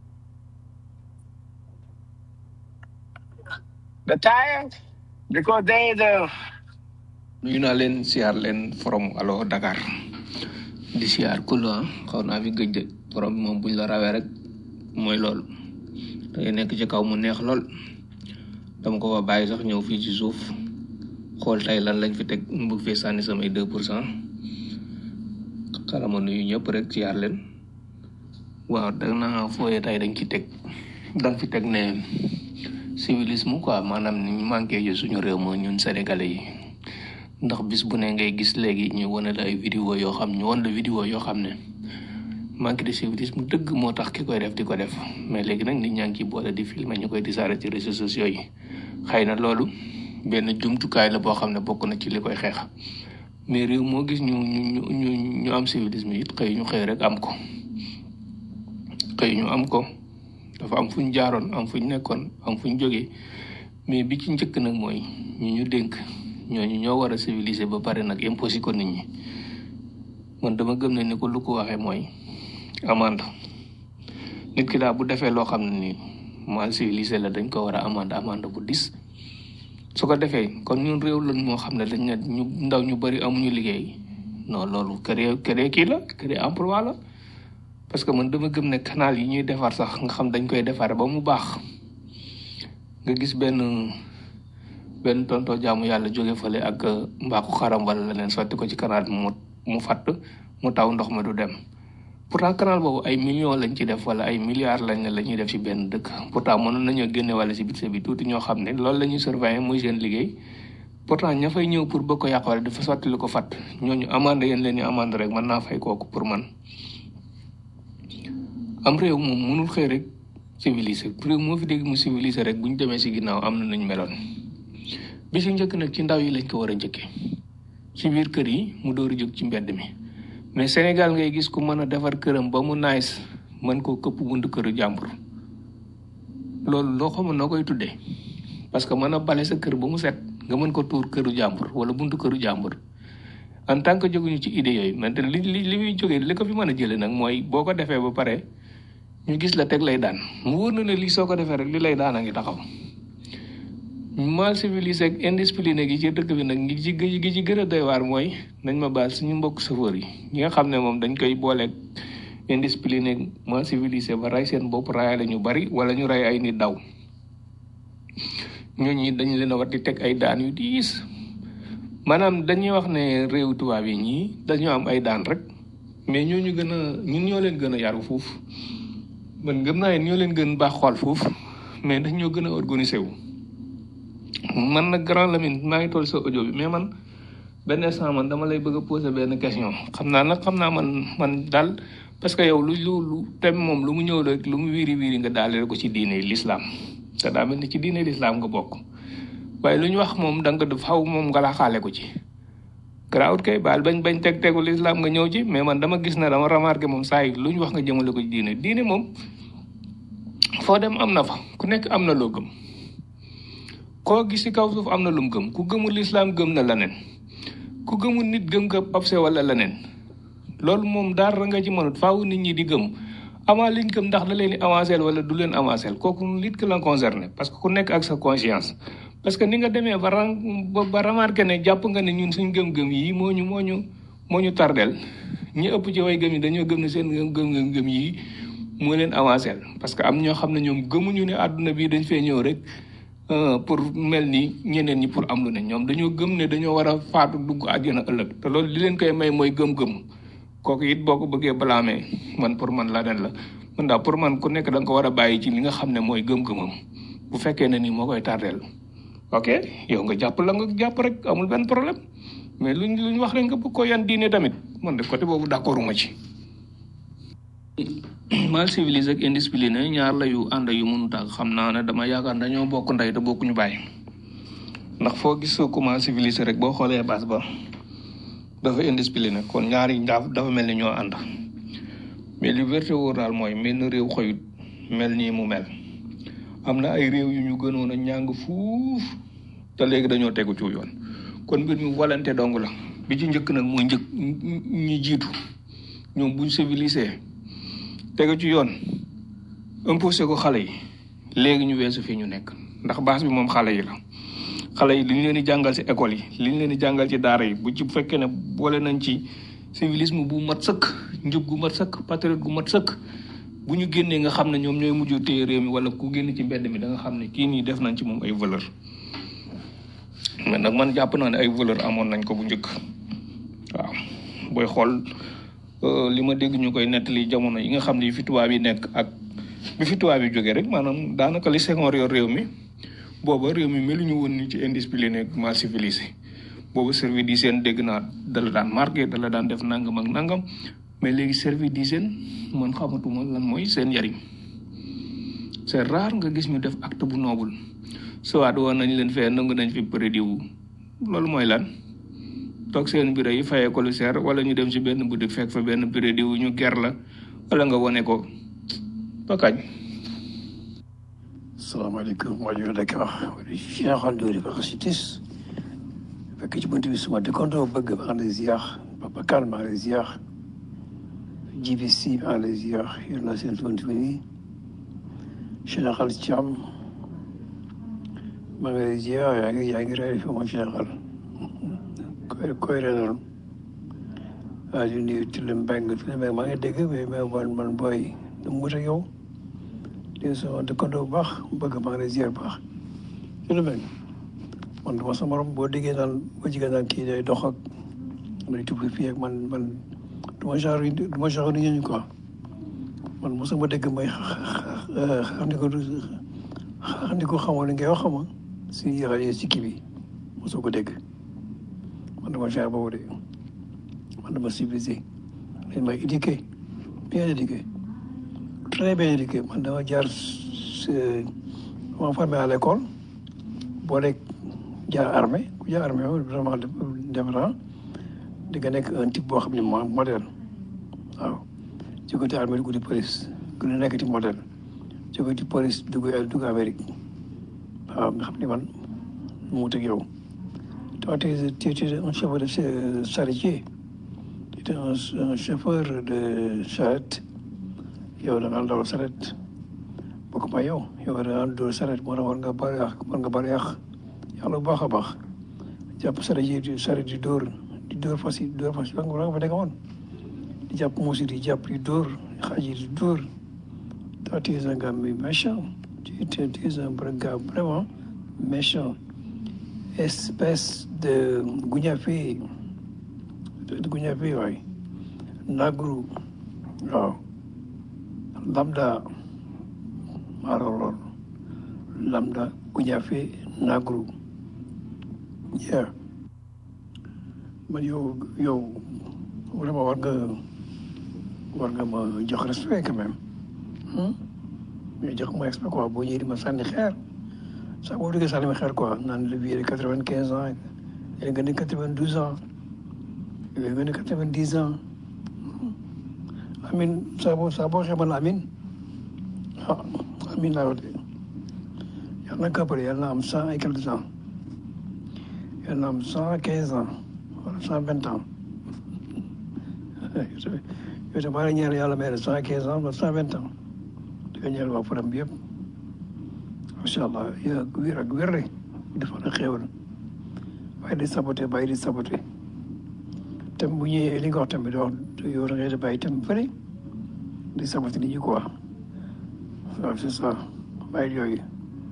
the tire because they the nuyu naa leen siyaar leen from alo Dakar di siyaar kullu ah xaw naa fi gëj de borom bi moom buñ la rawee rek mooy loolu da ngay nekk ci kaw mu neex lool dama ko fa bàyyi sax ñëw fii ci suuf xool tey lan lañ fi teg mu bëgg fee sànni samay deux pour cent xarama nuyu ñëpp rek siyaar leen waaw da naa fooyee tey dañ ci teg dañ fi teg ne civilisme quoi maanaam ni ñu manqué ji suñu réew moo ñun sénégalais yi ndax bis bu ne ngay gis léegi ñu wane la ay vidéo yoo xam ñu wan la vidéo yoo xam ne manque de civilisme dëgg moo tax ki koy def di ko def mais léegi nag nit ñaa ngi ciy boole di filmer ñu koy disaare ci réseaux sociaux yi xëy na loolu benn jumtukaay la boo xam ne bokk na ci li koy xeex mais réew moo gis ñu ñu ñu ñu am civilisme it xëy ñu xëy rek am ko xëy ñu am ko dafa am fu ñu jaaroon am fu ñu nekkoon am fu ñu jógee mais bi ci njëkk nag mooy ñu ñu dénk ñooñu ñoo war a civiliser ba pare nag imposé ko nit ñi man dama gëm ne ni ko lu ko waxee mooy amande nit ki daal bu defee loo xam ne nii mal civilisé la dañ ko war a amande amande bu dis su ko defee kon ñun réew lan moo xam ne dañ ne ñu ndaw ñu bëri amuñu liggéey non loolu créé créé kii la créé emploi la parce que man dama gëm ne canal yi ñuy defar sax nga xam dañ koy defar ba mu baax nga gis benn benn tonto jaamu yàlla jóge fële ak mbaaku xaram wala leneen sotti ko ci canal bi mu mu fatt mu taw ndox ma du dem pourtant canal boobu ay millions lañ ci def wala ay milliards lañ ne la ñuy def ci benn dëkk pourtant mënoon nañoo génne wala ci budget bi tuuti ñoo xam ne loolu la ñuy surveiller muy seen liggéey pourtant ña fay ñëw pour bëgg ko yàq wala dafa sotti lu ko fatt ñooñu amande yéen leen ñu amande rek mën naa fay kooku pour man am réew moom mënul xëy rek civilisé réew moo fi dégg mu civilisé rek bu ñu demee si ginnaaw am na nañ meloon bi si njëkk nag ci ndaw yi lañ ko war a njëkkee ci biir kër yi mu door a jóg ci mbedd mi mais Sénégal ngay gis ku mën a defar këram ba mu nice mën koo këpp buntu këru jàmbur loolu loo xamul noo koy tuddee parce que mën a bale sa kër ba mu set nga mën ko tuur këru jàmbur wala buntu këru jàmbur en tant que jóguñu ci idée yooyu maintenant li li li muy jógee li ko fi mën a jëlee nag mooy boo ko defee ba pare ñu gis la teg lay daan mu wóor na ne lii soo ko defee rek li lay daan a ngi taxaw mal civilisé ak indiscipliné gi ci dëkk bi nag gi ci gi ci gën a doy waar mooy nañ ma baal suñu mbokk chauffeur yi ñi nga xam ne moom dañ koy booleeg indiscipliné mal civilisé ba rey seen bopp rayale ñu bari wala ñu rey ay nit daw ñooñu dañ leen a war di teg ay daan yu diis maanaam dañuy wax ne réew tubaab yi ñii dañoo am ay daan rek mais ñooñu gën a ñun ñoo leen gën a yaru foofu man gëm naa ne ñoo leen gën baax xool foofu mais dañ ñoo gën a organisé wu man nag grand Lamine maa ngi toll sa audio bi mais man benn instant man dama lay bëgg a poser benn question xam naa nag xam naa man man daal parce que yow lu lu lu tem moom lu mu ñëw rek lu mu wiiri wiiri nga daale ko ci diine l'islam te daa mel ni ci diine l'islam nga bokk waaye lu ñu wax moom da nga def xaw moom nga la xaale ko ci garaawut kay baal bañ bañ teg tegu l'islam nga ñëw ci mais man dama gis ne dama remarqué moom saa yi lu ñu wax nga jëmale ko ci diine diine moom foo dem am na fa ku nekk am na loo gëm koo gis ci kaw suuf am na lum gëm ku gëmul lislaam gëm na leneen ku gëmul nit gëm nga obse wala leneen loolu moom dara nga ci mënut faaw nit ñi di gëm avant liñ gëm ndax da leen di avancé wala du leen avancé kooku nit ki la concerné parce que ku nekk ak sa conscience parce que ni nga demee ba ran ba ba remarqué ne jàpp nga ne ñun suñ gëm-gëm yi moo ñu moo ñu moo ñu tardel ñi ëpp ci way gëm yi dañoo gëm ne seen gëm gëm yi moo leen avancé parce que am ñoo xam ne ñoom gëmuñu ne àdduna bi dañ fee ñëw rek pour mel ni ñeneen ñi pour am lu ne ñoom dañoo gëm ne dañoo war a faatu dugg àjjana ëllëg te loolu li leen koy may mooy gëm-gëm kooku it boo ko bëggee balaamee man pour man la den la man daal pour man ku nekk da nga ko war a bàyyi ci li nga xam ne mooy gëm-gëmam bu fekkee ne ni moo koy tardeel ok yow nga jàpp la nga jàpp rek amul benn problème mais luñ luñ wax rek nga bëgg ko yan diine tamit man de côté boobu d'accorduma ci mal civilisé ak indiscipliné ñaar la yu ànd yu mënut ak xam naa ne dama yaakaar dañoo bokk ndey te bokkuñu bàyyi ndax foo gis ku mal civilisé rek boo xoolee base ba dafa indiscipliné kon ñaari dafa dafa mel ni ñoo ànd mais li wérte wóor daal mooy mel ni réew xoyut mel nii mu mel am na ay réew yu ñu gënoon a ñàng fuuf te léegi dañoo tegu ci yoon kon mbir mi volonté dong la bi ci njëkk nag mooy njëkk ñi jiitu ñoom buñ civilisé tegu ci yoon imposé ko xale yi léegi ñu weesu fii ñu nekk ndax base bi moom xale yi la xale yi li ñu leen di jàngal ci école yi li ñu leen di jàngal ci daara yi bu ci fekkee ne boole nañ ci civilisme bu mat sëkk njub gu mat sëkk patriote gu mat sëkk bu ñu génnee nga xam ne ñoom ñooy mujj téye réew mi wala ku génn ci mbedd mi da nga xam ne kii nii def nañ ci moom ay valeur mais nag man jàpp naa ne ay valeur amoon nañ ko bu njëkk waaw booy xool li ma dégg ñu koy nettali jamono yi nga xam ne yi fi tubaab yi nekk ak bi fi tubaab yi jógee rek maanaam daanaka li Senghor yor réew mi booba réew mi meluñu woon ni ci indiscipliné ak mal civilisé booba service d'hygiène dégg naa dala daan marqué dala daan def nangam ak nangam mais léegi service d'hygiène man xamatuma lan mooy seen njariñ c'est rare nga gis ñu def acte bu noble soit woon nañ leen fee nangu nañ fi prédit wu loolu mooy lan toog seen bureau yi fayee ko lu seer wala ñu dem ci benn boutique fekk fa benn prédit wu ñu ger la wala nga wone ko ba kañ salaamaaleykum rajo Dakar général Dóori Ba Xasitis fekk ci bunt bi suma dëkkandoo bëgg maa ngi lay ziar Papa Kane maa ngi lay ziar GBC maa ngi lay ziar yor naa seen bunt bi nii général Thiam maa ngi lay ziar yaa ngi yaa ngi réer fi moom général koy koy renal waa di nuyu Tilem Mbengue Tilem Mbengue maa ngi dégg mais mais man man booy nu mu wut ak yow di sama dëkkandoo bu baax bëgg maa ngi lay ziar bu baax Tilem Mbengue man dama sa morom boo déggee naan boo jigéen naan kii day dox ak may tudd fii ak man man du ma genre du ma genre nit ñi quoi man mosuma dégg may xam ni ko xam ni ko xamoon li ngay wax xama si rajo si kii bi mosoo ko dégg man dama genre boobu de man dama civilisé dañ may éduqué bien éduqué très bien éduqué man dama jaar ma formé à l'école boo rek jaar armée ku jaar armée vraiment différent di nga nekk un type boo xam ne mo modèle waaw ci côté armée dugg di police gën a nekk ci modèle ci côté police dugg dugg Amérique waaw nga xam ne man mu wut ak yow toi tu étais un chauffeur de charretier tu étais un chauffeur de charrette yow da nga dawal charrette bokk ma yow yow da nga dawal charrette moo tax war nga bari yàq war nga bari yàq yàlla bu baax a baax jàpp charrette yi charrette di dóor di dóor fas yi dóor fas yi ba nga fa nekk woon di jàpp muus yi di jàpp di dóor xaaj yi di dóor toi tu es un gars méchant tu es un gars vraiment méchant espèce de guñafe de guñafe waay nagru waaw lambda maa lool lambda guñafe nagru yeah man yow yow vraiment war nga war nga ma jox respect quand même mais jox ma respect quoi boo ñëwee di ma sànni xeer sax boo déggee sànni ma xeer quoi naan le vieux de quatre vingt quinze ans yéen nga ne quatre vingt douze ans yéen nga ne quatre vingt dix ans amin saa boo saa boo xeebal amin ah amiin laa wax de yàlla na kàppale yàlla na am cent et quelques ans yàlla na am cent quinze ans wala cent vingt ans yow tam baa ñeel yàlla may la cent quinze ans wala cent vingt ans di nga ñeel waa Fadam bi yëpp macha allah yaa wér ak wér rek dafa na xéewal bàyyi di saboté bàyyi di saboté tam bu ñëwee li nga wax tamit wax yow da ngay bàyyi tam fële di saboté nit ñi quoi waaw c'est ça bàyyi yooyu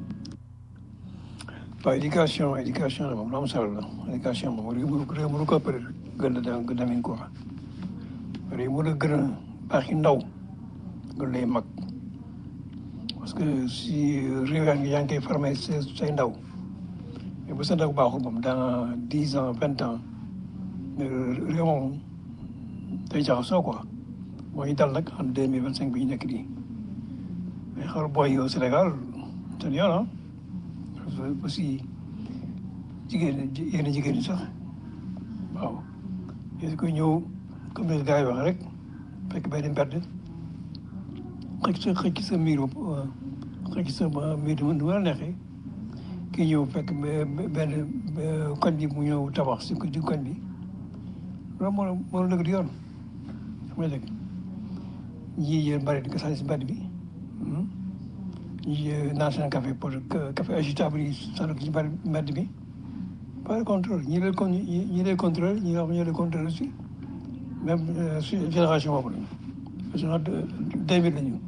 waaw éducation éducation la moom lu am solo la éducation moom réew mu réew mu ko ëppale gën a dem gën a dem quoi réew mu la gën a baax yi ndaw gën lay mag parce que si réew yaa ngi yaa ngi koy formé say say ndaw mais bu sa ndaw baaxul moom dans dix ans vingt ans réew moom day jaxasoo quoi moo ñu dal nag en deux mille vingt cinq bi ñu nekk nii mais xool booy yi au Sénégal seen yoon ah aussi jigéen yenn jigéen ñi sax waaw yéen ko ñëw comme les gars yi wax rek fekk benn mbedd xëcc sa xëcc sa miir xëcc sa miir nu ma la neexee kii ñëw fekk benn koñ bi mu ñëw tabax si di koñ bi loolu moo moo la dëgg di yoon xam nga dëgg ñii yéen bari di ko sànni si mbedd bi ñii naan seen café pour café agitable yi sànni ko si mbedd mbedd bi pas de contrôle ñii lay con ñii lay contrôle ñi nga xam ñoo lay contrôle aussi même génération boobu la génération deux mille la ñu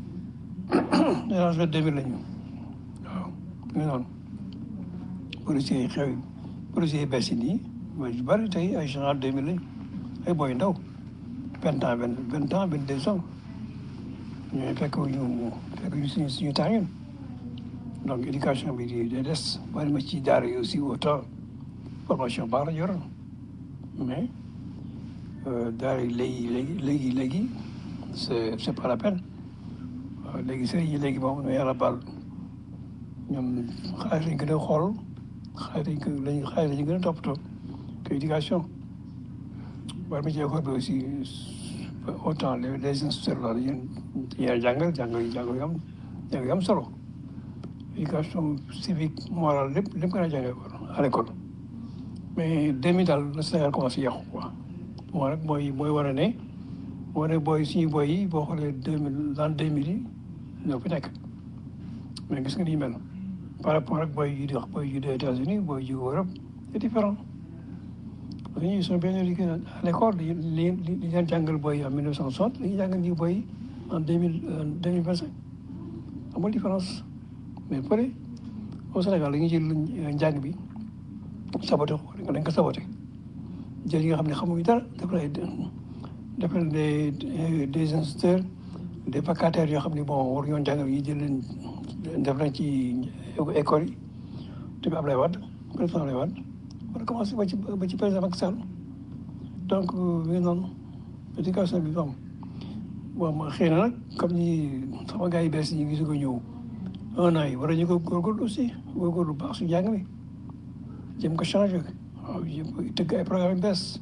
génération deux mille la ñu waaw ñu noonu policiers yi xew yi policiers yi bees yi nii mooy yu bëri tey ay général deux mille lañu ay booy ndaw vingt ans vingt vingt ans vingt deux ans ñooy fekk ñu fekk ñu suñu suñu temps ñun donc éducation bi di day des bari ma ci daara yi aussi autant formation baax la yoroon mais daara yi léegi léegi léegi léegi c'est c'est pas la peine waaw léegi sëriñ yi léegi moom yàlla baal ñoom xaalis lañ gën a xool xaalis lañ ko lañ xaalis lañ gën a toppatoo que éducation bari ma ci école bi aussi autant les les instituteurs loolu yéen yéen jàngal jàngal yi jàngal yu am jàngal yu am solo éducation civique morale lépp lépp gën a jàngee à l'école mais demi daal le Sénégal commencé yàqu quoi moo rek mooy mooy war a ne moo ne booy suñu booy yi boo xoolee deux mille l'an deux mille yi ñoo fi nekk mais gis nga ni ñu mel par rapport ak booy yi di wax booy yu des États-Unis booy yu Europe c'est différent parce que ñuy sont bien éduqués à l'école li li li leen jàngal booy en mille neuf cent soixante li ñu jàngal ñu booy en deux mille deux mille vingt cinq amul différence mais pare au Sénégal dañuy jël njàng bi saboté ko dañ ko saboté jël yi nga xam ne xamuñu dara def lay def leen des des instituteurs des vacataires yoo xam ne bon war yoon jàngal yi jël leen def leen ci école yi te Ablaye Wade président Ablaye Wade war a commencé ba ci ba ci président Macky Sall donc mi noonu éducation bi moom bon xëy na nag comme ni sama gars yi bees yi gis ko ñëw un an yi war nañu ko góorgóorlu aussi góorgóorlu bu baax su jàng mi jëm ko changé waaw jëm ko tëgg ay programme yu bees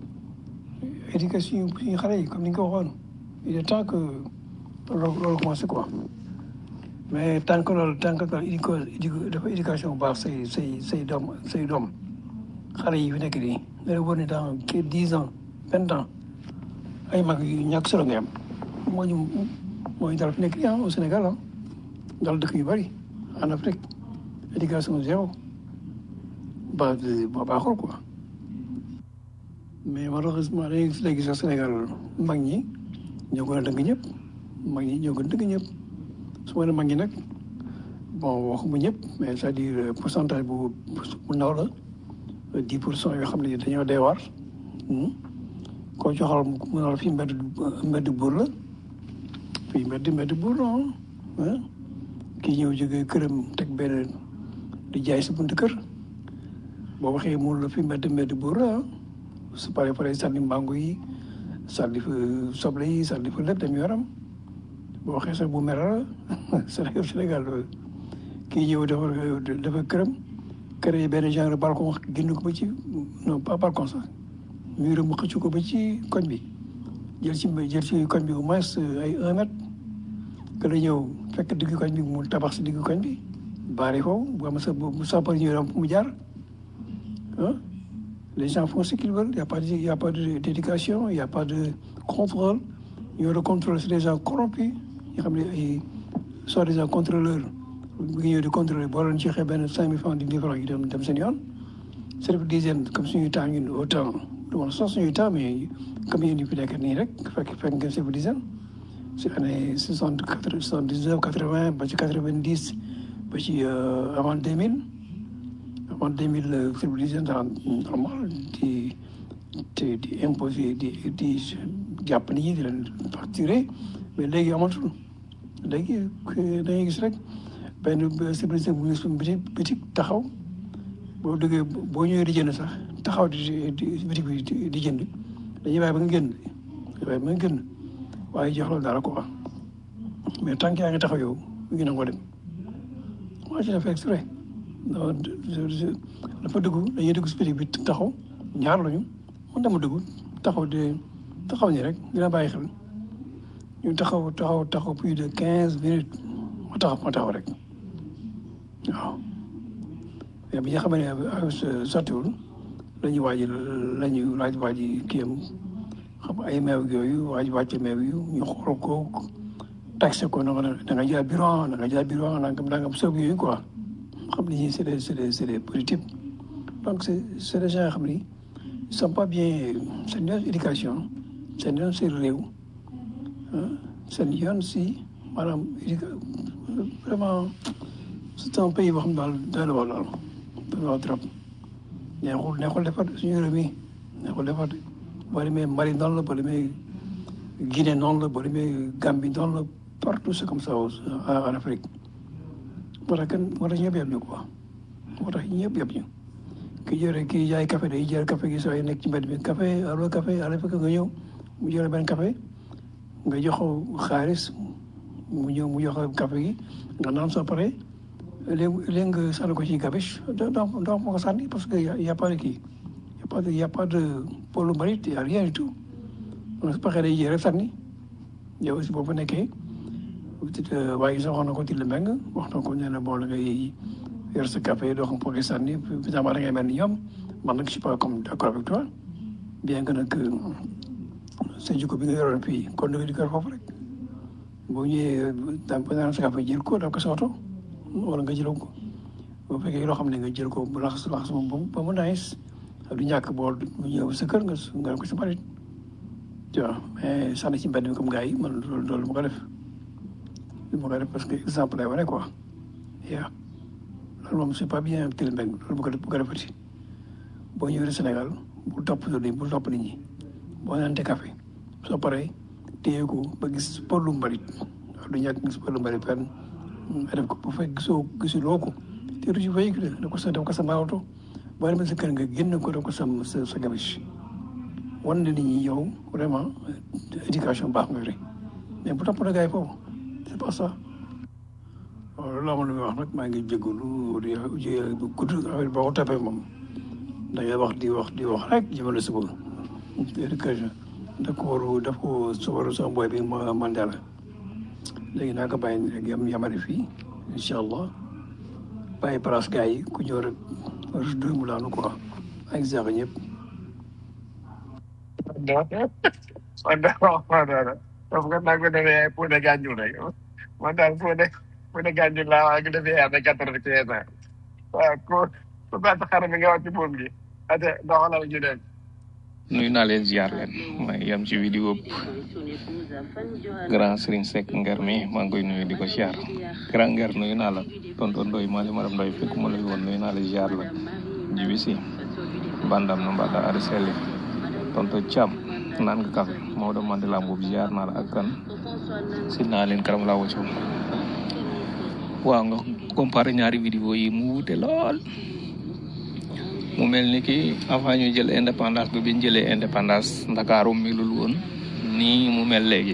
éducation suñu xale yi comme ni nga ko waxoon il est temps que loolu loolu commencé quoi mais tant que loolu tant que loolu dafa éducation bu baax say say say doom say doom xale yi fi nekk nii da la wër ne dans dix ans vingt ans ay mag yu ñàkk solo nga am moo ñu moo ñu dal fi nekk nii ah au Sénégal ah dal dëkk yu bëri en Afrique éducation zéro ba ba baaxul quoi mais malheureusement dañuy gis léegi sax Sénégal mag ñi ñoo gën a dëgg ñëpp mag ñi ñoo gën a dëgg ñëpp su ma nee mag ñi nag bon waxuma ñëpp mais c'est-à-dire pourcentage bu bu ndaw la dix pour cent yoo xam ne dañoo dee waar koo joxal mu ne la fii mbedd mbedd buur la fii mbedd mbedd buur la ah kii ñëw jógee këram teg benn di jaay sa buntu kër boo waxee mu la fi mbedd mbedd buur la su paree pare sànni mango yi sànni fa soble yi sànni fa lépp dem yoram boo waxee sax bu mer la Sénégal Sénégal kii ñëw dafa dafa këram créé benn genre balcon génn ko ba ci non pas balcon sax mur mu xëcc ko ba ci koñ bi jël ci jël ci koñ bi au moins ay un mètre que la ñëw fekk diggu koñ bi mu tabax si diggu koñ bi baare foofu bu am sa bu sapeur ñëw am fu mu jaar ah les gens font ce qu'ils veulent il y a pas de il y a pas de d'éducation il y a pas de contrôle ñoo de contrôle c'est des gens corrompus yoo xam ne ay soi-disant contrôleurs bu ngi ñëw di contrôler boo leen joxee benn cinq mille francs dix mille francs yi dem dem seen yoon service d'hygiène comme suñuy temps ñun autant du ma sax suñuy temps mais comme yéen ñu fi nekk nii rek fekk fekk ngeen service d'hygiène si année soixante quatre soixante dix neuf quatre vingt ba ci quatre vingt dix ba ci avant deux mille avant deux mille service d'hygiène normal di di di imposer di di jàpp nit ñi di leen facturer mais léegi amatul léegi dañuy gis rek benn service d'hygiène bu ñu suñu bitik bitik taxaw boo duggee boo ñëwee di jënd sax taxaw di di bitik bi di di jënd dañuy bàyyi ba nga génn dañuy bàyyi ba nga génn waaye jox la dara quoi mais tant que yaa ngi taxaw yow mu ngi nangoo dem moi je l'ai fait exprès non dafa dugg dañuy dugg si bitik bi taxaw ñaar lañu man dama dugg taxaw de taxaw ni rek dina bàyyi xel ñu taxaw taxaw taxaw plus de quinze minutes ma taxaw ma taxaw rek waaw mais bi nga xam ne sottiwul la ñuy waaj la ñuy laaj waaj kii am xam ay meew yooyu waaj wàcce meew yu ñu xool ko taxe ko na nga da nga jël bureau da nga jël bureau nangam nangam soob yooyu quoi xam ni ñi c'est des c'est des c'est des positifs donc c'est c'est des gens yoo xam ni ils sont pas bien seen yoon éducation seen yoon si réew seen yoon si maanaam vraiment c'est un pays boo xam daal doy na waar daal doy na waar trop neexul neexul defar suñu réew mi neexul defar de boo demee Mali noonu la boo demee Guinée noonu la boo demee Gambie noonu la partout c'est comme ça en Afrique moo tax kenn moo tax ñëpp yem ñu quoi moo tax ñëpp yem ñu ki jëre kii jaay café day jël café gi sooy nekk ci mbedd mi café allo café ala fekk nga ñëw mu jële benn café nga jox ko xaalis mu ñëw mu jox ko café gi nga naan soo pare léegi léegi nga sànni ko ci gabiche doo doo doo ko sànni parce que y a pas de kii y a pas de y a pas de pôle mérite y a rien du tout donc su paxee day jël rek sànni yow aussi boo fa nekkee waaye sax wax na ko ci le meng wax na ko nee na bon la ngay yor sa café doo xam pour nga sànni finalement da ngay mel ni ñoom man nag je suis pas comme d'accord avec toi bien que nag sa jikko bi nga yoroon fii kon da nga di ko foofu rek boo ñëwee da nga naan sa café jël ko daf ko sa oto wala nga jëloo ko boo fekkee loo xam ne nga jël ko bu laxas laxas moom ba mu nice du ñàkk bool bu ñëw sa kër nga nga ko sa barit tu vois mais sànni ci mbedd mi comme gars yi man loolu loolu ma ko def lu ma ko def parce que exemple lay wane quoi yaa loolu moom c'est pas bien teel mbeng loolu bu ko bu ko defati boo ñëwee Sénégal bu topp loolu bu topp nit ñi boo naante café soo paree téye ko ba gis pëllu mbalit waaw du ñàkk gis pëllu mbalit fenn nga def ko bu fekk gisoo gisuloo ko te du ci véhicule da ko sa def ko sa oto boo demee sa kër nga génn ko def ko sa sa sa gabiche wan na nit ñi yow vraiment éducation baax nga fi mais bu topp na gars yi foofu c'est pas ça loolu laa ma lu muy wax nag maa ngi jégalu di di bu gudd affaire boo ko toppee moom da ngay wax di wax di wax rek jëmale suba éducation daf ko waru daf ko subaru sama boy bi ma Mandela léegi naa ko bàyyi rek yam yamari fii incha allah bàyyi place gars yi ku ñëw rek rek mu laanu quoi ak zaax ñëpp man daal wax ma dara parce que nag ko defee pour de gànjul rek man daal pour de pour de gànjul laa waa ngi defee avec quatre-vingt-quinze ans waaw ko ku gàtt xar mi nga wax ci buum gi ate doxalal ñu dem nuyu naa leen ziar leen may yam ci vidéo grand Serigne Seck Nger mi maa ngi koy nuyu di ko ziar grand Nger nuyu naa la tonton Ndoy maa li maram Ndoy fekk ma lay woon nuyu naa la ziar la jibi si bandam no mbaɗɗa aɗa selli tonton Thiam naan nga café Maodo Mandela boobu ziar naa la ak kan si naa leen karam laa wacco waaw nga comparé ñaari vidéo yi mu wute lool mu mel ni ki avant ñu jël indépendance bi biñ jëlee indépendance ndakaaru melul woon nii mu mel léegi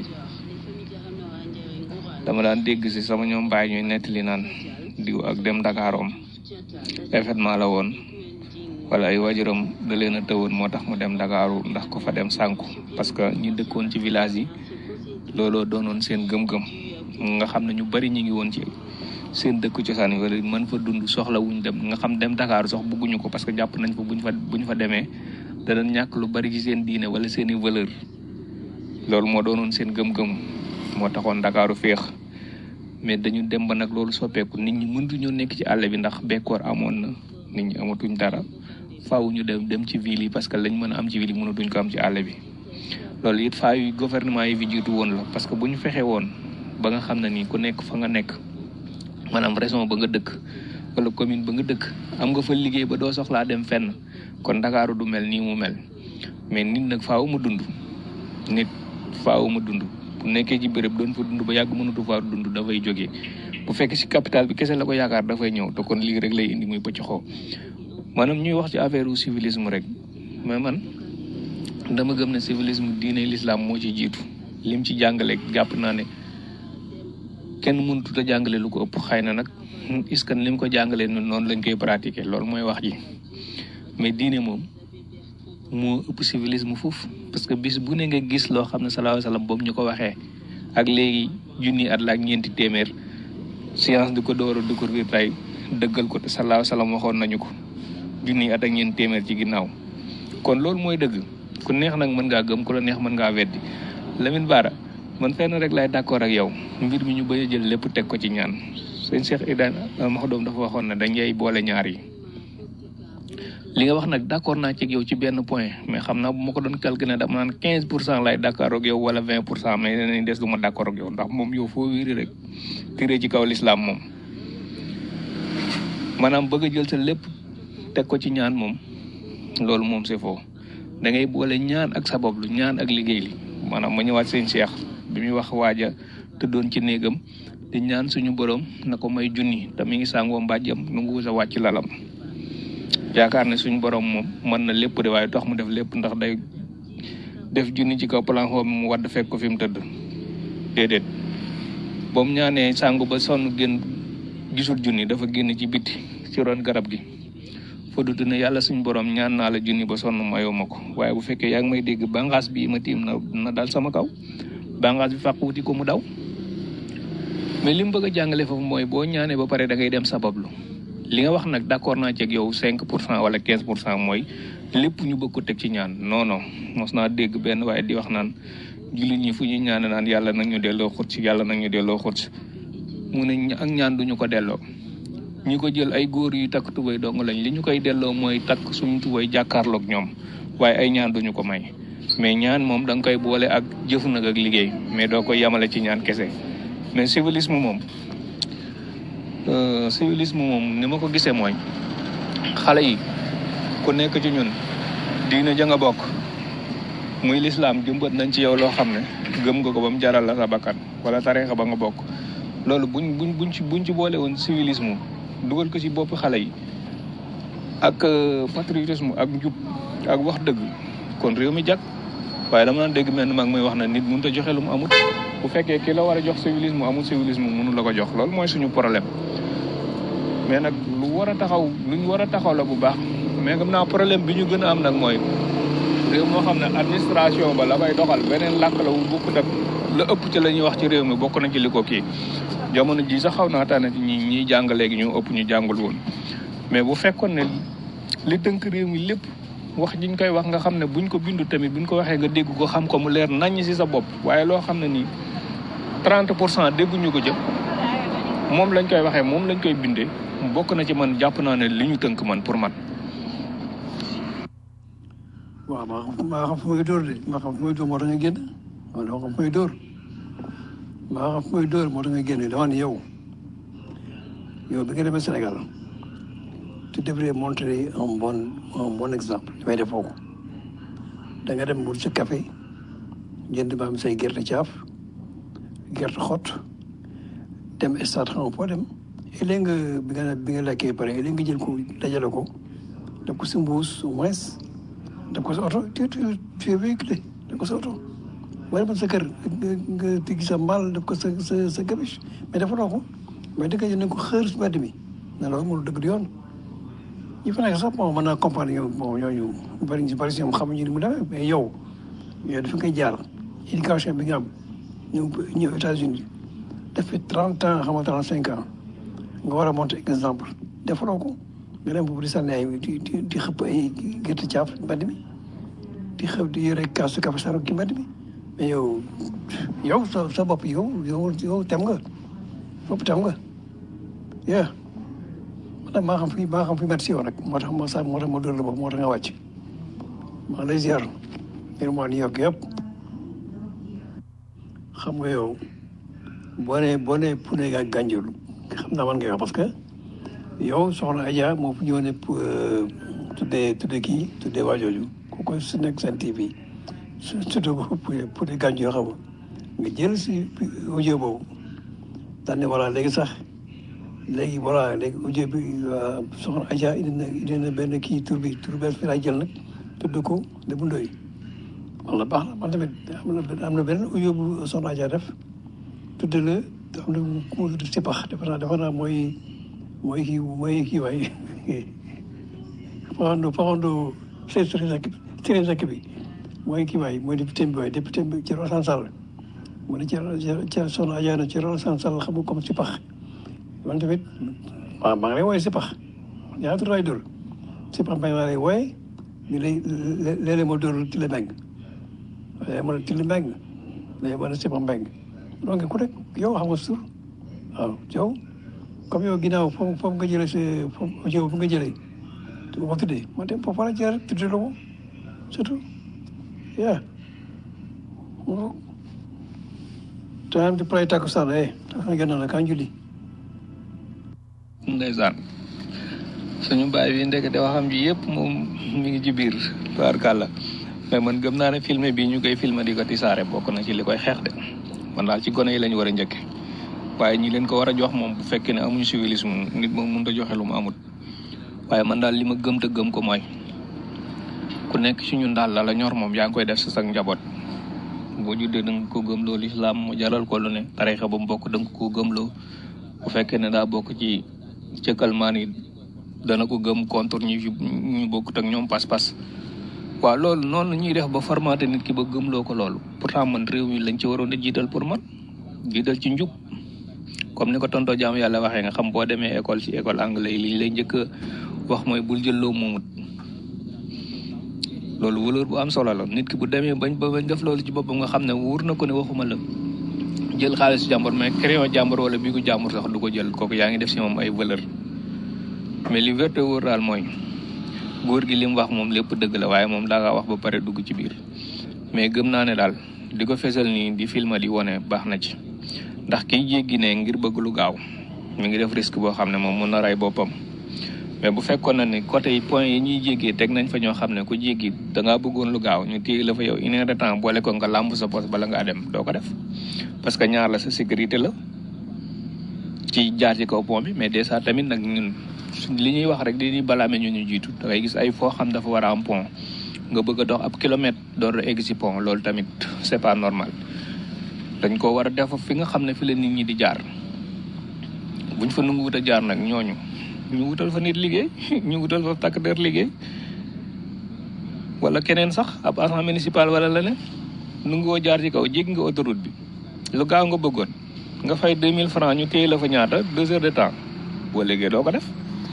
dama daan dégg si sama ñoom bàyyi ñuy nettali naan diw ak dem ndakaaroom événement la woon wala ay wajuram da leen a tëwoon moo tax mu dem ndakaaru ndax ko fa dem sànku parce que ñi dëkkoon ci village yi looloo doonoon seen gëm-gëm nga xam ne ñu bari ñu ngi woon ci seen dëkk cosaan yi wala mën fa dund soxla wuñ dem nga xam dem Dakar sax bëgguñu ko parce que jàpp nañ fa buñ fa buñ fa demee danañ ñàkk lu bari ci seen diine wala seen i valeur loolu moo doonoon seen gëm-gëm moo taxoon Dakaaru féex mais dañu dem ba nag loolu soppeeku nit ñi mëntuñoo nekk ci àll bi ndax bekkoor amoon na nit ñi amatuñ dara faaw ñu dem dem ci ville yi parce que lañ mën a am ci ville yi mënatuñ ko am ci àll bi loolu it faa yu gouvernement yi fi jiitu woon la parce que bu ñu fexe woon ba nga xam ne nii ku nekk fa nga nekk maanaam région ba nga dëkk wala commune ba nga dëkk am nga fa liggéey ba doo soxlaa dem fenn kon Dakaaru du mel nii mu mel mais nit nag faaw mu dund nit faaw mu dund bu nekkee ci béréb doon fa dund ba yàgg mënatu faa dund dafay jógee bu fekkee si capital bi kese la ko yaakaar dafay ñëw te kon lii rek lay indi muy pëcc xoo maanaam ñuy wax ci affaire u civilisme rek mais man dama gëm ne civilisme diine l'islam moo ci jiitu lim ci jàngale jàpp naa ne kenn mënutut a jàngale lu ko ëpp xëy na nag est-ce que lim ko jàngalee noonu lañ koy pratiquer loolu mooy wax ji mais diine moom moo ëpp civilisme foofu parce que bis bu ne nga gis loo xam ne salaahu salaam boobu ñu ko waxee ak léegi junni at la ak ñeenti téeméer science di ko door a découvrir tey dëggal ko te salaahu salaam waxoon nañu ko junni at ak ñeenti téeméer ci ginnaaw kon loolu mooy dëgg ku neex nag mën ngaa gëm ku la neex mën ngaa weddi Lamine Bara man fenn rek laay d'accord ak yow mbir mi ñu bañ a jël lépp teg ko ci ñaan sëñ Cheikh Ibrahima Maxdoom dafa waxoon ne dañuy boole ñaar yi li nga wax nag d'accord naa ci yow ci benn point mais xam naa bu ma ko doon calculer dama naan quinze pour cent lay d'accord ak yow wala vingt pour cent mais danañ des du ma d'accord ak yow ndax moom yow foo wéeri rek tiré ci kaw l'islam moom maanaam bëgg a jël sa lépp teg ko ci ñaan moom loolu moom c'est faux da ngay boole ñaan ak sabablu ñaan ak liggéey li maanaam ma ñëwaat seen Cheikh bi muy wax waaja tëddoon ci néegam di ñaan suñu borom na ko may junni te mi ngi sàngoo mbàjjam nu ngu sa wàcc lalam yaakaar ne suñu borom moom mën na lépp de waaye tax mu def lépp ndax day def junni ci kaw plan xoo mu wadd fekk ko fi mu tëdd déedéet ba mu ñaanee sàngu ba sonn génn gisul junni dafa génn ci biti ci ron garab gi fa dudd ne yàlla suñu borom ñaan naa la junni ba sonn mayoo ma ko waaye bu fekkee yaa ngi may dégg bànqaas bi ma tiim na na dal sama kaw bànqaas bi fàq wuti ko mu daw mais li mu bëgg a jàngale foofu mooy boo ñaanee ba pare da ngay dem sabablu li nga wax nag d'accord naa ci ak yow cinq pour cent wala quinze pour cent mooy lépp ñu bëgg ko teg ci ñaan non non mos naa dégg benn waaye di wax naan jullit ñi fu ñuy ñaan naan yàlla nag ñu delloo xut si yàlla nag ñu delloo xut si mu ne ak ñaan duñu ko delloo ñi ko jël ay góor yu takk tubay dong lañ li ñu koy delloo mooy takk suñu tubay jàkkaarloog ñoom waaye ay ñaan duñu ko may mais ñaan moom da nga koy boole ak jëfu nag ak liggéey mais doo koy yamale ci ñaan kese mais civilisme moom civilisme moom ni ma ko gisee mooy xale yi ku nekk ci ñun diine ja nga bokk muy lislaam jëmbat nañ ci yow loo xam ne gëm nga ko ba mu jaral la sa bakkan wala tarixa ba nga bokk loolu buñ buñ buñ ci buñ ci boole woon civilisme dugal ko ci bopp xale yi ak patriotisme ak njub ak wax dëgg kon réew mi jag waaye dama naan dégg mel ni mag muy wax na nit mënut a joxe lu mu amut bu fekkee ki la war a jox civilisme amul civilisme mënu la ko jox loolu mooy suñu problème mais nag lu war a taxaw lu ñu war a taxaw la bu baax mais xam naa problème bi ñu gën a am nag mooy réew moo xam ne administration ba la koy doxal beneen làkk la wu bokkut ak la ëpp ci la ñuy wax ci réew mi bokk na ci li ko kii jamono ji sax xaw naa tànn ci ñi ñiy jàng léegi ñu ëpp ñu jàngul woon mais bu fekkoon ne li tënk réew mi lépp wax jiñ koy wax nga xam ne buñ ko bindu tamit buñ ko waxee nga dégg ko xam ko mu leer naññ ci sa bopp waaye loo xam ne nii 30 pour cent dégguñu ko jëm moom lañ koy waxee moom lañ koy bindee bokk na ci man jàpp naa ne li ñu tënk man pour man. waaw maa xam maa xam fu may dóor de maa xam fu may dóor moo tax nga génn man dama xam fu may dóor maa xam fu may dóor moo tax nga génn dama ne yow yow bi nga demee Sénégal tu devrais montrer un bon un bon exemple damay def foofu da nga dem wut sa café jënd ba am say gerte caaf gerte xott dem stade xam nga foo dem léegi nga bi nga bi nga lekkee pare léegi nga jël ko dajale ko def ko si mbuus au moins def ko sa oto tu tu tu es véhiculé def ko sa oto wala man sa kër nga nga tigi sa mbaal def ko sa sa sa gabiche mais dafa doo ko mais dëgg yi nañ ko xër si mbedd mi ne loolu mënul dëgg di yoon ñi fa nekk sax bon mën naa comprendre yow bon ñooñu bari ñu bari si ñoom xamuñu ni mu demee mais yow yow dafa koy jaar éducation bi nga am ñëw ñëw États-Unis def fi trente ans xam nga trente cinq ans nga war a monter exemple defaloo ko nga dem foofu di sànni ay di di di xëpp ay gerte caaf mbedd mi di xëpp di yore kaasu kafe saro ci mbedd mi mais yow yow sa sa bopp yow yow yow tem nga bopp tem nga yeah man nag maa xam fi maa xam fi métti si yow nag moo tax ma sa moo tax ma dóor la bopp moo tax nga wàcc maa ngi lay ziar ngir maa New York yëpp xam nga yow boo nee boo nee Pune ak Ganjul xam naa man ngay wax parce que yow soxna Adja moo fi ñëw ne tuddee tuddee kii tuddee waa jooju ku koy su nekk seen TV su surtout Pune Pune Ganjul xam nga nga jël si audio boobu daan ne voilà léegi sax léegi voilà léegi audio bi soxna Adja indi na indi na benn kii tur bi tur benn fi laay jël nag tudd ko Lébu Ndoye wala baax na man tamit am na am na benn audio bu soxna Adja def tudde la am na ku mu tudd Sipax defe naa defe naa mooy mooy kii mooy kii waay Faxando Faxando Séré Seck bi mooy kii waay mooy député bi waay député bi Thierno Alassane Sall mu ne Thierno Thierno soxna Adja na Thierno Alassane Sall xam nga comme Sipax man tamit waaw maa ngi lay wooye Sipax ñaata tur laay dóor Sipax mbay maa lay wooye ñu lay léeg-léeg ma dóor ci la mbeng léeg ma ci la mbeng léeg ma ne Sipax mbeng donc ku nekk yow xam nga suur waaw yow comme yow ginnaaw foofu foofu nga jëlee sa foofu yow fu nga jëlee te bu ma tuddee man de foofu la jaar tuddee la ko surtout yaa time to play takkusaan eh takkusaan gën na kan julli ndeysaan suñu baay bi ndekete waxam ji yëpp moom mi ngi ci biir tubaarkàlla mais man gëm naa ne filmé bii ñu koy filmé di ko tisaare bokk na ci li koy xeex de man daal ci gone yi lañu war a njëkke waaye ñi leen ko war a jox moom bu fekkee ne amuñu civilisme nit moom mënut a joxe lu mu amut waaye man daal li ma gëm te gëm ko mooy ku nekk ci ñun daal la la ñor moom yaa ngi koy def sa sag njaboot boo juddee da nga ko gëmloo lislaam mu jaral ko lu ne tarixa ba mu bokk da nga ko gëmloo bu fekkee ne daa bokk ci cëkkalmaan yi dana ko gëm contre ñi fi ñu bokkut ak ñoom pas-pas waaw loolu noonu la ñuy def ba formaté nit ki ba gëmloo ko loolu pourtant man réew mi lañ ci waroon a jiital pour man jiital ci njub comme ni ko tontoo jaam yàlla waxee nga xam boo demee école ci école anglais yi liñ lay njëkk a wax mooy bul jël loo moomut loolu valeur bu am solo la nit ki bu demee bañ ba bañ def loolu ci boppam nga xam ne wóor na ko ne waxuma la jël xaalis jàmbur mais crayon jàmbur wala bii ko jàmbur sax du ko jël kooku yaa ngi def si moom ay valeur mais li wérte wóor daal mooy góor gi li mu wax moom lépp dëgg la waaye moom daa nga wax ba pare dugg ci biir mais gëm naa ne daal di ko fesal nii di filma di wone baax na ci ndax kiy jéggi ne ngir bëgg lu gaaw mi ngi def risque boo xam ne moom mun na rey boppam mais bu fekkoon na ni côté yi point yi ñuy jéggee teg nañ fa ñoo xam ne ku jéggi da ngaa bëggoon lu gaaw ñu téye la fa yow une heure de temps boole ko nga làmb sa poste bala ngaa dem doo ko def parce que ñaar la sa sécurité la ci jaar ci kaw pont bi mais déjà tamit nag ñun li ñuy wax rek di balaame ñu ñu jiitu da ngay gis ay foo xam dafa war a am pont nga bëgg a dox ab kilomètre door a egg si pont loolu tamit c'est pas normal dañ ko war a def fi nga xam ne fi la nit ñi di jaar buñ fa nangu wut a jaar nag ñooñu ñu wutal fa nit liggéey ñu wutal fa takk der liggéey wala keneen sax ab agent municipal wala leneen nu ngoo jaar ci kaw jéggi nga autoroute bi lu gaaw nga bëggoon nga fay 2000 francs ñu téye la fa ñaata deux heures de temps boo liggéey doo ko def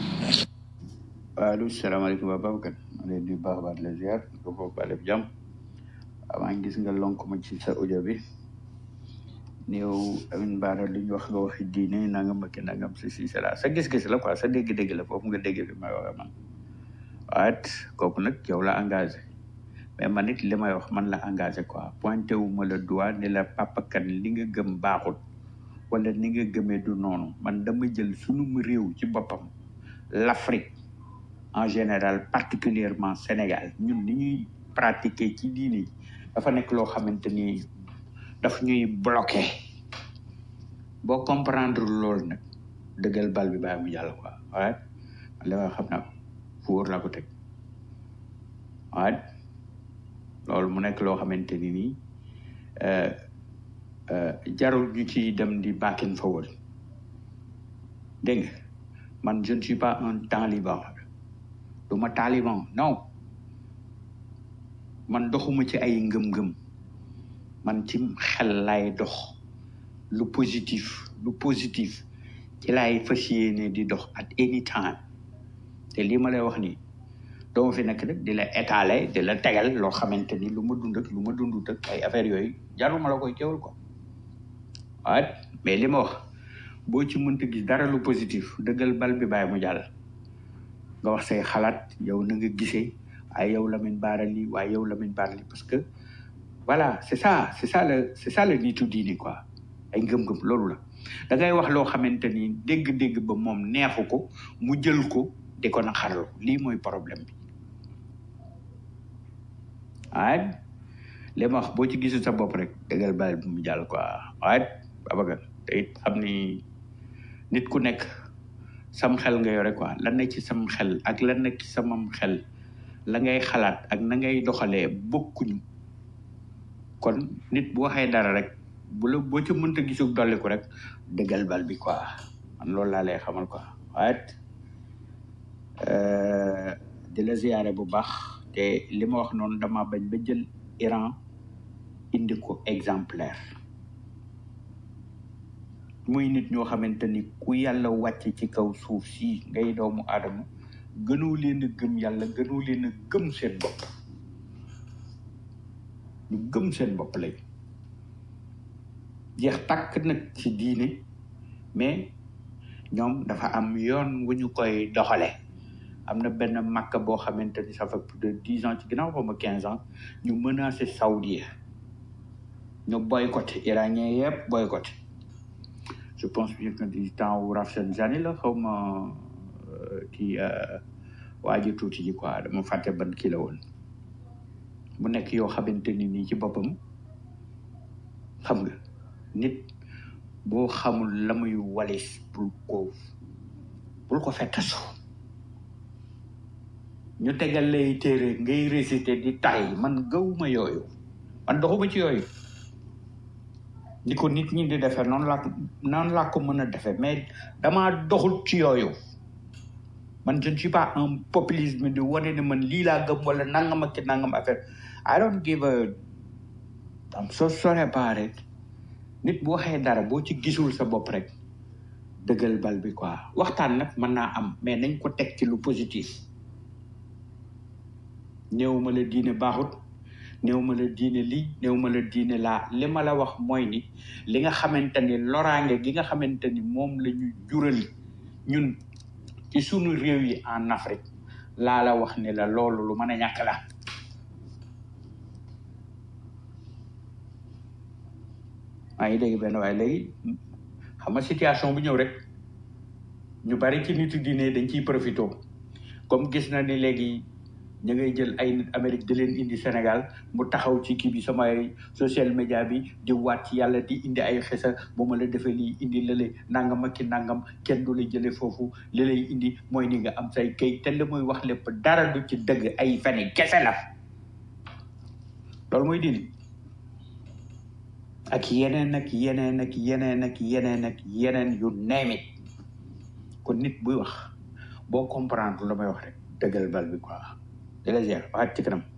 allo salaamaaleykum waa Babacar ma leen di baax baat la ziar ko foofu ba def jàmm avant gis nga lonk ma ci sa audio bi néew amin baara li ñu wax nga waxi diine nangam ak nangam si si c'est sa gis-gis la quoi sa dégg-dégg la foofu nga dégg fi may waxe man waat kooku nag yow la engagé mais man it li may wax man la engagé quoi pointé wu ma la doigt ne la papakan li nga gëm baaxul wala ni nga gëmee du noonu man dama jël sunu réew ci boppam l'Afrique en général particulièrement Sénégal ñun ni ñuy pratiquer ci diine dafa nekk loo xamante ni daf ñuy bloqué boo comprendre loolu nag dëggal bal bi bàyyi mu jàll quoi waaye li ma xam naa ko fu wóor laa ko teg waaye loolu mu nekk loo xamante ni nii jarul ñu ci dem di back and forward dégg nga man je ne suis pas un taliban du ma taliban non man doxuma ci ay ngëm-ngëm man ci xel lay dox lu positif lu positif ci laay fas yéene di dox at any time te lii ma lay wax nii doo fi nekk rek di la étaler di la tegal loo xamante ni lu ma dund ak lu ma dundut ak ay affaires yooyu jaruma la koy teewal ko waaye mais li ma wax boo ci mënta gis dara lu positif dëggal bal bi bàyyi mu jàll nga wax say xalaat yow na nga gisee ay yow Lamine Bara lii waaye yow Lamine Bara lii parce que voilà c'est ça c'est ça le c'est ça le nitu diini quoi ay ngëm-ngëm loolu la da ngay wax loo xamante ni dégg-dégg ba moom neexu ko mu jël ko di ko naqarlu lii mooy problème bi waaye li ma wax boo ci gisul sa bopp rek dëggal bal bi mu jàll quoi waaye abagan te it xam ni nit ku nekk sam xel nga yore quoi lan nekk ci sam xel ak lan nekk ci samam xel la ngay xalaat ak na ngay doxalee bokkuñu kon nit bu waxee dara rek bu la boo ca mënta gisul dolliku rek dëggal bal bi quoi man loolu laa lay xamal quoi waaye euh, di la ziyaare bu baax te li ma wax noonu dama bañ ba jël Iran indi ko exemplaire muy nit ñoo xamante ni ku yàlla wàcce ci kaw suuf si ngay doomu aadama gënoo leen a gëm yàlla gënoo leen a gëm seen bopp ñu gëm seen bopp lañ jeex tàkk nag ci diine mais ñoom dafa am yoon wu ñu koy doxale am na benn makka boo xamante ni ça fait plus de dix ans ci ginnaaw xaw ma quinze ans ñu menacé saoudien ñu boycotté iranien yëpp boycotté je pense bien que du temps wu Rafsanjani la xaw ma euh, kii euh, waa ji tuuti ji quoi dama fàtte ban kii la woon mu nekk yoo xamante ni nii ci boppam xam nga nit boo xamul la muy walis bul ko bul ko fettasu ñu tegal lay téere ngay réciter di tay man gawuma yooyu man doxuma ci yooyu ni ko nit ñi di defee noonu laa ko noonu laa ko mën a defee mais damaa doxul ci yooyu man je ne suis pas un populisme di wane ne man lii laa gëm wala nangam ak ci nangam affaire I don't give a I'm so sorry about it nit bu waxee dara boo ci gisul sa bopp rek dëggal bal bi quoi waxtaan nag mën naa am mais nañ ko teg ci lu positif néew ma la diine baaxut néew ma la diine lii néew ma la diine laa li ma la wax mooy ni li nga xamante ni loraange gi nga xamante ni moom la ñu jural ñun ci sunu réew yi en Afrique laa la wax ni la loolu lu mën a ñàkk la maa ngi dégg benn waaye léegi xam nga situation bu ñëw rek ñu bari ci nitu diine dañ ciy profité comme gis na ni léegi ñu ngay jël ay nit Amérique di leen indi Sénégal mu taxaw ci kii bi sama social media bi di waat ci yàlla di indi ay xesa bu ma la defee lii indi lële nangam ak ki nangam kenn du la jële foofu li lay indi mooy ni nga am say kay te li muy wax lépp dara du ci dëgg ay feni kese la loolu mooy dindi ak yeneen ak yeneen ak yeneen ak yeneen ak yeneen yu neemi kon nit buy wax boo comprendre la may wax rek dëggal bal bi quoi di la ziar waxaat ci kanam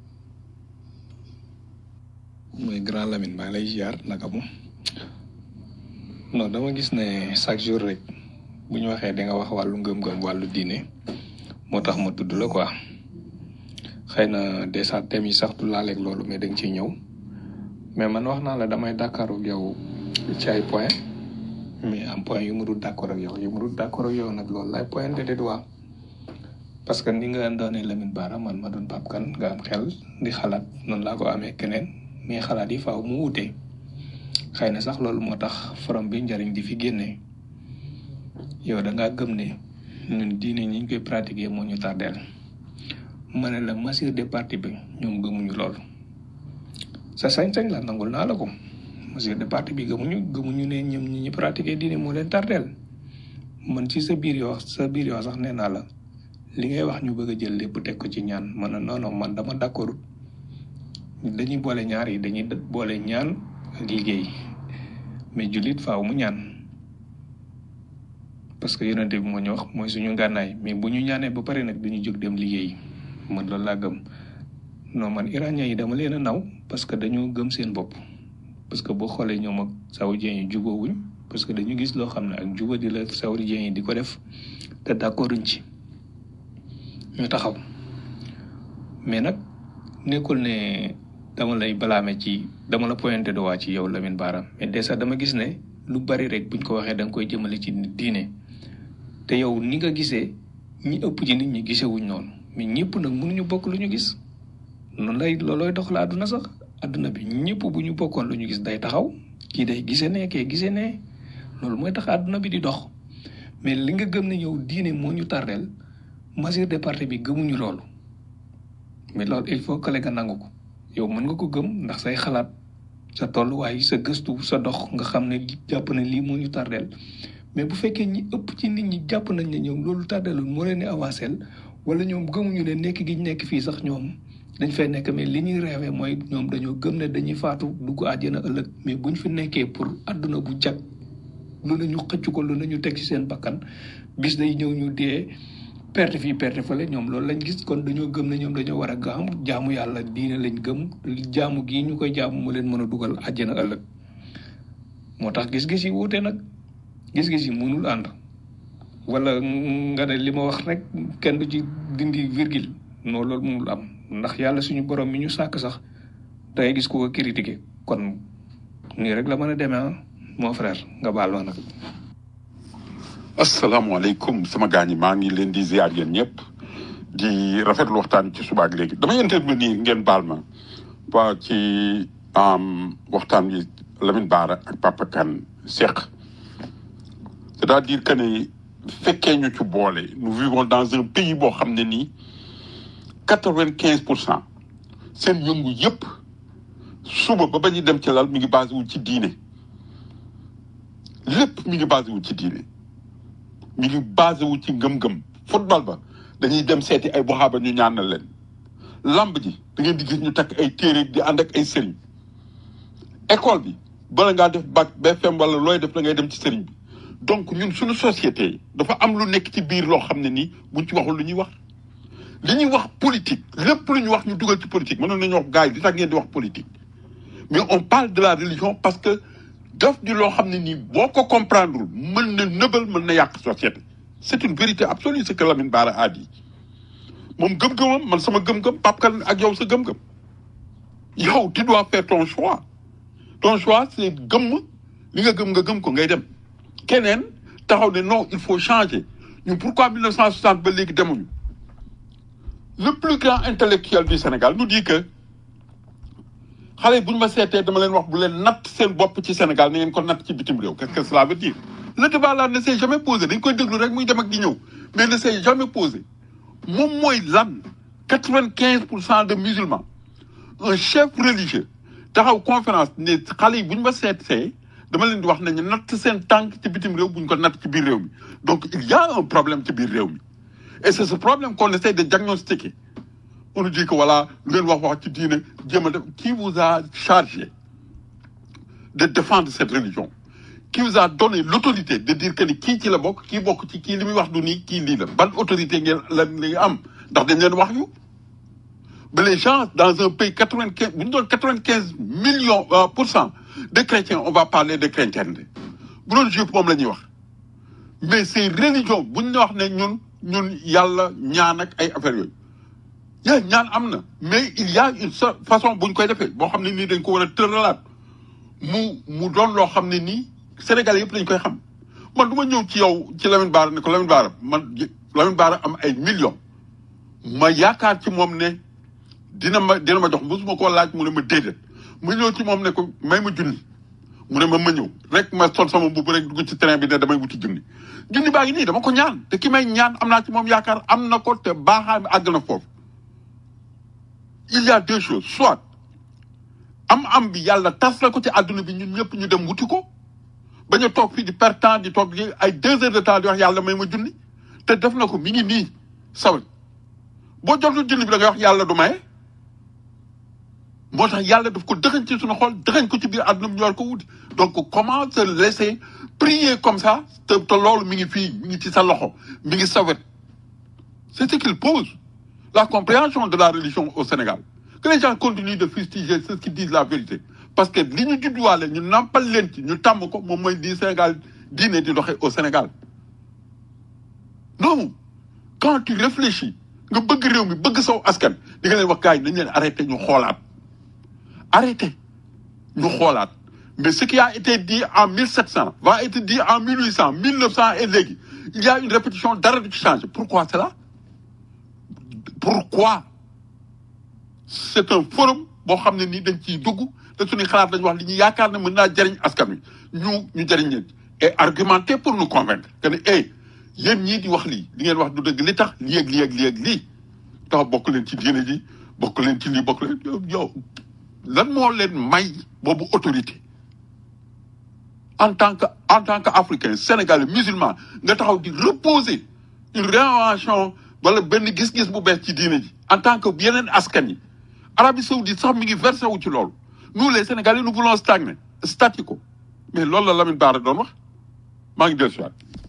mooy grand Lamine maa ngi lay ziar naka mu non dama gis ne chaque jour rek bu ñu waxee da nga wax wàllu ngëm-ngëm wàllu diine moo tax ma tudd la quoi xëy na dèjà thèmes yi sax du laaleeg loolu mais da nga ciy ñëw mais man wax naa la damay d'accord ak yow ci ay point mais am point yu mu dul d'accord ak yow yu mu dul d'accord ak yow nag loolu lay pointé du doigt parce que ni nga doonee Lamine Bara man ma doon Pape Kane nga am xel di xalaat noonu laa ko amee keneen mais xalaat yi faaw mu wute xëy na sax loolu moo tax forom bi njariñ di fi génnee yow da ngaa gëm ne ñun diine ñi ñu koy pratiquer moo ñu tardeel ma ne la masir de parti bi ñoom gëmuñu loolu sa sañ-sañ la nangul naa la ko masir de parti bi gëmuñu gëmuñu ne ñoom ñi ñu pratiquer diine moo leen tardeel man ci sa biir yoo sa biir yoo sax nee naa la li ngay wax ñu bëgg a jël lépp teg ko ci ñaan man non non man dama d'accord dañuy boole ñaar yi dañuy boole ñaan ak liggéey mais jullit faaw mu ñaan parce que yonente bi moo ñu wax mooy suñu ngànnaay mais bu ñu ñaanee ba pare nag duñu jóg dem liggéey man loolu laa gëm non man iranien yi dama leen a naw parce que dañoo gëm seen bopp parce que boo xoolee ñoom ak saoudiens yi jubóowuñ parce que dañu gis loo xam ne ak juba di la saoudiens yi di ko def te d'accorduñ ci ñu taxaw mais nag nekkul ne dama lay balaame ci dama la pointé de waa ci yow Lamine Bara mais déjà dama gis ne lu bari rek buñ ko waxee da nga koy jëmale ci diine te yow ni nga gisee ñi ëpp ci nit ñi gisewuñ noonu mais ñëpp nag mënuñu bokk lu ñu gis noonu lay loolooy dox la àdduna sax àdduna bi ñëpp bu ñu bokkoon lu ñu gis day taxaw kii day gisee ne kee gisee ne loolu mooy tax àdduna bi di dox mais li nga gëm ne yow diine moo ñu tardeel mesure de parti bi gëmuñu loolu mais loolu il faut que nga nangu ko yow mën nga ko gëm ndax say xalaat sa tolluwaay sa gëstu sa dox nga xam ne jàpp ne lii moo ñu tardeel mais bu fekkee ñi ëpp ci nit ñi jàpp nañ ne ñoom loolu tardeelul moo leen di avancé wala ñoom gëmuñu ne nekk gi ñu nekk fii sax ñoom dañ fay nekk mais li ñuy reewee mooy ñoom dañoo gëm ne dañuy faatu dugg àjjana ëllëg mais buñ fi nekkee pour àdduna bu jag lu ne ñu xëcc ko lu ne ñu teg ci seen bakkan bis day ñëw ñu dee perte fii perte fële ñoom loolu lañ gis kon dañoo gëm ne ñoom dañoo war a gaam jaamu yàlla diine lañ gëm jaamu gii ñu koy jaamu mu leen mën a dugal àjjana ëllëg moo tax gis-gis yi wuute nag gis-gis yi mënul ànd wala nga ne li ma wax rek kenn du ci dindi virgule non loolu mënul am ndax yàlla suñu borom mi ñu sàkk sax da ngay gis ku ko critiquer kon nii rek la mën a demee ah mon frère nga baal ma nag. asalaamaaleykum sama gaañ yi maa ngi leen di ziar yéen ñëpp di rafetlu waxtaan ci suba ak léegi damay intervenir ngeen baal ma waa ci waxtaan bi Lamine Bara ak Papa Kane seq c'est-à-dire que ne fekkee ñu ci boole nous vivons dans un pays boo xam ne nii quatre vingt quinze pour cent seen yëngu yëpp suba ba ba ñu dem ci lal mi ngi basé wu ci diine lépp mi ngi basé wu ci diine mi ngi basé wu ci ngëm-ngëm football ba dañuy dem seeti ay buxaaba ñu ñaanal leen lamb ji da ngeen di gis ñu takk ay téere di ànd ak ay sëriñ école bi bala ngaa def bac BFM wala looy def da ngay dem ci sëriñ bi donc ñun suñu société dafa am lu nekk ci biir loo xam ne nii buñ ci waxul lu ñuy wax li ñuy wax politique lépp lu ñu wax ñu dugal ci politique mënoon nañu wax gars yi di tax ngeen di wax politique mais on parle de la religion parce que daf di loo xam ne nii boo ko comprendre mën na nëbal mën na yàq société c'est une vérité absolue ce que Lamine Bara a dit moom gëm-gëmam man sama gëm-gëm Pape Kane ak yow sa gëm-gëm yow tu dois faire ton choix ton choix c'est gëm li nga gëm nga gëm ko ngay dem keneen taxaw ne non il faut changer ñun pourquoi 1960 ba léegi demuñu le plus grand intellectuel du Sénégal nous dit que xale yi bu ñu ma seetee dama leen wax bu leen natt seen bopp ci Sénégal na ngeen ko natt ci bitim réew qu'est-ce que cela veut dire le débat là ne s'est jamais posé dañ koy déglu rek muy dem ak di ñëw mais ne s'est jamais posé moom mooy lan quatre-vingt-quinze pour cent de musulmans un chef religieux taxaw conférence ne xale yi bu ñu ma seetee dama leen di wax nañu natt seen tànk ci bitim réew bu ñu ko natt ci biir réew mi donc il y a un problème ci biir réew mi et c'est ce problème qu'on essaie de diagnostiquer on nous dit que voilà lu ngeen wax wax ci diine jéem a def qui vous a chargé de défendre cette religion qui vous a donné l'autorité de dire que ni kii ci la bokk kii bokk ci kii li muy wax du nii kii lii la ban autorité ngeen la li am ndax dañ leen wax yu mais les gens dans un pays quatre-vingt-quinze bu ñu doon quatre-vingt-quinze millions pour cent de chrétiens on va parler de chrétienté bu doon juif moom la ñuy wax mais ces religions bu ñu wax ne ñun ñun yàlla ñaan ak ay affaires yooyu yaa ñaan am na mais il y a une seule façon bu ñu koy defee boo xam ne nii dañ ko war a tëralaat mu mu doon loo xam ne nii Sénégal yëpp lañ koy xam man du ma ñëw ci yow ci Lamine Bara ne ko Lamine Bara man Lamine Bara am ay millions ma yaakaar ci moom ne dina ma dina ma jox mosuma koo laaj mu ne ma déedéet ma ñëw ci moom ne ko may ma junni mu ne ma ma ñëw rek ma sol sama mbubb rek dugg ci train bi ne damay wuti junni junni baa ngi nii dama ko ñaan te ki may ñaan am naa ci moom yaakaar am na ko te baaxaay bi àgg na foofu il y a deux choses soit am am bi yàlla tas la ko ci àdduna bi ñun ñëpp ñu dem wuti ko bañ a toog fii di perte temps di toog ay deux heures de temps di wax yàlla may ma junni te def na ko mi ngi nii sawal boo jotul junni bi da ngay wax yàlla du maye moo tax yàlla daf ko dëxañ ci suñu xol dëxañ ko ci biir àdduna bi ñu war ko wuti donc comment se laisser prier comme ça te te loolu mi ngi fii mi ngi ci sa loxo mi ngi sa wet c'est ce qu'il pose la compréhension de la religion au Sénégal que les gens continuent de fustiger ceux qui disent la vérité parce que li ñu judduwaale ñu nampal leen ci ñu tàmm ko moom mooy di Sénégal diine di doxee au Sénégal non quand tu réfléchis nga bëgg réew mi bëgg saw askan di nga leen wax gars yi nañ leen arrêté ñu xoolaat arrêté ñu xoolaat mais ce qui a été dit en 1700 va être dit en 1800 1900 et léegi il y a une répétition dara du ci changé pourquoi cela pourquoi c'est un forum boo xam ne nii dañ ciy dugg te suñuy xalaat dañu wax li ñu yaakaar ne mën naa jëriñ askan wi ñu ñu jëriñ leen et argumenter pour nous convaincre que ne eh yéen ñii di wax lii li ngeen wax du dëgg li tax lii ak lii ak lii ak lii tax bokk leen ci diine ji bokk leen ci lii bokk leen yow yow lan moo leen may boobu autorité en tant que en tant que africain sénégalais musulman nga taxaw di reposer une réinvention wala benn gis-gis bu bees ci diine ji en tant que yeneen askan yi Arabie Saoudite sax mi ngi versé wu ci loolu nous les sénégalais nous voulons stagner statu ko mais loolu la Lamine Bara doon wax maa ngi dellu si waat